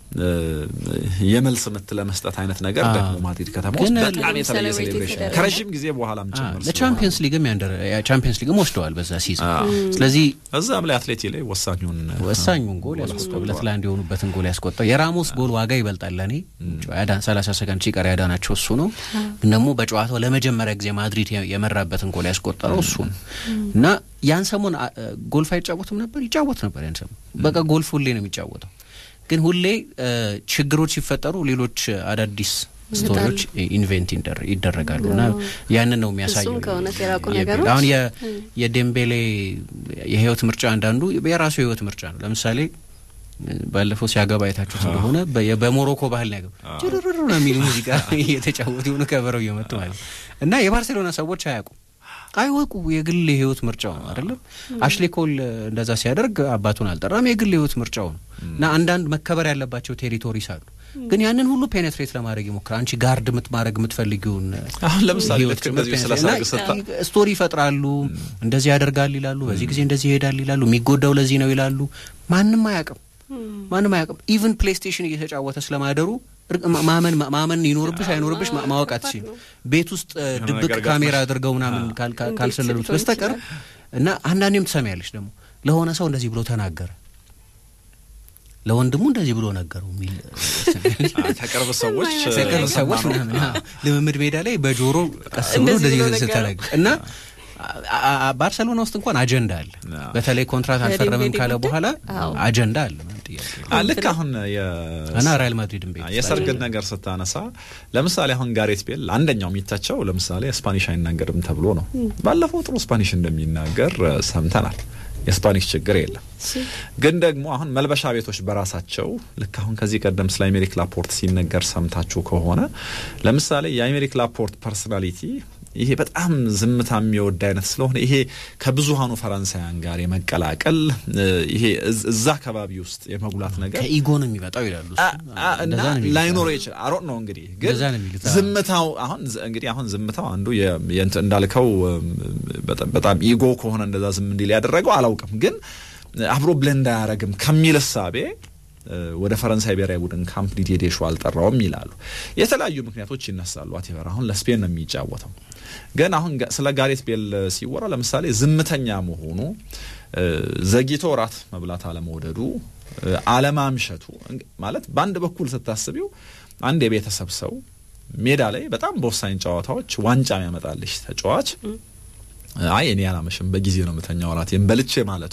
የመልስ ምት ለመስጠት አይነት ነገር ደግሞ ማድሪድ ከተማ ውስጥ በጣም የተለየ ሴሌብሬሽን ከረዥም ጊዜ በኋላም ጭምር ለቻምፒየንስ ሊግም ቻምፒየንስ ሊግም ወስደዋል በዛ ሲዝን። ስለዚህ እዛም ላይ አትሌቲ ላይ ወሳኙን ወሳኙን ጎል ያስቆጠው ሁለት ለአንድ የሆኑበትን ጎል ያስቆጠው የራሞስ ጎል ዋጋ ይበልጣል ለእኔ ሰላሳ ሰከንድ ሲቀር ያዳናቸው እሱ ነው። ግን ደግሞ በጨዋታው ለመጀመሪያ ጊዜ ማድሪድ የመራበትን ጎል ያስቆጠረው እሱ ነው እና ያን ሰሞን ጎልፍ አይጫወትም ነበር፣ ይጫወት ነበር ያን ሰሞን በቃ ጎልፍ ሁሌ ነው የሚጫወተው ግን ሁሌ ችግሮች ሲፈጠሩ ሌሎች አዳዲስ ስቶሪዎች ኢንቬንት ይደረጋሉ እና ያንን ነው የሚያሳየው። አሁን የዴምቤሌ የህይወት ምርጫ አንዳንዱ የራሱ የህይወት ምርጫ ነው። ለምሳሌ ባለፈው ሲያገባ አይታችሁት እንደሆነ በሞሮኮ ባህል ነው ያገባ ጭርር ነው የሚል ሙዚቃ እየተጫወቱ የሆኑ ከበረው እየመጡ ማለት እና የባርሴሎና ሰዎች አያውቁም አይወቁ የግል የህይወት ምርጫው ነው አይደለም። አሽሌ ኮል እንደዛ ሲያደርግ አባቱን አልጠራም፣ የግል የህይወት ምርጫው ነው እና አንዳንድ መከበር ያለባቸው ቴሪቶሪስ አሉ። ግን ያንን ሁሉ ፔኔትሬት ለማድረግ ይሞክራል። አንቺ ጋርድ ማድረግ የምትፈልጊውን አሁን ለምሳሌ ልክ እንደዚህ ስቶሪ ይፈጥራሉ። እንደዚህ ያደርጋል ይላሉ፣ በዚህ ጊዜ እንደዚህ ይሄዳል ይላሉ፣ የሚጎዳው ለዚህ ነው ይላሉ። ማንም አያውቅም፣ ማንም አያውቅም። ኢቭን ፕሌይስቴሽን እየተጫወተ ስለማደሩ ማመን ማመን ይኖርብሽ አይኖርብሽ ማወቅ አትችል። ቤት ውስጥ ድብቅ ካሜራ አድርገው ምናምን ካልሰለሉት በስተቀር እና አንዳንዴም ትሰሚያለሽ ደግሞ ለሆነ ሰው እንደዚህ ብሎ ተናገረ ለወንድሙ እንደዚህ ብሎ ነገረው የሚል ከቅርብ ሰዎች ከቅርብ ሰዎች ምናምን ልምምድ ሜዳ ላይ በጆሮ ቀስ ብሎ እንደዚህ ስተናገር እና ባርሰሎና ውስጥ እንኳን አጀንዳ አለ። በተለይ ኮንትራት አልፈረምም ካለ በኋላ አጀንዳ አለ። ልክ አሁን እና ሪያል ማድሪድን ቤት የሰርግን ነገር ስታነሳ ለምሳሌ አሁን ጋሬት ቤል አንደኛው የሚታቸው ለምሳሌ ስፓኒሽ አይናገርም ተብሎ ነው። ባለፈው ጥሩ ስፓኒሽ እንደሚናገር ሰምተናል። የስፓኒሽ ችግር የለም። ግን ደግሞ አሁን መልበሻ ቤቶች በራሳቸው ልክ አሁን ከዚህ ቀደም ስለ አሜሪክ ላፖርት ሲነገር ሰምታችሁ ከሆነ ለምሳሌ የአሜሪክ ላፖርት ፐርሶናሊቲ ይሄ በጣም ዝምታ የሚወድ አይነት ስለሆነ ይሄ ከብዙሃኑ ፈረንሳያን ጋር የመቀላቀል ይሄ እዛ አካባቢ ውስጥ የመጉላት ነገር ከኢጎ ነው የሚመጣው ይላሉ እና ላይኖረው ይችላል። አሮጥ ነው እንግዲህ ግን ዝምታው አሁን እንግዲህ አሁን ዝምታው አንዱ እንዳልከው በጣም ኢጎ ከሆነ እንደዛ ዝም እንዲል ያደረገው አላውቅም፣ ግን አብሮ ብለንድ አያረግም ከሚል እሳቤ ወደ ፈረንሳይ ብሔራዊ ቡድን ካምፕ ዲዲዬ ዴሾ አልጠራውም ይላሉ። የተለያዩ ምክንያቶች ይነሳሉ። አቴቨር አሁን ለስፔን ነው የሚጫወተው። ግን አሁን ስለ ጋሬት ቤል ሲወራ ለምሳሌ ዝምተኛ መሆኑ፣ ዘግይቶ እራት መብላት አለመውደዱ፣ አለማምሸቱ ማለት በአንድ በኩል ስታስቢው አንድ የቤተሰብ ሰው ሜዳ ላይ በጣም በወሳኝ ጨዋታዎች ዋንጫ የሚያመጣልሽ ተጫዋች አይ እኔ አላመሽም በጊዜ ነው የምተኛው እራቴን በልቼ ማለቱ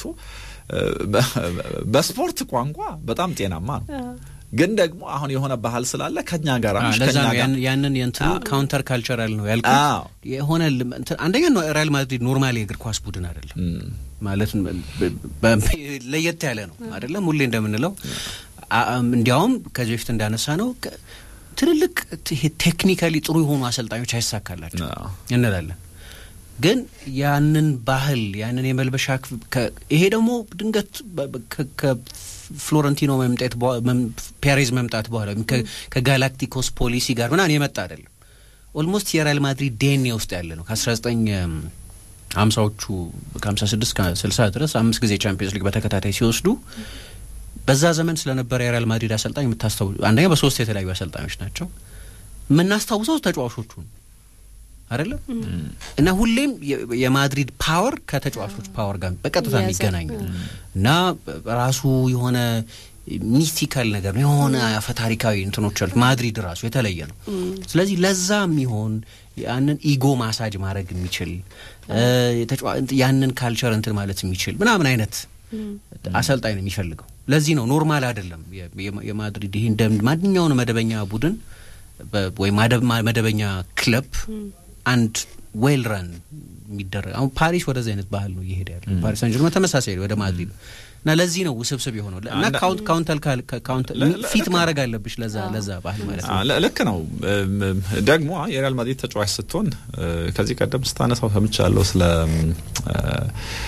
በስፖርት ቋንቋ በጣም ጤናማ ነው። ግን ደግሞ አሁን የሆነ ባህል ስላለ ከኛ ጋር ለዛ ነው ያንን የእንትኑ ካውንተር ካልቸራል ነው ያልኩት። የሆነ አንደኛ ሪያል ማድሪድ ኖርማሊ የእግር ኳስ ቡድን አይደለም ማለት ለየት ያለ ነው አይደለም። ሁሌ እንደምንለው እንዲያውም ከዚህ በፊት እንዳነሳ ነው ትልልቅ ቴክኒካሊ ጥሩ የሆኑ አሰልጣኞች አይሳካላቸው እንላለን ግን ያንን ባህል ያንን የመልበሻ ይሄ ደግሞ ድንገት ከፍሎረንቲኖ መምጣት ፔሬዝ መምጣት በኋላ ከጋላክቲኮስ ፖሊሲ ጋር ምናምን የመጣ አይደለም። ኦልሞስት የሪያል ማድሪድ ዴኔ ውስጥ ያለ ነው። ከአስራ ዘጠኝ ሀምሳዎቹ ከሀምሳ ስድስት ከስልሳ ድረስ አምስት ጊዜ ቻምፒየንስ ሊግ በተከታታይ ሲወስዱ በዛ ዘመን ስለነበረ የሪያል ማድሪድ አሰልጣኝ የምታስታው አንደኛ በሶስት የተለያዩ አሰልጣኞች ናቸው የምናስታውሰው ተጫዋቾቹ ነው አይደለም እና ሁሌም የማድሪድ ፓወር ከተጫዋቾች ፓወር ጋር በቀጥታ የሚገናኝ እና ራሱ የሆነ ሚስቲካል ነገር ነው። የሆነ አፈታሪካዊ እንትኖች አሉት። ማድሪድ ራሱ የተለየ ነው። ስለዚህ ለዛ የሚሆን ያንን ኢጎ ማሳጅ ማድረግ የሚችል ያንን ካልቸር እንትን ማለት የሚችል ምናምን አይነት አሰልጣኝ ነው የሚፈልገው። ለዚህ ነው ኖርማል አይደለም የማድሪድ ይህ እንደ ማንኛውን መደበኛ ቡድን ወይም መደበኛ ክለብ አንድ ዌል ረን የሚደረግ አሁን ፓሪስ ወደዚህ አይነት ባህል ነው እየሄደ ያለ ፓሪስ ሳን ጀርመን ተመሳሳይ ወደ ማድሪድ እና ለዚህ ነው ውስብስብ የሆነው እና ካውንተር ፊት ማድረግ አለብሽ ለዛ ለዛ ባህል ማለት ነው። ልክ ነው። ደግሞ የሪያል ማድሪድ ተጫዋች ስትሆን ከዚህ ቀደም ስታነሳው ሰምቻለሁ ስለ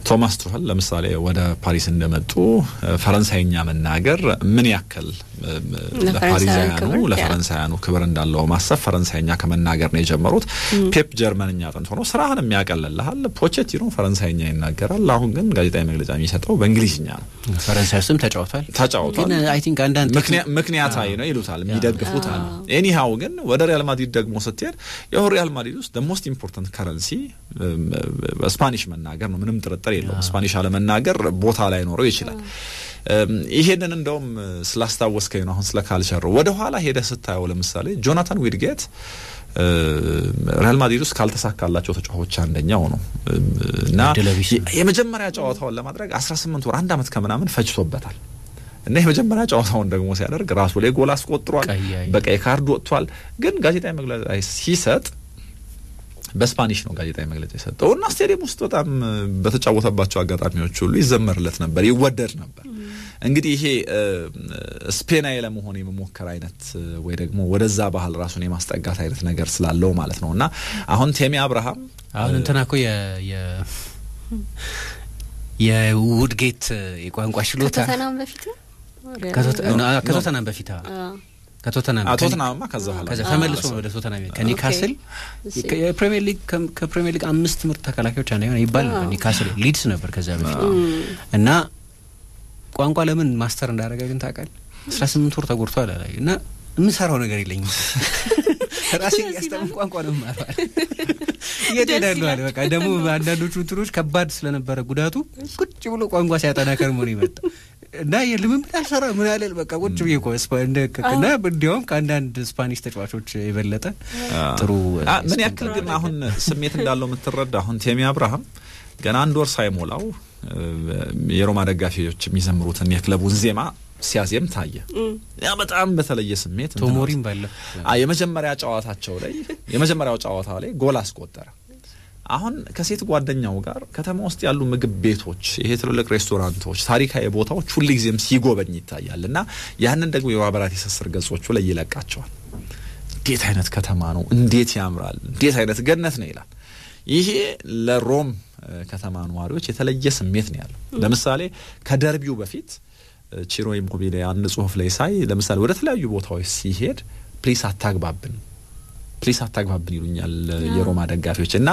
ቶማስ ቱኸል ለምሳሌ ወደ ፓሪስ እንደመጡ ፈረንሳይኛ መናገር ምን ያክል ለፓሪዛያኑ ለፈረንሳያኑ ክብር እንዳለው ማሰብ ፈረንሳይኛ ከመናገር ነው የጀመሩት። ፔፕ ጀርመንኛ ጥንት ሆኖ ስራህን የሚያቀልልሃል። ፖቼቲኖ ፈረንሳይኛ ይናገራል። አሁን ግን ጋዜጣዊ መግለጫ የሚሰጠው በእንግሊዝኛ ነው። ፈረንሳይ ውስጥም ተጫውቷል ተጫውቷል። ግን አይ ቲንክ አንዳንድ ምክንያታዊ ነው ይሉታል፣ የሚደግፉት አለ። ኤኒሃው ግን ወደ ሪያል ማድሪድ ደግሞ ስትሄድ ይኸው ሪያል ማድሪድ ውስጥ ሞስት ኢምፖርታንት ከረንሲ ስፓኒሽ መናገር ነው። ምንም ጥርጥር የለውም። ስፓኒሽ አለመናገር ቦታ ላይ ኖረው ይችላል። ይሄንን እንደውም ስላስታወስከኝ ነው። አሁን ስለ ካልቸር ወደ ኋላ ሄደ ስታየው ለምሳሌ ጆናታን ዊድጌት ሪያል ማድሪድ ውስጥ ካልተሳካላቸው ተጫዋቾች አንደኛው ነው እና የመጀመሪያ ጨዋታውን ለማድረግ 18 ወር አንድ አመት ከምናምን ፈጅቶበታል። እና የመጀመሪያ ጨዋታውን ደግሞ ሲያደርግ ራሱ ላይ ጎል አስቆጥሯል። በቀይ ካርድ ወጥቷል። ግን ጋዜጣዊ መግለጫ ሲሰጥ በስፓኒሽ ነው ጋዜጣዊ መግለጫ የሰጠው እና ስቴዲየም ውስጥ በጣም በተጫወተባቸው አጋጣሚዎች ሁሉ ይዘመርለት ነበር፣ ይወደድ ነበር። እንግዲህ ይሄ ስፔናዊ ለመሆን የመሞከር አይነት ወይ ደግሞ ወደዛ ባህል ራሱን የማስጠጋት አይነት ነገር ስላለው ማለት ነው እና አሁን ቴሚ አብርሃም አሁን እንትና እኮ የውድጌት የቋንቋ ችሎታ ከቶተናም በፊት ነው ከቶተናም በፊት ከቶተናም ቶተናምማ ከዛ በኋላ ከዛ ተመልሶ ነው ወደ ቶተናም ከኒካስል የፕሪሚየር ሊግ ከፕሪሚየር ሊግ አምስት ምርጥ ተከላካዮች አንደኛ ሆነ ይባል ነበር። ኒካስል ሊድስ ነበር ከዛ በፊት እና ቋንቋ ለምን ማስተር እንዳደረገ ግን ታውቃለህ? አስራ ስምንት ወር ተጎድቷል አላ እና የምሰራው ነገር የለኝም ራሴ ያስተምር ቋንቋ ነው ማለዋል የት ሄዳለሁ አለ። በቃ ደግሞ አንዳንዶቹ እንትኖች ከባድ ስለነበረ ጉዳቱ ቁጭ ብሎ ቋንቋ ሲያጠና ከርሞ ነው የመጣ እና የልምምድ አልሰራ ምን ያለ በቃ ቁጭ ብዬ እኮ እና እንዲያውም ከአንዳንድ ስፓኒሽ ተጫዋቾች የበለጠ ጥሩ ምን ያክል ግን አሁን ስሜት እንዳለው የምትረዳ አሁን ቴሚ አብርሃም ገና አንድ ወር ሳይሞላው የሮማ ደጋፊዎች የሚዘምሩትን የክለቡን ዜማ ሲያዜም ታየ። ያ በጣም በተለየ ስሜት ቶሞሪም ባለ የመጀመሪያ ጨዋታቸው ላይ የመጀመሪያው ጨዋታ ላይ ጎል አስቆጠረ። አሁን ከሴት ጓደኛው ጋር ከተማ ውስጥ ያሉ ምግብ ቤቶች፣ ይሄ ትልልቅ ሬስቶራንቶች፣ ታሪካዊ ቦታዎች ሁልጊዜም ሲጎበኝ ይታያል እና ያንን ደግሞ የማህበራዊ ትስስር ገጾቹ ላይ ይለቃቸዋል። እንዴት አይነት ከተማ ነው! እንዴት ያምራል! እንዴት አይነት ገነት ነው ይላል። ይሄ ለሮም ከተማ ነዋሪዎች የተለየ ስሜት ነው ያለው። ለምሳሌ ከደርቢው በፊት ቺሮ ኢሞቢሌ አንድ ጽሁፍ ላይ ሳይ ለምሳሌ ወደ ተለያዩ ቦታዎች ሲሄድ ፕሊስ አታግባብን ፕሊስ አታግባብን ይሉኛል የሮማ ደጋፊዎች እና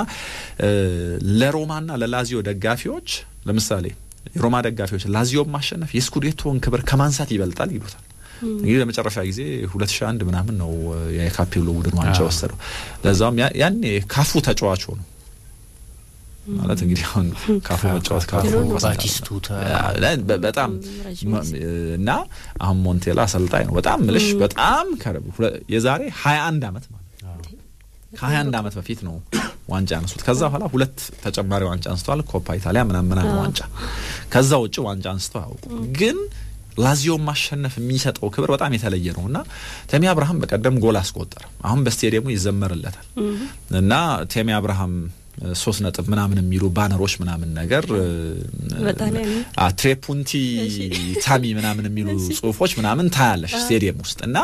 ለሮማና ለላዚዮ ደጋፊዎች ለምሳሌ የሮማ ደጋፊዎች ላዚዮን ማሸነፍ የስኩዴቶን ክብር ከማንሳት ይበልጣል ይሉታል። እንግዲህ ለመጨረሻ ጊዜ ሁለት ሺህ አንድ ምናምን ነው የካፔሎ ቡድን ዋንጫ ወሰደው። ለዛውም ያኔ ካፉ ተጫዋች ሆኑ ማለት እንግዲህ አሁን ካፉ መጫወት ካፉ ባቲስቱታ በጣም እና አሁን ሞንቴላ አሰልጣኝ ነው። በጣም ምልሽ በጣም የዛሬ ሀያ አንድ አመት ማለት ከሀያ አንድ አመት በፊት ነው ዋንጫ ያነሱት። ከዛ በኋላ ሁለት ተጨማሪ ዋንጫ አንስተዋል። ኮፓ ኢታሊያ ምናምን ምናምን ዋንጫ። ከዛ ውጭ ዋንጫ አንስተው አያውቁም። ግን ላዚዮን ማሸነፍ የሚሰጠው ክብር በጣም የተለየ ነው እና ቴሚ አብርሃም በቀደም ጎል አስቆጠረ። አሁን በስቴዲየሙ ይዘመርለታል እና ቴሚ አብርሃም ሶስት ነጥብ ምናምን የሚሉ ባነሮች ምናምን ነገር ትሬፑንቲ ታሚ ምናምን የሚሉ ጽሁፎች ምናምን ታያለሽ ስቴዲየም ውስጥ እና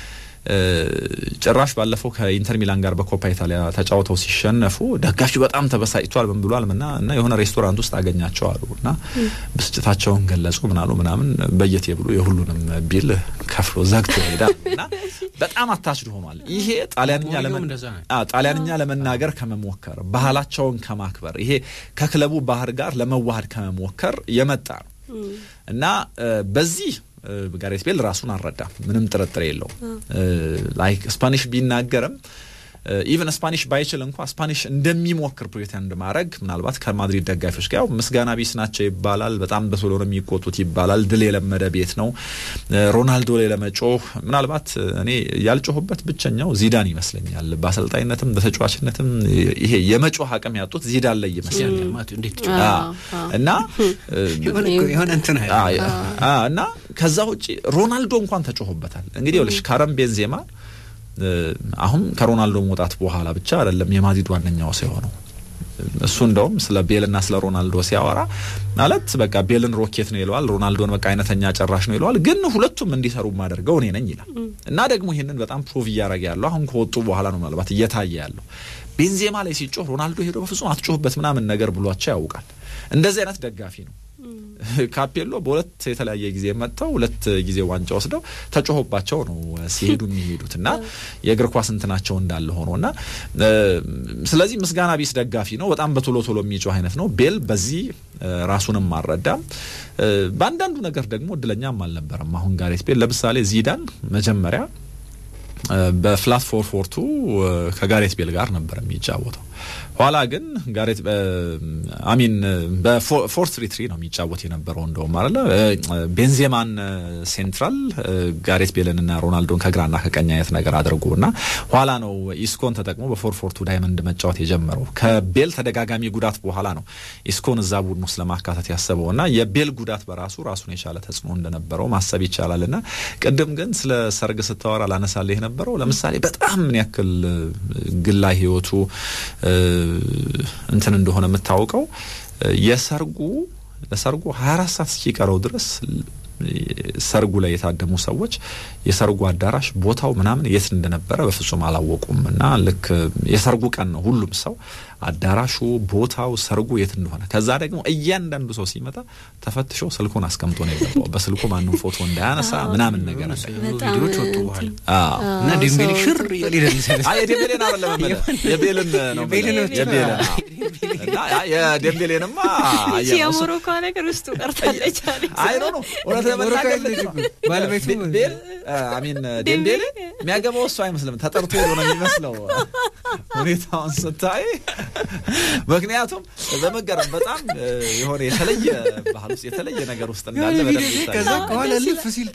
ጭራሽ ባለፈው ከኢንተር ሚላን ጋር በኮፓ ኢታሊያ ተጫውተው ሲሸነፉ ደጋፊው በጣም ተበሳጭቷል። ምን ብሏል? ምና እና የሆነ ሬስቶራንት ውስጥ አገኛቸው አሉ እና ብስጭታቸውን ገለጹ። ምናሉ ምናምን በየቴብሉ የሁሉንም ቢል ከፍሎ ዘግቶ ይሄዳል እና በጣም አታችድ ሆኗል። ይሄ ጣሊያንኛ ጣሊያንኛ ለመናገር ከመሞከር ባህላቸውን ከማክበር ይሄ ከክለቡ ባህር ጋር ለመዋሃድ ከመሞከር የመጣ ነው እና በዚህ ጋሬት ቤል ራሱን አልረዳም። ምንም ጥርጥር የለውም። ላይክ ስፓኒሽ ቢናገርም ኢቨን ስፓኒሽ ባይችል እንኳ ስፓኒሽ እንደሚሞክር ፕሪቴንድ ማድረግ ምናልባት ከማድሪድ ደጋፊዎች ጋር ያው ምስጋና ቢስ ናቸው ይባላል። በጣም በቶሎ ነው የሚቆጡት ይባላል። ድል የለመደ ቤት ነው። ሮናልዶ ላይ ለመጮህ ምናልባት እኔ ያልጮሁበት ብቸኛው ዚዳን ይመስለኛል። በአሰልጣኝነትም በተጫዋችነትም ይሄ የመጮህ አቅም ያጡት ዚዳን ላይ ይመስለኛል እና የሆነ እንትን እና ከዛ ውጭ ሮናልዶ እንኳን ተጮሁበታል። እንግዲህ ይኸውልሽ ካረም ቤንዜማ አሁን ከሮናልዶ መውጣት በኋላ ብቻ አይደለም የማድሪድ ዋነኛው ሰው የሆነው እሱ እንደውም ስለ ቤልና ስለ ሮናልዶ ሲያወራ ማለት በቃ ቤልን ሮኬት ነው ይለዋል፣ ሮናልዶን በቃ አይነተኛ ጨራሽ ነው ይለዋል። ግን ሁለቱም እንዲሰሩ ማደርገው እኔ ነኝ ይላል። እና ደግሞ ይህንን በጣም ፕሩቭ እያደረገ ያለው አሁን ከወጡ በኋላ ነው ምናልባት እየታየ ያለው ቤንዜማ ላይ ሲጮህ ሮናልዶ ሄዶ በፍጹም አትጮህበት ምናምን ነገር ብሏቸው ያውቃል። እንደዚህ አይነት ደጋፊ ነው። ካፔሎ በሁለት የተለያየ ጊዜ መጥተው ሁለት ጊዜ ዋንጫ ወስደው ተጮሆባቸው ነው ሲሄዱ የሚሄዱት እና የእግር ኳስ እንትናቸው እንዳለ ሆኖ እና ስለዚህ ምስጋና ቢስ ደጋፊ ነው። በጣም በቶሎ ቶሎ የሚጮህ አይነት ነው። ቤል በዚህ ራሱንም አልረዳም። በአንዳንዱ ነገር ደግሞ እድለኛም አልነበረም። አሁን ጋሬት ቤል ለምሳሌ ዚዳን መጀመሪያ በፍላት ፎር ፎር ቱ ከጋሬት ቤል ጋር ነበር የሚጫወተው። ኋላ ግን ጋሬት አሚን በፎር ትሪ ትሪ ነው የሚጫወት የነበረው እንደውም አለ ቤንዜማን ሴንትራል ጋሬት ቤልንና ሮናልዶን ከግራና ከቀኝ አይነት ነገር አድርጎ እና ኋላ ነው ኢስኮን ተጠቅሞ በፎር ፎር ቱ ዳይመንድ መጫወት የጀመረው። ከቤል ተደጋጋሚ ጉዳት በኋላ ነው ኢስኮን እዛ ቡድን ውስጥ ለማካተት ያሰበው እና የቤል ጉዳት በራሱ ራሱን የቻለ ተጽዕኖ እንደነበረው ማሰብ ይቻላል። እና ቅድም ግን ስለ ሰርግ ስታወራ ላነሳልህ የነበረው ለምሳሌ በጣም ምን ያክል ግላ ህይወቱ እንትን እንደሆነ የምታውቀው የሰርጉ ለሰርጉ 24 ሰዓት እስኪቀረው ድረስ ሰርጉ ላይ የታደሙ ሰዎች የሰርጉ አዳራሽ ቦታው ምናምን የት እንደነበረ በፍጹም አላወቁም። እና ልክ የሰርጉ ቀን ነው ሁሉም ሰው አዳራሹ፣ ቦታው፣ ሰርጉ የት እንደሆነ ከዛ ደግሞ እያንዳንዱ ሰው ሲመጣ ተፈትሾ ስልኩን አስቀምጦ ነው የገባው። በስልኩ ማንም ፎቶ እንዳያነሳ ምናምን ነገር አለ። ቪዲዮች ወጡ በኋላ እና ዴምቤሌ ሽር እያለ ይደልሳል። አይ የዴምቤሌን አይደለም የቤልን ነው የቤልን እና የዴምቤሌንማ የሞሮኮ ነገር ውስጡ ቀርታለች። አይ ኖ ነው እውነት ለመናገር ባለቤቱ ቤል አሚን ዴምቤሌ የሚያገባው እሱ አይመስልም። ተጠርቶ ሄዶ ነው የሚመስለው ሁኔታውን ስታይ። ምክንያቱም በመገረም በጣም የሆነ የተለየ ባህል ውስጥ የተለየ ነገር ውስጥ እንዳለ በደንብ ይታያል። ከዛ ከኋላ ልፍ ሲል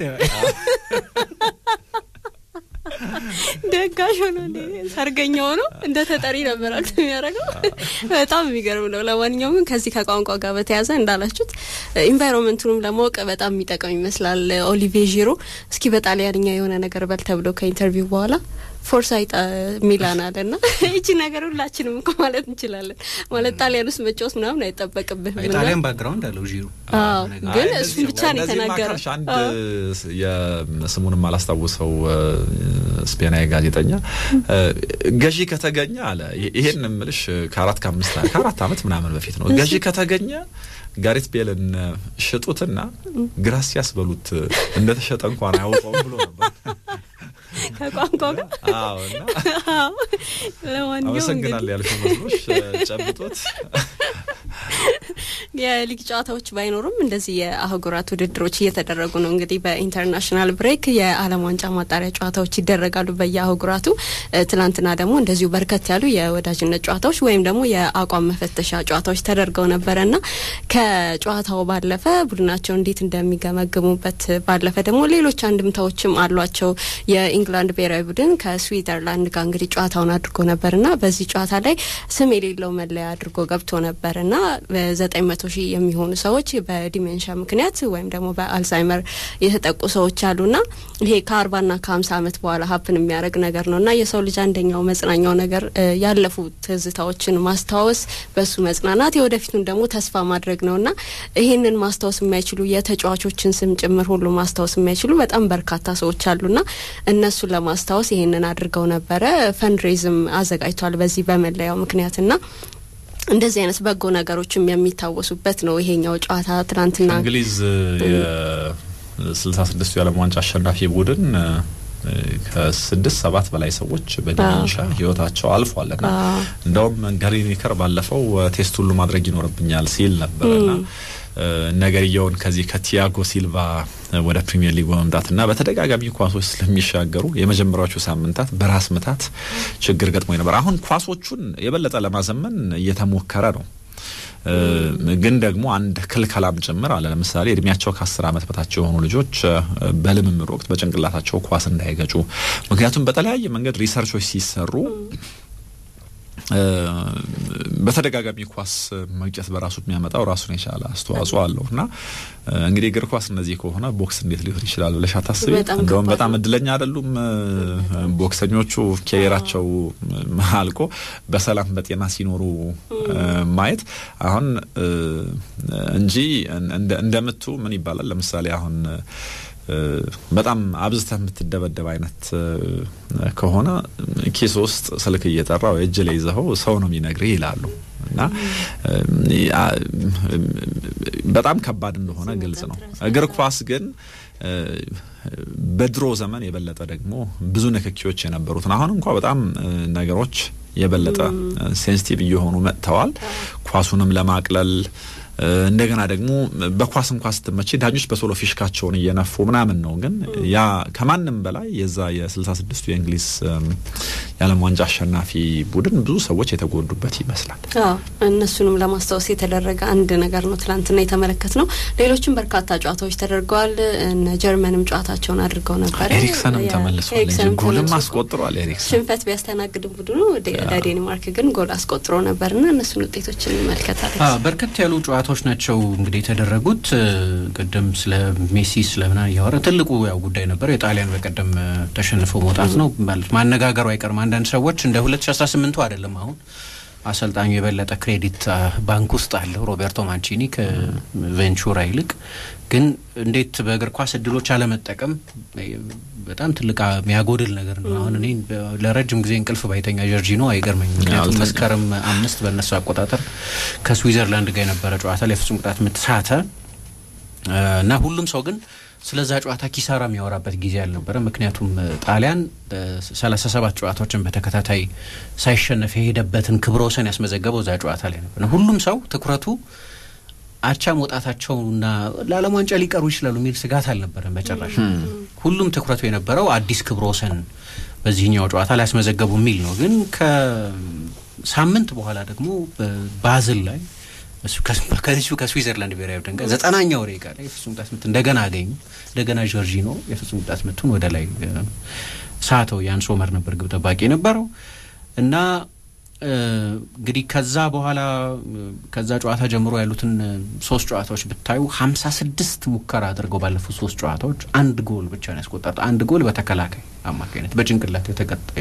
ደጋሽ ሆኖ ሰርገኛ ሆኖ እንደ ተጠሪ ነበር አክት የሚያደርገው። በጣም የሚገርም ነው። ለማንኛውም ግን ከዚህ ከቋንቋ ጋር በተያያዘ እንዳላችሁት ኢንቫይሮንመንቱንም ለማወቅ በጣም የሚጠቅም ይመስላል። ኦሊቬ ዢሮ እስኪ በጣሊያንኛ የሆነ ነገር በል ተብሎ ከኢንተርቪው በኋላ ፎርሳይት ሚላን አለ ና ይቺ ነገር ሁላችንም እኮ ማለት እንችላለን። ማለት ጣሊያን ውስጥ መጫወት ምናምን አይጠበቅብህ። ጣሊያን ባክግራውንድ አለው ዢሮ ግን እሱን ብቻ ነው የተናገረው። አንድ የስሙንም አላስታውሰው ስፔናዊ ጋዜጠኛ ገዢ ከተገኘ አለ ይሄን ምልሽ ከአራት ከአምስት ከአራት ዓመት ምናምን በፊት ነው ገዢ ከተገኘ ጋሬት ቤልን ሽጡትና ግራሲያስ በሉት እንደተሸጠ እንኳን አያውቀውም ብሎ ነበር። ከቋንቋ ጋር አዎ። እና ለማንኛውም አመሰግናለሁ ያልከው መስሎሽ ጨብጦት የሊግ ጨዋታዎች ባይኖሩም እንደዚህ የአህጉራት ውድድሮች እየተደረጉ ነው። እንግዲህ በኢንተርናሽናል ብሬክ የዓለም ዋንጫ ማጣሪያ ጨዋታዎች ይደረጋሉ በየአህጉራቱ። ትናንትና ደግሞ እንደዚሁ በርከት ያሉ የወዳጅነት ጨዋታዎች ወይም ደግሞ የአቋም መፈተሻ ጨዋታዎች ተደርገው ነበረና ከጨዋታው ባለፈ ቡድናቸው እንዴት እንደሚገመግሙበት ባለፈ ደግሞ ሌሎች አንድምታዎችም አሏቸው። የኢንግላንድ ብሔራዊ ቡድን ከስዊዘርላንድ ጋር እንግዲህ ጨዋታውን አድርጎ ነበርና በዚህ ጨዋታ ላይ ስም የሌለው መለያ አድርጎ ገብቶ ነበርና ዘጠኝ መቶ ሺህ የሚሆኑ ሰዎች በዲሜንሻ ምክንያት ወይም ደግሞ በአልዛይመር የተጠቁ ሰዎች አሉና ይሄ ከአርባና ከሀምሳ ዓመት በኋላ ሀፕን የሚያደርግ ነገር ነው እና የሰው ልጅ አንደኛው መጽናኛው ነገር ያለፉ ትዝታዎችን ማስታወስ፣ በሱ መጽናናት፣ የወደፊቱን ደግሞ ተስፋ ማድረግ ነው እና ይህንን ማስታወስ የማይችሉ የተጫዋቾችን ስም ጭምር ሁሉ ማስታወስ የማይችሉ በጣም በርካታ ሰዎች አሉና እነሱን ለማስታወስ ይህንን አድርገው ነበረ። ፈንድሬዝም አዘጋጅቷል በዚህ በመለያው ምክንያትና እንደዚህ አይነት በጎ ነገሮችም የሚታወሱበት ነው ይሄኛው ጨዋታ። ትናንትና እንግሊዝ የስልሳ ስድስቱ የዓለም ዋንጫ አሸናፊ ቡድን ከስድስት ሰባት በላይ ሰዎች በዲሜንሻ ህይወታቸው አልፏልና እንደውም ጋሪ ሊኒከር ባለፈው ቴስት ሁሉ ማድረግ ይኖርብኛል ሲል ነበርና ነገርየውን ከዚህ ከቲያጎ ሲልቫ ወደ ፕሪሚየር ሊግ በመምጣትና በተደጋጋሚ ኳሶች ስለሚሻገሩ የመጀመሪያዎቹ ሳምንታት በራስ ምታት ችግር ገጥሞ ነበር። አሁን ኳሶቹን የበለጠ ለማዘመን እየተሞከረ ነው። ግን ደግሞ አንድ ክልከላም ጭምር አለ። ለምሳሌ እድሜያቸው ከአስር ዓመት በታች የሆኑ ልጆች በልምምድ ወቅት በጭንቅላታቸው ኳስ እንዳይገጩ። ምክንያቱም በተለያየ መንገድ ሪሰርቾች ሲሰሩ በተደጋጋሚ ኳስ መግጨት በራሱ የሚያመጣው ራሱን የቻለ አስተዋጽኦ አለው እና እንግዲህ እግር ኳስ እነዚህ ከሆነ ቦክስ እንዴት ሊሆን ይችላል ብለሽ አታስቢ። እንደውም በጣም እድለኛ አይደሉም ቦክሰኞቹ ኬሪራቸው አልቆ በሰላም በጤና ሲኖሩ ማየት አሁን እንጂ እንደምቱ ምን ይባላል ለምሳሌ አሁን በጣም አብዝተህ የምትደበደብ አይነት ከሆነ ኪስ ውስጥ ስልክ እየጠራ ወይ እጅ ላይ ይዘኸው ሰው ነው የሚነግርህ ይላሉ እና በጣም ከባድ እንደሆነ ግልጽ ነው። እግር ኳስ ግን በድሮ ዘመን የበለጠ ደግሞ ብዙ ንክኪዎች የነበሩትን አሁን እንኳ በጣም ነገሮች የበለጠ ሴንሲቲቭ እየሆኑ መጥተዋል። ኳሱንም ለማቅለል እንደገና ደግሞ በኳስ እንኳ ስትመቼ ዳኞች በቶሎ ፊሽካቸውን እየነፉ ምናምን ነው። ግን ያ ከማንም በላይ የዛ የስልሳ ስድስቱ የእንግሊዝ የዓለም ዋንጫ አሸናፊ ቡድን ብዙ ሰዎች የተጎዱበት ይመስላል። እነሱንም ለማስታወስ የተደረገ አንድ ነገር ነው ትላንትና የተመለከት ነው። ሌሎችም በርካታ ጨዋታዎች ተደርገዋል። እነ ጀርመንም ጨዋታቸውን አድርገው ነበር። ኤሪክሰንም ተመልሷል እንጂ ጎልም አስቆጥሯል። ኤሪክሰን ሽንፈት ቢያስተናግድም ቡድኑ ለዴንማርክ ግን ጎል አስቆጥሮ ነበርና እነሱን ውጤቶችን እንመልከታለን። በርከት ያሉ ጨዋታዎች ናቸው እንግዲህ የተደረጉት። ቅድም ስለ ሜሲ ስለምና እያወራ ትልቁ ያው ጉዳይ ነበር የጣሊያን በቀደም ተሸንፈው መውጣት ነው ማለት ማነጋገሩ አይቀርም። አንዳንድ ሰዎች እንደ ሁለት ሺ አስራ ስምንቱ አይደለም አሁን አሰልጣኙ የበለጠ ክሬዲት ባንክ ውስጥ አለው ሮቤርቶ ማንቺኒ ከቬንቹራ ይልቅ። ግን እንዴት በእግር ኳስ እድሎች አለመጠቀም በጣም ትልቅ የሚያጎድል ነገር ነው። አሁን እኔ ለረጅም ጊዜ እንቅልፍ ባይተኛ ጀርጂኖ አይገርመኝም። ምክንያቱም መስከረም አምስት በእነሱ አቆጣጠር ከስዊዘርላንድ ጋር የነበረ ጨዋታ ላይ ፍጹም ቅጣት ምት ሳተ እና ሁሉም ሰው ግን ስለዛ ጨዋታ ኪሳራ የሚያወራበት ጊዜ አልነበረ። ምክንያቱም ጣሊያን ሰላሳ ሰባት ጨዋታዎችን በተከታታይ ሳይሸነፍ የሄደበትን ክብረ ወሰን ያስመዘገበው እዛ ጨዋታ ላይ ነበር። ሁሉም ሰው ትኩረቱ አቻ መውጣታቸውና ለዓለም ዋንጫ ሊቀሩ ይችላሉ የሚል ስጋት አልነበረም በጭራሽ። ሁሉም ትኩረቱ የነበረው አዲስ ክብረ ወሰን በዚህኛው ጨዋታ ሊያስመዘገቡ የሚል ነው። ግን ከሳምንት በኋላ ደግሞ ባዝል ላይ ከዚሁ ከስዊዘርላንድ ብሔራዊ ቡድን ጋር ዘጠናኛው ደቂቃ ላይ የፍጹም ቅጣት ምት እንደገና አገኙ። እንደገና ጆርጂኖ የፍጹም ቅጣት ምቱን ወደ ላይ ሳተው። ያን ሶመር ነበር ግብ ጠባቂ የነበረው እና እንግዲህ ከዛ በኋላ ከዛ ጨዋታ ጀምሮ ያሉትን ሶስት ጨዋታዎች ብታዩ ሀምሳ ስድስት ሙከራ አድርገው ባለፉት ሶስት ጨዋታዎች አንድ ጎል ብቻ ነው ያስቆጠሩት። አንድ ጎል በተከላካይ አማካኝነት በጭንቅላት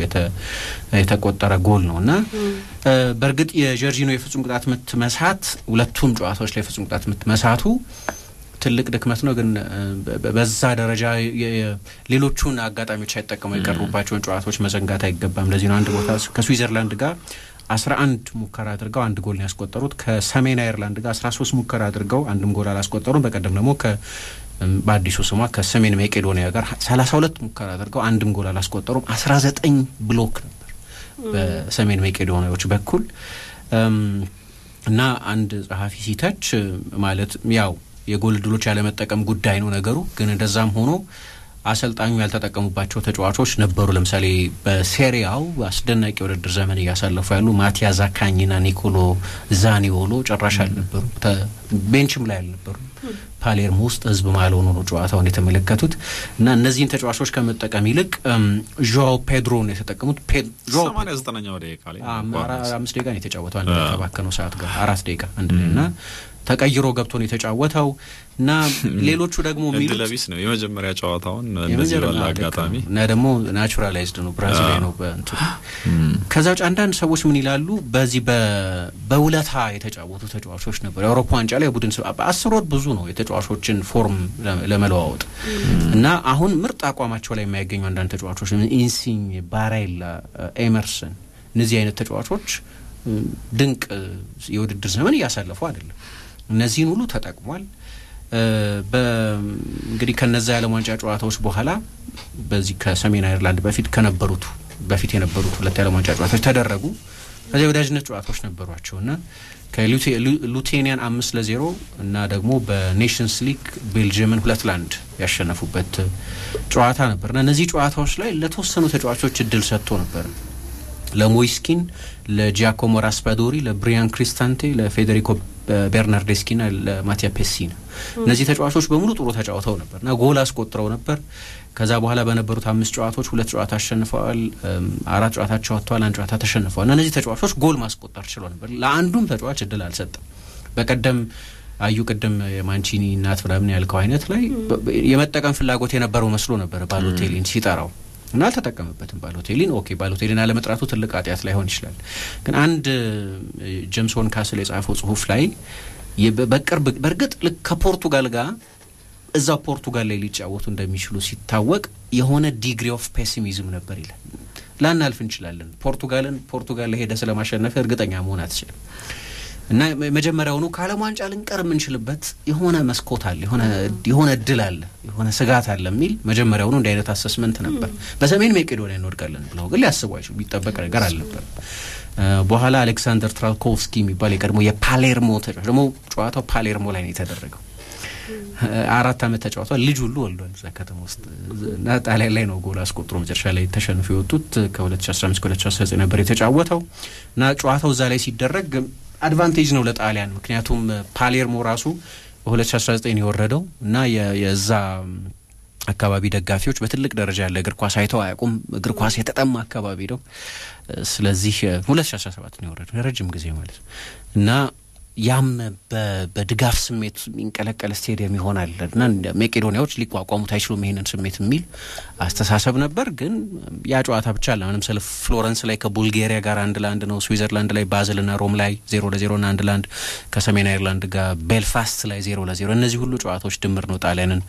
የተቆጠረ ጎል ነው እና በእርግጥ የጀርጂኖ የፍጹም ቅጣት ምት መሳት ሁለቱም ጨዋታዎች ላይ የፍጹም ቅጣት ምት መሳቱ ትልቅ ድክመት ነው። ግን በዛ ደረጃ ሌሎቹን አጋጣሚዎች ሳይጠቀሙ የቀሩባቸውን ጨዋታዎች መዘንጋት አይገባም። ለዚህ ነው አንድ ቦታ ከስዊዘርላንድ ጋር አስራ አንድ ሙከራ አድርገው አንድ ጎል ነው ያስቆጠሩት። ከሰሜን አየርላንድ ጋር አስራ ሶስት ሙከራ አድርገው አንድም ጎል አላስቆጠሩም። በቀደም ደግሞ በአዲሱ ስሟ ከሰሜን መቄዶኒያ ጋር ሰላሳ ሁለት ሙከራ አድርገው አንድም ጎል አላስቆጠሩም። አስራ ዘጠኝ ብሎክ ነበር በሰሜን መቄዶኒያዎች በኩል እና አንድ ጸሐፊ ሲተች ማለት ያው የጎል እድሎች ያለመጠቀም ጉዳይ ነው ነገሩ። ግን እንደዛም ሆኖ አሰልጣኙ ያልተጠቀሙባቸው ተጫዋቾች ነበሩ። ለምሳሌ በሴሪያው አስደናቂ የውድድር ዘመን እያሳለፉ ያሉ ማቲያ ዛካኝና ኒኮሎ ዛኒዮሎ ጭራሽ አልነበሩ፣ ቤንችም ላይ አልነበሩ። ፓሌርሞ ውስጥ ህዝብ ማልሆኑ ነው ጨዋታውን የተመለከቱት እና እነዚህን ተጫዋቾች ከመጠቀም ይልቅ ዦ ፔድሮ ነው የተጠቀሙት። ሰማንያ ዘጠነኛው ደቂቃ ላይ አምስት ደቂቃ ነው የተጫወተው አንድ ከባከነው ሰዓት ጋር አራት ደቂቃ አንድ ላይ እና ተቀይሮ ገብቶ ነው የተጫወተው እና ሌሎቹ ደግሞ እድለ ቢስ ነው የመጀመሪያ ጨዋታውን እንደዚህ ባለ አጋጣሚ እና ደግሞ ናቹራላይዝድ ነው ብራዚላዊ ነው በእንትኑ ከዛ ውጭ አንዳንድ ሰዎች ምን ይላሉ በዚህ በውለታ የተጫወቱ ተጫዋቾች ነበሩ የአውሮፓ ዋንጫ ላይ ቡድን አስር ወር ብዙ ነው የተጫዋቾችን ፎርም ለመለዋወጥ እና አሁን ምርጥ አቋማቸው ላይ የማይገኙ አንዳንድ ተጫዋቾች ኢንሲኝ ባሬላ ኤመርሰን እነዚህ አይነት ተጫዋቾች ድንቅ የውድድር ዘመን እያሳለፉ አይደለም እነዚህን ሁሉ ተጠቅሟል። እንግዲህ ከነዛ የዓለም ዋንጫ ጨዋታዎች በኋላ በዚህ ከሰሜን አይርላንድ በፊት ከነበሩት በፊት የነበሩት ሁለት የዓለም ዋንጫ ጨዋታዎች ተደረጉ። ከዚያ የወዳጅነት ጨዋታዎች ነበሯቸው እና ከሉቴኒያን አምስት ለዜሮ እና ደግሞ በኔሽንስ ሊግ ቤልጅየምን ሁለት ለአንድ ያሸነፉበት ጨዋታ ነበር እና እነዚህ ጨዋታዎች ላይ ለተወሰኑ ተጫዋቾች እድል ሰጥቶ ነበር ለሞይስኪን፣ ለጂያኮሞ ራስፓዶሪ፣ ለብሪያን ክሪስታንቴ፣ ለፌዴሪኮ ቤርናርዴስኪ ና ለማቲያ ፔሲና እነዚህ ተጫዋቾች በሙሉ ጥሩ ተጫውተው ነበር እና ጎል አስቆጥረው ነበር። ከዛ በኋላ በነበሩት አምስት ጨዋታዎች ሁለት ጨዋታ አሸንፈዋል፣ አራት ጨዋታቸው ወጥተዋል፣ አንድ ጨዋታ ተሸንፈዋል እና እነዚህ ተጫዋቾች ጎል ማስቆጠር ችለው ነበር። ለአንዱም ተጫዋች እድል አልሰጠም። በቀደም አዩ ቅድም የማንቺኒ እናት ምናምን ያልከው አይነት ላይ የመጠቀም ፍላጎት የነበረው መስሎ ነበር ባሎቴሊን ሲጠራው እና አልተጠቀምበትም። ባሎቴሊን ኦኬ፣ ባሎቴሊን አለመጥራቱ ትልቅ ኃጢአት ላይሆን ይችላል። ግን አንድ ጄምስ ሆን ካስል የጻፈው ጽሁፍ ላይ በቅርብ በእርግጥ ልክ ከፖርቱጋል ጋር እዛ ፖርቱጋል ላይ ሊጫወቱ እንደሚችሉ ሲታወቅ የሆነ ዲግሪ ኦፍ ፔሲሚዝም ነበር ይላል። ላናልፍ እንችላለን፣ ፖርቱጋልን ፖርቱጋል ላይ ሄደ ስለማሸነፍ እርግጠኛ መሆን አትችልም እና መጀመሪያውኑ ከዓለም ዋንጫ ልንቀር የምንችልበት የሆነ መስኮት አለ፣ የሆነ እድል አለ፣ የሆነ ስጋት አለ የሚል መጀመሪያውኑ እንዲህ አይነት አሰስመንት ነበር። በሰሜን መቄዶንያ እንወድቃለን ብለው ግን ሊያስቡ አይችሉ የሚጠበቅ ነገር አልነበርም። በኋላ አሌክሳንደር ትራልኮቭስኪ የሚባል የቀድሞ የፓሌርሞ ተጫዋች ደግሞ ጨዋታው ፓሌርሞ ላይ ነው የተደረገው። አራት ዓመት ተጫውቷል። ልጅ ሁሉ ወልዷል እዛ ከተማ ውስጥ እና ጣሊያን ላይ ነው ጎል አስቆጥሮ መጨረሻ ላይ ተሸንፎ የወጡት። ከ2015 ከ2019 ነበር የተጫወተው እና ጨዋታው እዛ ላይ ሲደረግ አድቫንቴጅ ነው ለጣሊያን። ምክንያቱም ፓሌርሞ ራሱ በ2019 የወረደው እና የዛ አካባቢ ደጋፊዎች በትልቅ ደረጃ ያለ እግር ኳስ አይተው አያውቁም። እግር ኳስ የተጠማ አካባቢ ነው። ስለዚህ 2017 ነው የወረደው ረጅም ጊዜ ማለት ነው እና ያም በድጋፍ ስሜት የሚንቀለቀል ስቴዲየም ይሆናል እና መቄዶኒያዎች ሊቋቋሙት አይችሉም ይሄንን ስሜት የሚል አስተሳሰብ ነበር። ግን ያ ጨዋታ ብቻ አለ ምንም ስለ ፍሎረንስ ላይ ከቡልጌሪያ ጋር አንድ ለአንድ ነው። ስዊዘርላንድ ላይ ባዝል ና ሮም ላይ ዜሮ ለዜሮ ና አንድ ለአንድ ከሰሜን አይርላንድ ጋር ቤልፋስት ላይ ዜሮ ለዜሮ እነዚህ ሁሉ ጨዋታዎች ድምር ነው ጣሊያንን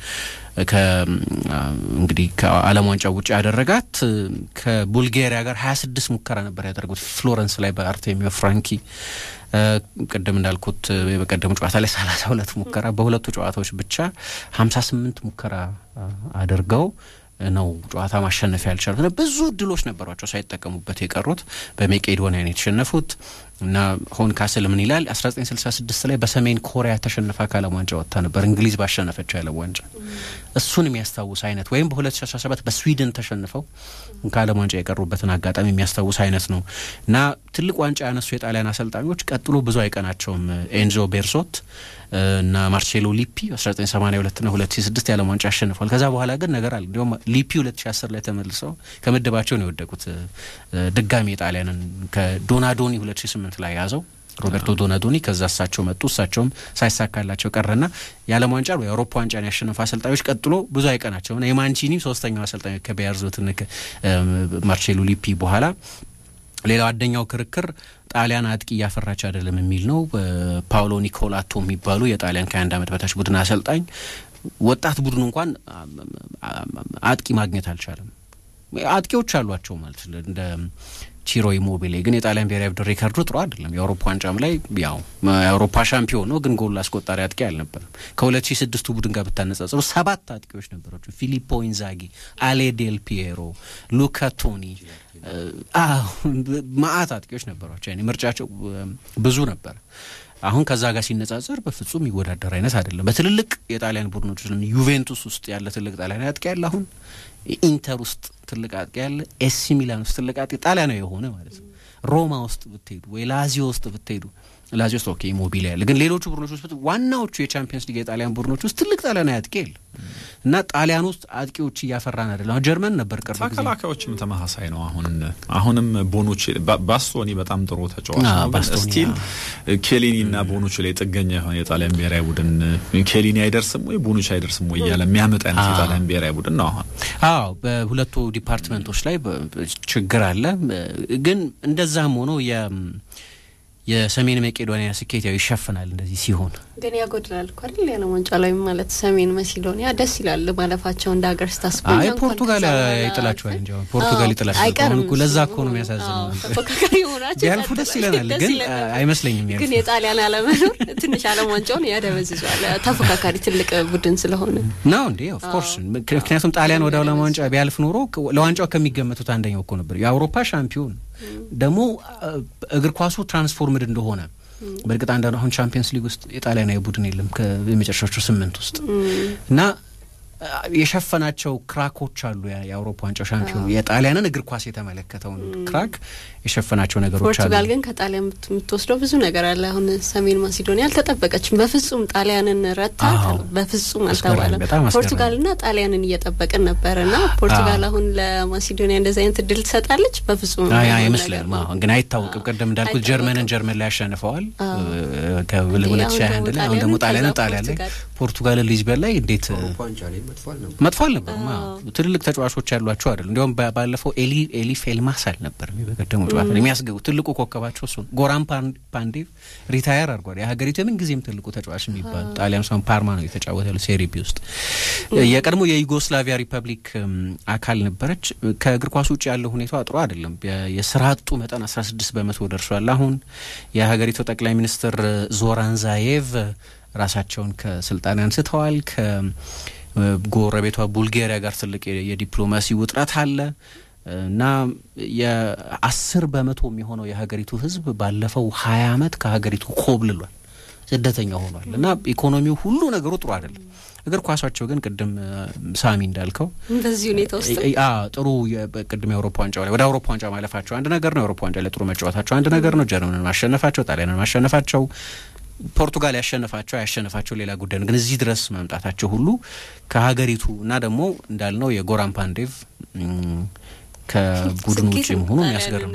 እንግዲህ ከዓለም ዋንጫ ውጭ ያደረጋት። ከቡልጌሪያ ጋር ሀያ ስድስት ሙከራ ነበር ያደረጉት ፍሎረንስ ላይ በአርቴሚዮ ፍራንኪ ቅድም እንዳልኩት በቀደሙ ጨዋታ ላይ ሰላሳ ሁለት ሙከራ በሁለቱ ጨዋታዎች ብቻ ሀምሳ ስምንት ሙከራ አድርገው ነው ጨዋታ ማሸነፍ ያልቻሉት እና ብዙ እድሎች ነበሯቸው ሳይጠቀሙበት የቀሩት በሜቄዶኒያ ነው የተሸነፉት። እና ሆን ካስል ምን ይላል? 1966 ላይ በሰሜን ኮሪያ ተሸንፋ ከዓለም ዋንጫ ወጥታ ነበር እንግሊዝ ባሸነፈችው የዓለም ዋንጫ እሱን የሚያስታውስ አይነት ወይም በ2017 በስዊድን ተሸንፈው ከዓለም ዋንጫ የቀሩበትን አጋጣሚ የሚያስታውስ አይነት ነው እና ትልቅ ዋንጫ ያነሱ የጣሊያን አሰልጣኞች ቀጥሎ ብዙ አይቀናቸውም። ኤንዞ ቤርሶት እና ማርሴሎ ሊፒ 1982 ና 2006 የዓለም ዋንጫ አሸንፏል። ከዛ በኋላ ግን ነገር አለ። እንዲሁም ሊፒ 2010 ላይ ተመልሰው ከምድባቸው ነው የወደቁት። ድጋሚ የጣሊያንን ከዶናዶኒ 2008 ላይ ያዘው ሮቤርቶ ዶናዶኒ ከዛ እሳቸው መጡ። እሳቸውም ሳይሳካላቸው ቀረና የዓለም ዋንጫ የአውሮፓ ዋንጫን ያሸነፉ አሰልጣኞች ቀጥሎ ብዙ አይቀናቸውም። የማንቺኒ ሶስተኛው አሰልጣኝ ከቢያርዞትን ማርሴሎ ሊፒ በኋላ ሌላው አንደኛው ክርክር ጣሊያን አጥቂ እያፈራች አይደለም የሚል ነው። ፓውሎ ኒኮላቶ የሚባሉ የጣሊያን ከአንድ ዓመት በታች ቡድን አሰልጣኝ ወጣት ቡድኑ እንኳን አጥቂ ማግኘት አልቻለም። አጥቂዎች አሏቸው ማለት እንደ ቺሮ ኢሞቢሌ ግን የጣሊያን ብሔራዊ ቡድን ሪከርዱ ጥሩ አይደለም። የአውሮፓ ዋንጫም ላይ ያው የአውሮፓ ሻምፒዮን ነው፣ ግን ጎል አስቆጣሪ አጥቂ አልነበረም። ከሁለት ሺ ስድስቱ ቡድን ጋር ብታነጻጽሩ ሰባት አጥቂዎች ነበራቸው። ፊሊፖ ኢንዛጊ፣ አሌ ዴል ፒየሮ፣ ሉካ ቶኒ ማአት አጥቂዎች ነበሯቸው። ያኔ ምርጫቸው ብዙ ነበር። አሁን ከዛ ጋር ሲነጻጸር በፍጹም የሚወዳደር አይነት አይደለም። በትልልቅ የጣሊያን ቡድኖች ዩቬንቱስ ውስጥ ያለ ትልቅ ጣሊያን አጥቂ ያለ አሁን ኢንተር ውስጥ ትልቅ አጥቂ ያለ ኤሲ ሚላን ውስጥ ትልቅ አጥቂ ጣሊያናዊ የሆነ ማለት ነው። ሮማ ውስጥ ብትሄዱ ወይ ላዚዮ ውስጥ ብትሄዱ ላዚዮ ውስጥ ኦኬ ኢሞቢሊ ያለ ግን ሌሎቹ ቡድኖች ውስጥ ዋናዎቹ የቻምፒየንስ ሊግ የጣሊያን ቡድኖች ውስጥ ትልቅ ጣሊያናዊ አጥቂ የለ እና ጣሊያን ውስጥ አጥቂዎች እያፈራን አይደለም። አሁን ጀርመን ነበር ቅርብ ጊዜ ተከላካዮችም ተመሳሳይ ነው። አሁን አሁንም ቦኑቺ ባስቶኒ በጣም ጥሩ ተጫዋች ነው። ግን ስቲል ኬሊኒ እና ቦኑቺ ላይ ጥገኛ የሆነ የጣሊያን ብሔራዊ ቡድን ኬሊኒ አይደርስም ወይ ቦኑቺ አይደርስም ወይ እያለ የሚያመጣ አይነት የጣሊያን ብሔራዊ ቡድን ነው አሁን። አዎ በሁለቱ ዲፓርትመንቶች ላይ ችግር አለ። ግን እንደዛም ሆኖ የሰሜን መቄዶኒያ ስኬት ያው ይሸፍናል እንደዚህ ሲሆን ግን ያጎድላል እኮ አይደል? የዓለም ዋንጫ ላይ ማለት ሰሜን መሲዶኒያ ደስ ይላል ማለፋቸው እንደ ሀገር ስታስበው። አይ ፖርቱጋል ይጥላቸዋል እንጂ አሁን ፖርቱጋል ይጥላቸዋል አይቀርም እኮ ለዛ እኮ ነው የሚያሳዝነው። ተፎካካሪ ሆናቸው ቢያልፉ ደስ ይለናል፣ ግን አይመስለኝም። ግን የጣሊያን አለመኖር ትንሽ ዓለም ዋንጫውን ያደበዝዟል። ተፎካካሪ ትልቅ ቡድን ስለሆነ ነው እንዴ? ኦፍኮርስ ምክንያቱም ጣሊያን ወደ ዓለም ዋንጫ ቢያልፍ ኖሮ ለዋንጫው ከሚገመቱት አንደኛው እኮ ነበር። የአውሮፓ ሻምፒዮን ደግሞ እግር ኳሱ ትራንስፎርምድ እንደሆነ በእርግጥ አንዳንዱ አሁን ቻምፒየንስ ሊግ ውስጥ የጣሊያናዊ ቡድን የለም የመጨረሻዎቹ ስምንት ውስጥ እና የሸፈናቸው ክራኮች አሉ። የአውሮፓ ዋንጫው ሻምፒዮን የጣሊያንን እግር ኳስ የተመለከተውን ክራክ የሸፈናቸው ነገሮች አሉ። ፖርቱጋል ግን ከጣሊያን የምትወስደው ብዙ ነገር አለ። አሁን ሰሜን ማሲዶኒያ አልተጠበቀችም። በፍጹም ጣሊያንን ረታ በፍጹም አልተባለም። ፖርቱጋልና ጣሊያንን እየጠበቅን ነበር እና ፖርቱጋል አሁን ለማሲዶኒያ እንደዚህ አይነት እድል ትሰጣለች? በፍጹም አይመስልም። ግን አይታወቅም። ቅድም እንዳልኩት ጀርመንን ጀርመን ላይ ያሸንፈዋል ከሁለት ሺ አንድ ላይ አሁን ደግሞ ጣሊያንን ጣሊያን ላይ ፖርቱጋልን ሊዝበን ላይ እንዴት መጥፎ አልነበሩም። ትልልቅ ተጫዋቾች ያሏቸው አይደል። እንዲያውም ባለፈው ኤሊ ኤሊ ፌልማስ አልነበር በቀደሙ ጨዋታ የሚያስገቡ ትልቁ ኮከባቸው እሱ ነው። ጎራን ፓንዴቭ ሪታየር አድርጓል። የሀገሪቱ የምን ጊዜም ትልቁ ተጫዋች የሚባል ጣሊያን ሳን ፓርማ ነው የተጫወተ ያሉ ሴሪ ቢ ውስጥ የቀድሞ የዩጎስላቪያ ሪፐብሊክ አካል ነበረች። ከእግር ኳስ ውጭ ያለው ሁኔታዋ ጥሩ አይደለም። የስራ አጡ መጠን አስራ ስድስት በመቶ ደርሷል። አሁን የሀገሪቱ ጠቅላይ ሚኒስትር ዞራን ዛዬቭ ራሳቸውን ከስልጣን አንስተዋል። ከጎረቤቷ ቡልጋሪያ ጋር ትልቅ የዲፕሎማሲ ውጥረት አለ እና የአስር በመቶ የሚሆነው የሀገሪቱ ሕዝብ ባለፈው ሀያ አመት ከሀገሪቱ ኮብልሏል፣ ስደተኛ ሆኗል እና ኢኮኖሚው ሁሉ ነገሩ ጥሩ አይደለም። እግር ኳሳቸው ግን ቅድም ሳሚ እንዳልከው በዚህ ሁኔታ ውስጥ ጥሩ ቅድም የአውሮፓ ዋንጫ ላይ ወደ አውሮፓ ዋንጫ ማለፋቸው አንድ ነገር ነው። የአውሮፓ ዋንጫ ላይ ጥሩ መጫወታቸው አንድ ነገር ነው። ጀርመንን ማሸነፋቸው፣ ጣሊያንን ማሸነፋቸው ፖርቱጋል ያሸነፋቸው ያሸነፋቸው ሌላ ጉዳይ ነው። ግን እዚህ ድረስ መምጣታቸው ሁሉ ከሀገሪቱ እና ደግሞ እንዳልነው የጎራን ፓንዴቭ ከቡድኑ ውጭ መሆኑ የሚያስገርም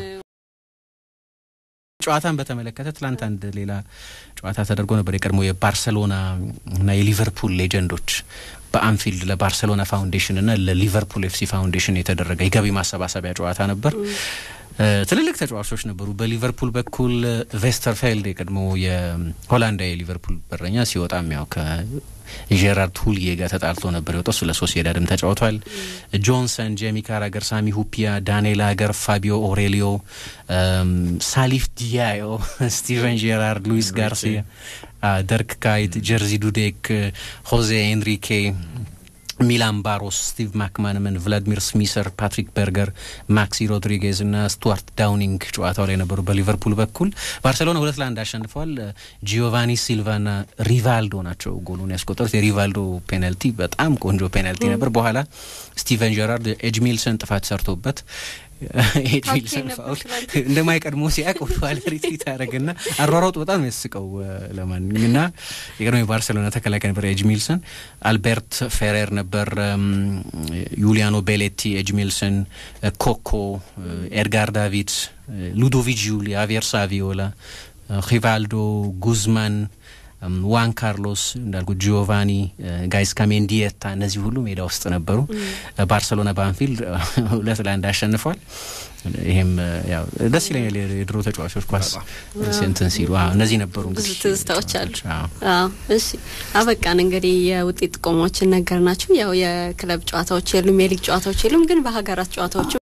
ጨዋታን በተመለከተ ትላንት አንድ ሌላ ጨዋታ ተደርጎ ነበር። የቀድሞ የባርሰሎና እና የሊቨርፑል ሌጀንዶች በአንፊልድ ለባርሰሎና ፋውንዴሽን እና ለሊቨርፑል ኤፍሲ ፋውንዴሽን የተደረገ የገቢ ማሰባሰቢያ ጨዋታ ነበር። ትልልቅ ተጫዋቾች ነበሩ። በሊቨርፑል በኩል ቬስተርፌልድ የቀድሞ የሆላንዳዊ የሊቨርፑል በረኛ ሲወጣም ያው ከጄራርድ ሁልዬ ጋር ተጣልቶ ነበር የወጣው። እሱ ለሶሲዳድም ተጫውቷል። ጆንሰን፣ ጄሚ ካራገር፣ ሳሚ ሁፒያ፣ ዳንኤል አገር፣ ፋቢዮ ኦሬሊዮ፣ ሳሊፍ ዲያዮ፣ ስቲቨን ጄራርድ፣ ሉዊስ ጋርሲያ፣ ደርክ ካይት፣ ጀርዚ ዱዴክ፣ ሆዜ ኤንሪኬ ሚላን ባሮስ፣ ስቲቭ ማክማንመን፣ ቭላዲሚር ስሚሰር፣ ፓትሪክ በርገር፣ ማክሲ ሮድሪጌዝ እና ስቱዋርት ዳውኒንግ ጨዋታው ላይ ነበሩ። በሊቨርፑል በኩል ባርሴሎና ሁለት ለአንድ አሸንፈዋል። ጂዮቫኒ ሲልቫና ሪቫልዶ ናቸው ጎሉን ያስቆጠሩት። የሪቫልዶ ፔናልቲ በጣም ቆንጆ ፔናልቲ ነበር። በኋላ ስቲቨን ጀራርድ ኤጅሚልሰን ጥፋት ሰርቶበት ኤድሚልሰን ፋውል እንደማይቀድሞ ሲያቅ ወደኋላ ሪትሪት ያደረገና አሯሯጡ በጣም የሚያስቀው ለማንኛውም እና የቀድሞ የባርሴሎና ተከላካይ ነበር ኤጅሚልሰን። አልቤርት ፌሬር ነበር፣ ዩሊያኖ ቤሌቲ፣ ኤጅሚልሰን፣ ኮኮ፣ ኤድጋር ዳቪድ፣ ሉዶቪች ጁሊ፣ አቪየር ሳቪዮላ፣ ሪቫልዶ፣ ጉዝማን ዋን ካርሎስ እንዳልኩ ጂዮቫኒ ጋይስ ካሜንዲየታ እነዚህ ሁሉ ሜዳ ውስጥ ነበሩ። ባርሰሎና በአንፊልድ ሁለት ለአንድ አሸንፏል። ይሄም ያው ደስ ይለኛል። የድሮ ተጫዋቾች ኳስ እንትን ሲሉ እነዚህ ነበሩ። ብዙ ትዝታዎች አሉ። እሺ አበቃን። እንግዲህ የውጤት ጥቆማዎችን ነገር ናቸው። ያው የክለብ ጨዋታዎች የሉም፣ የሊግ ጨዋታዎች የሉም። ግን በሀገራት ጨዋታዎቹ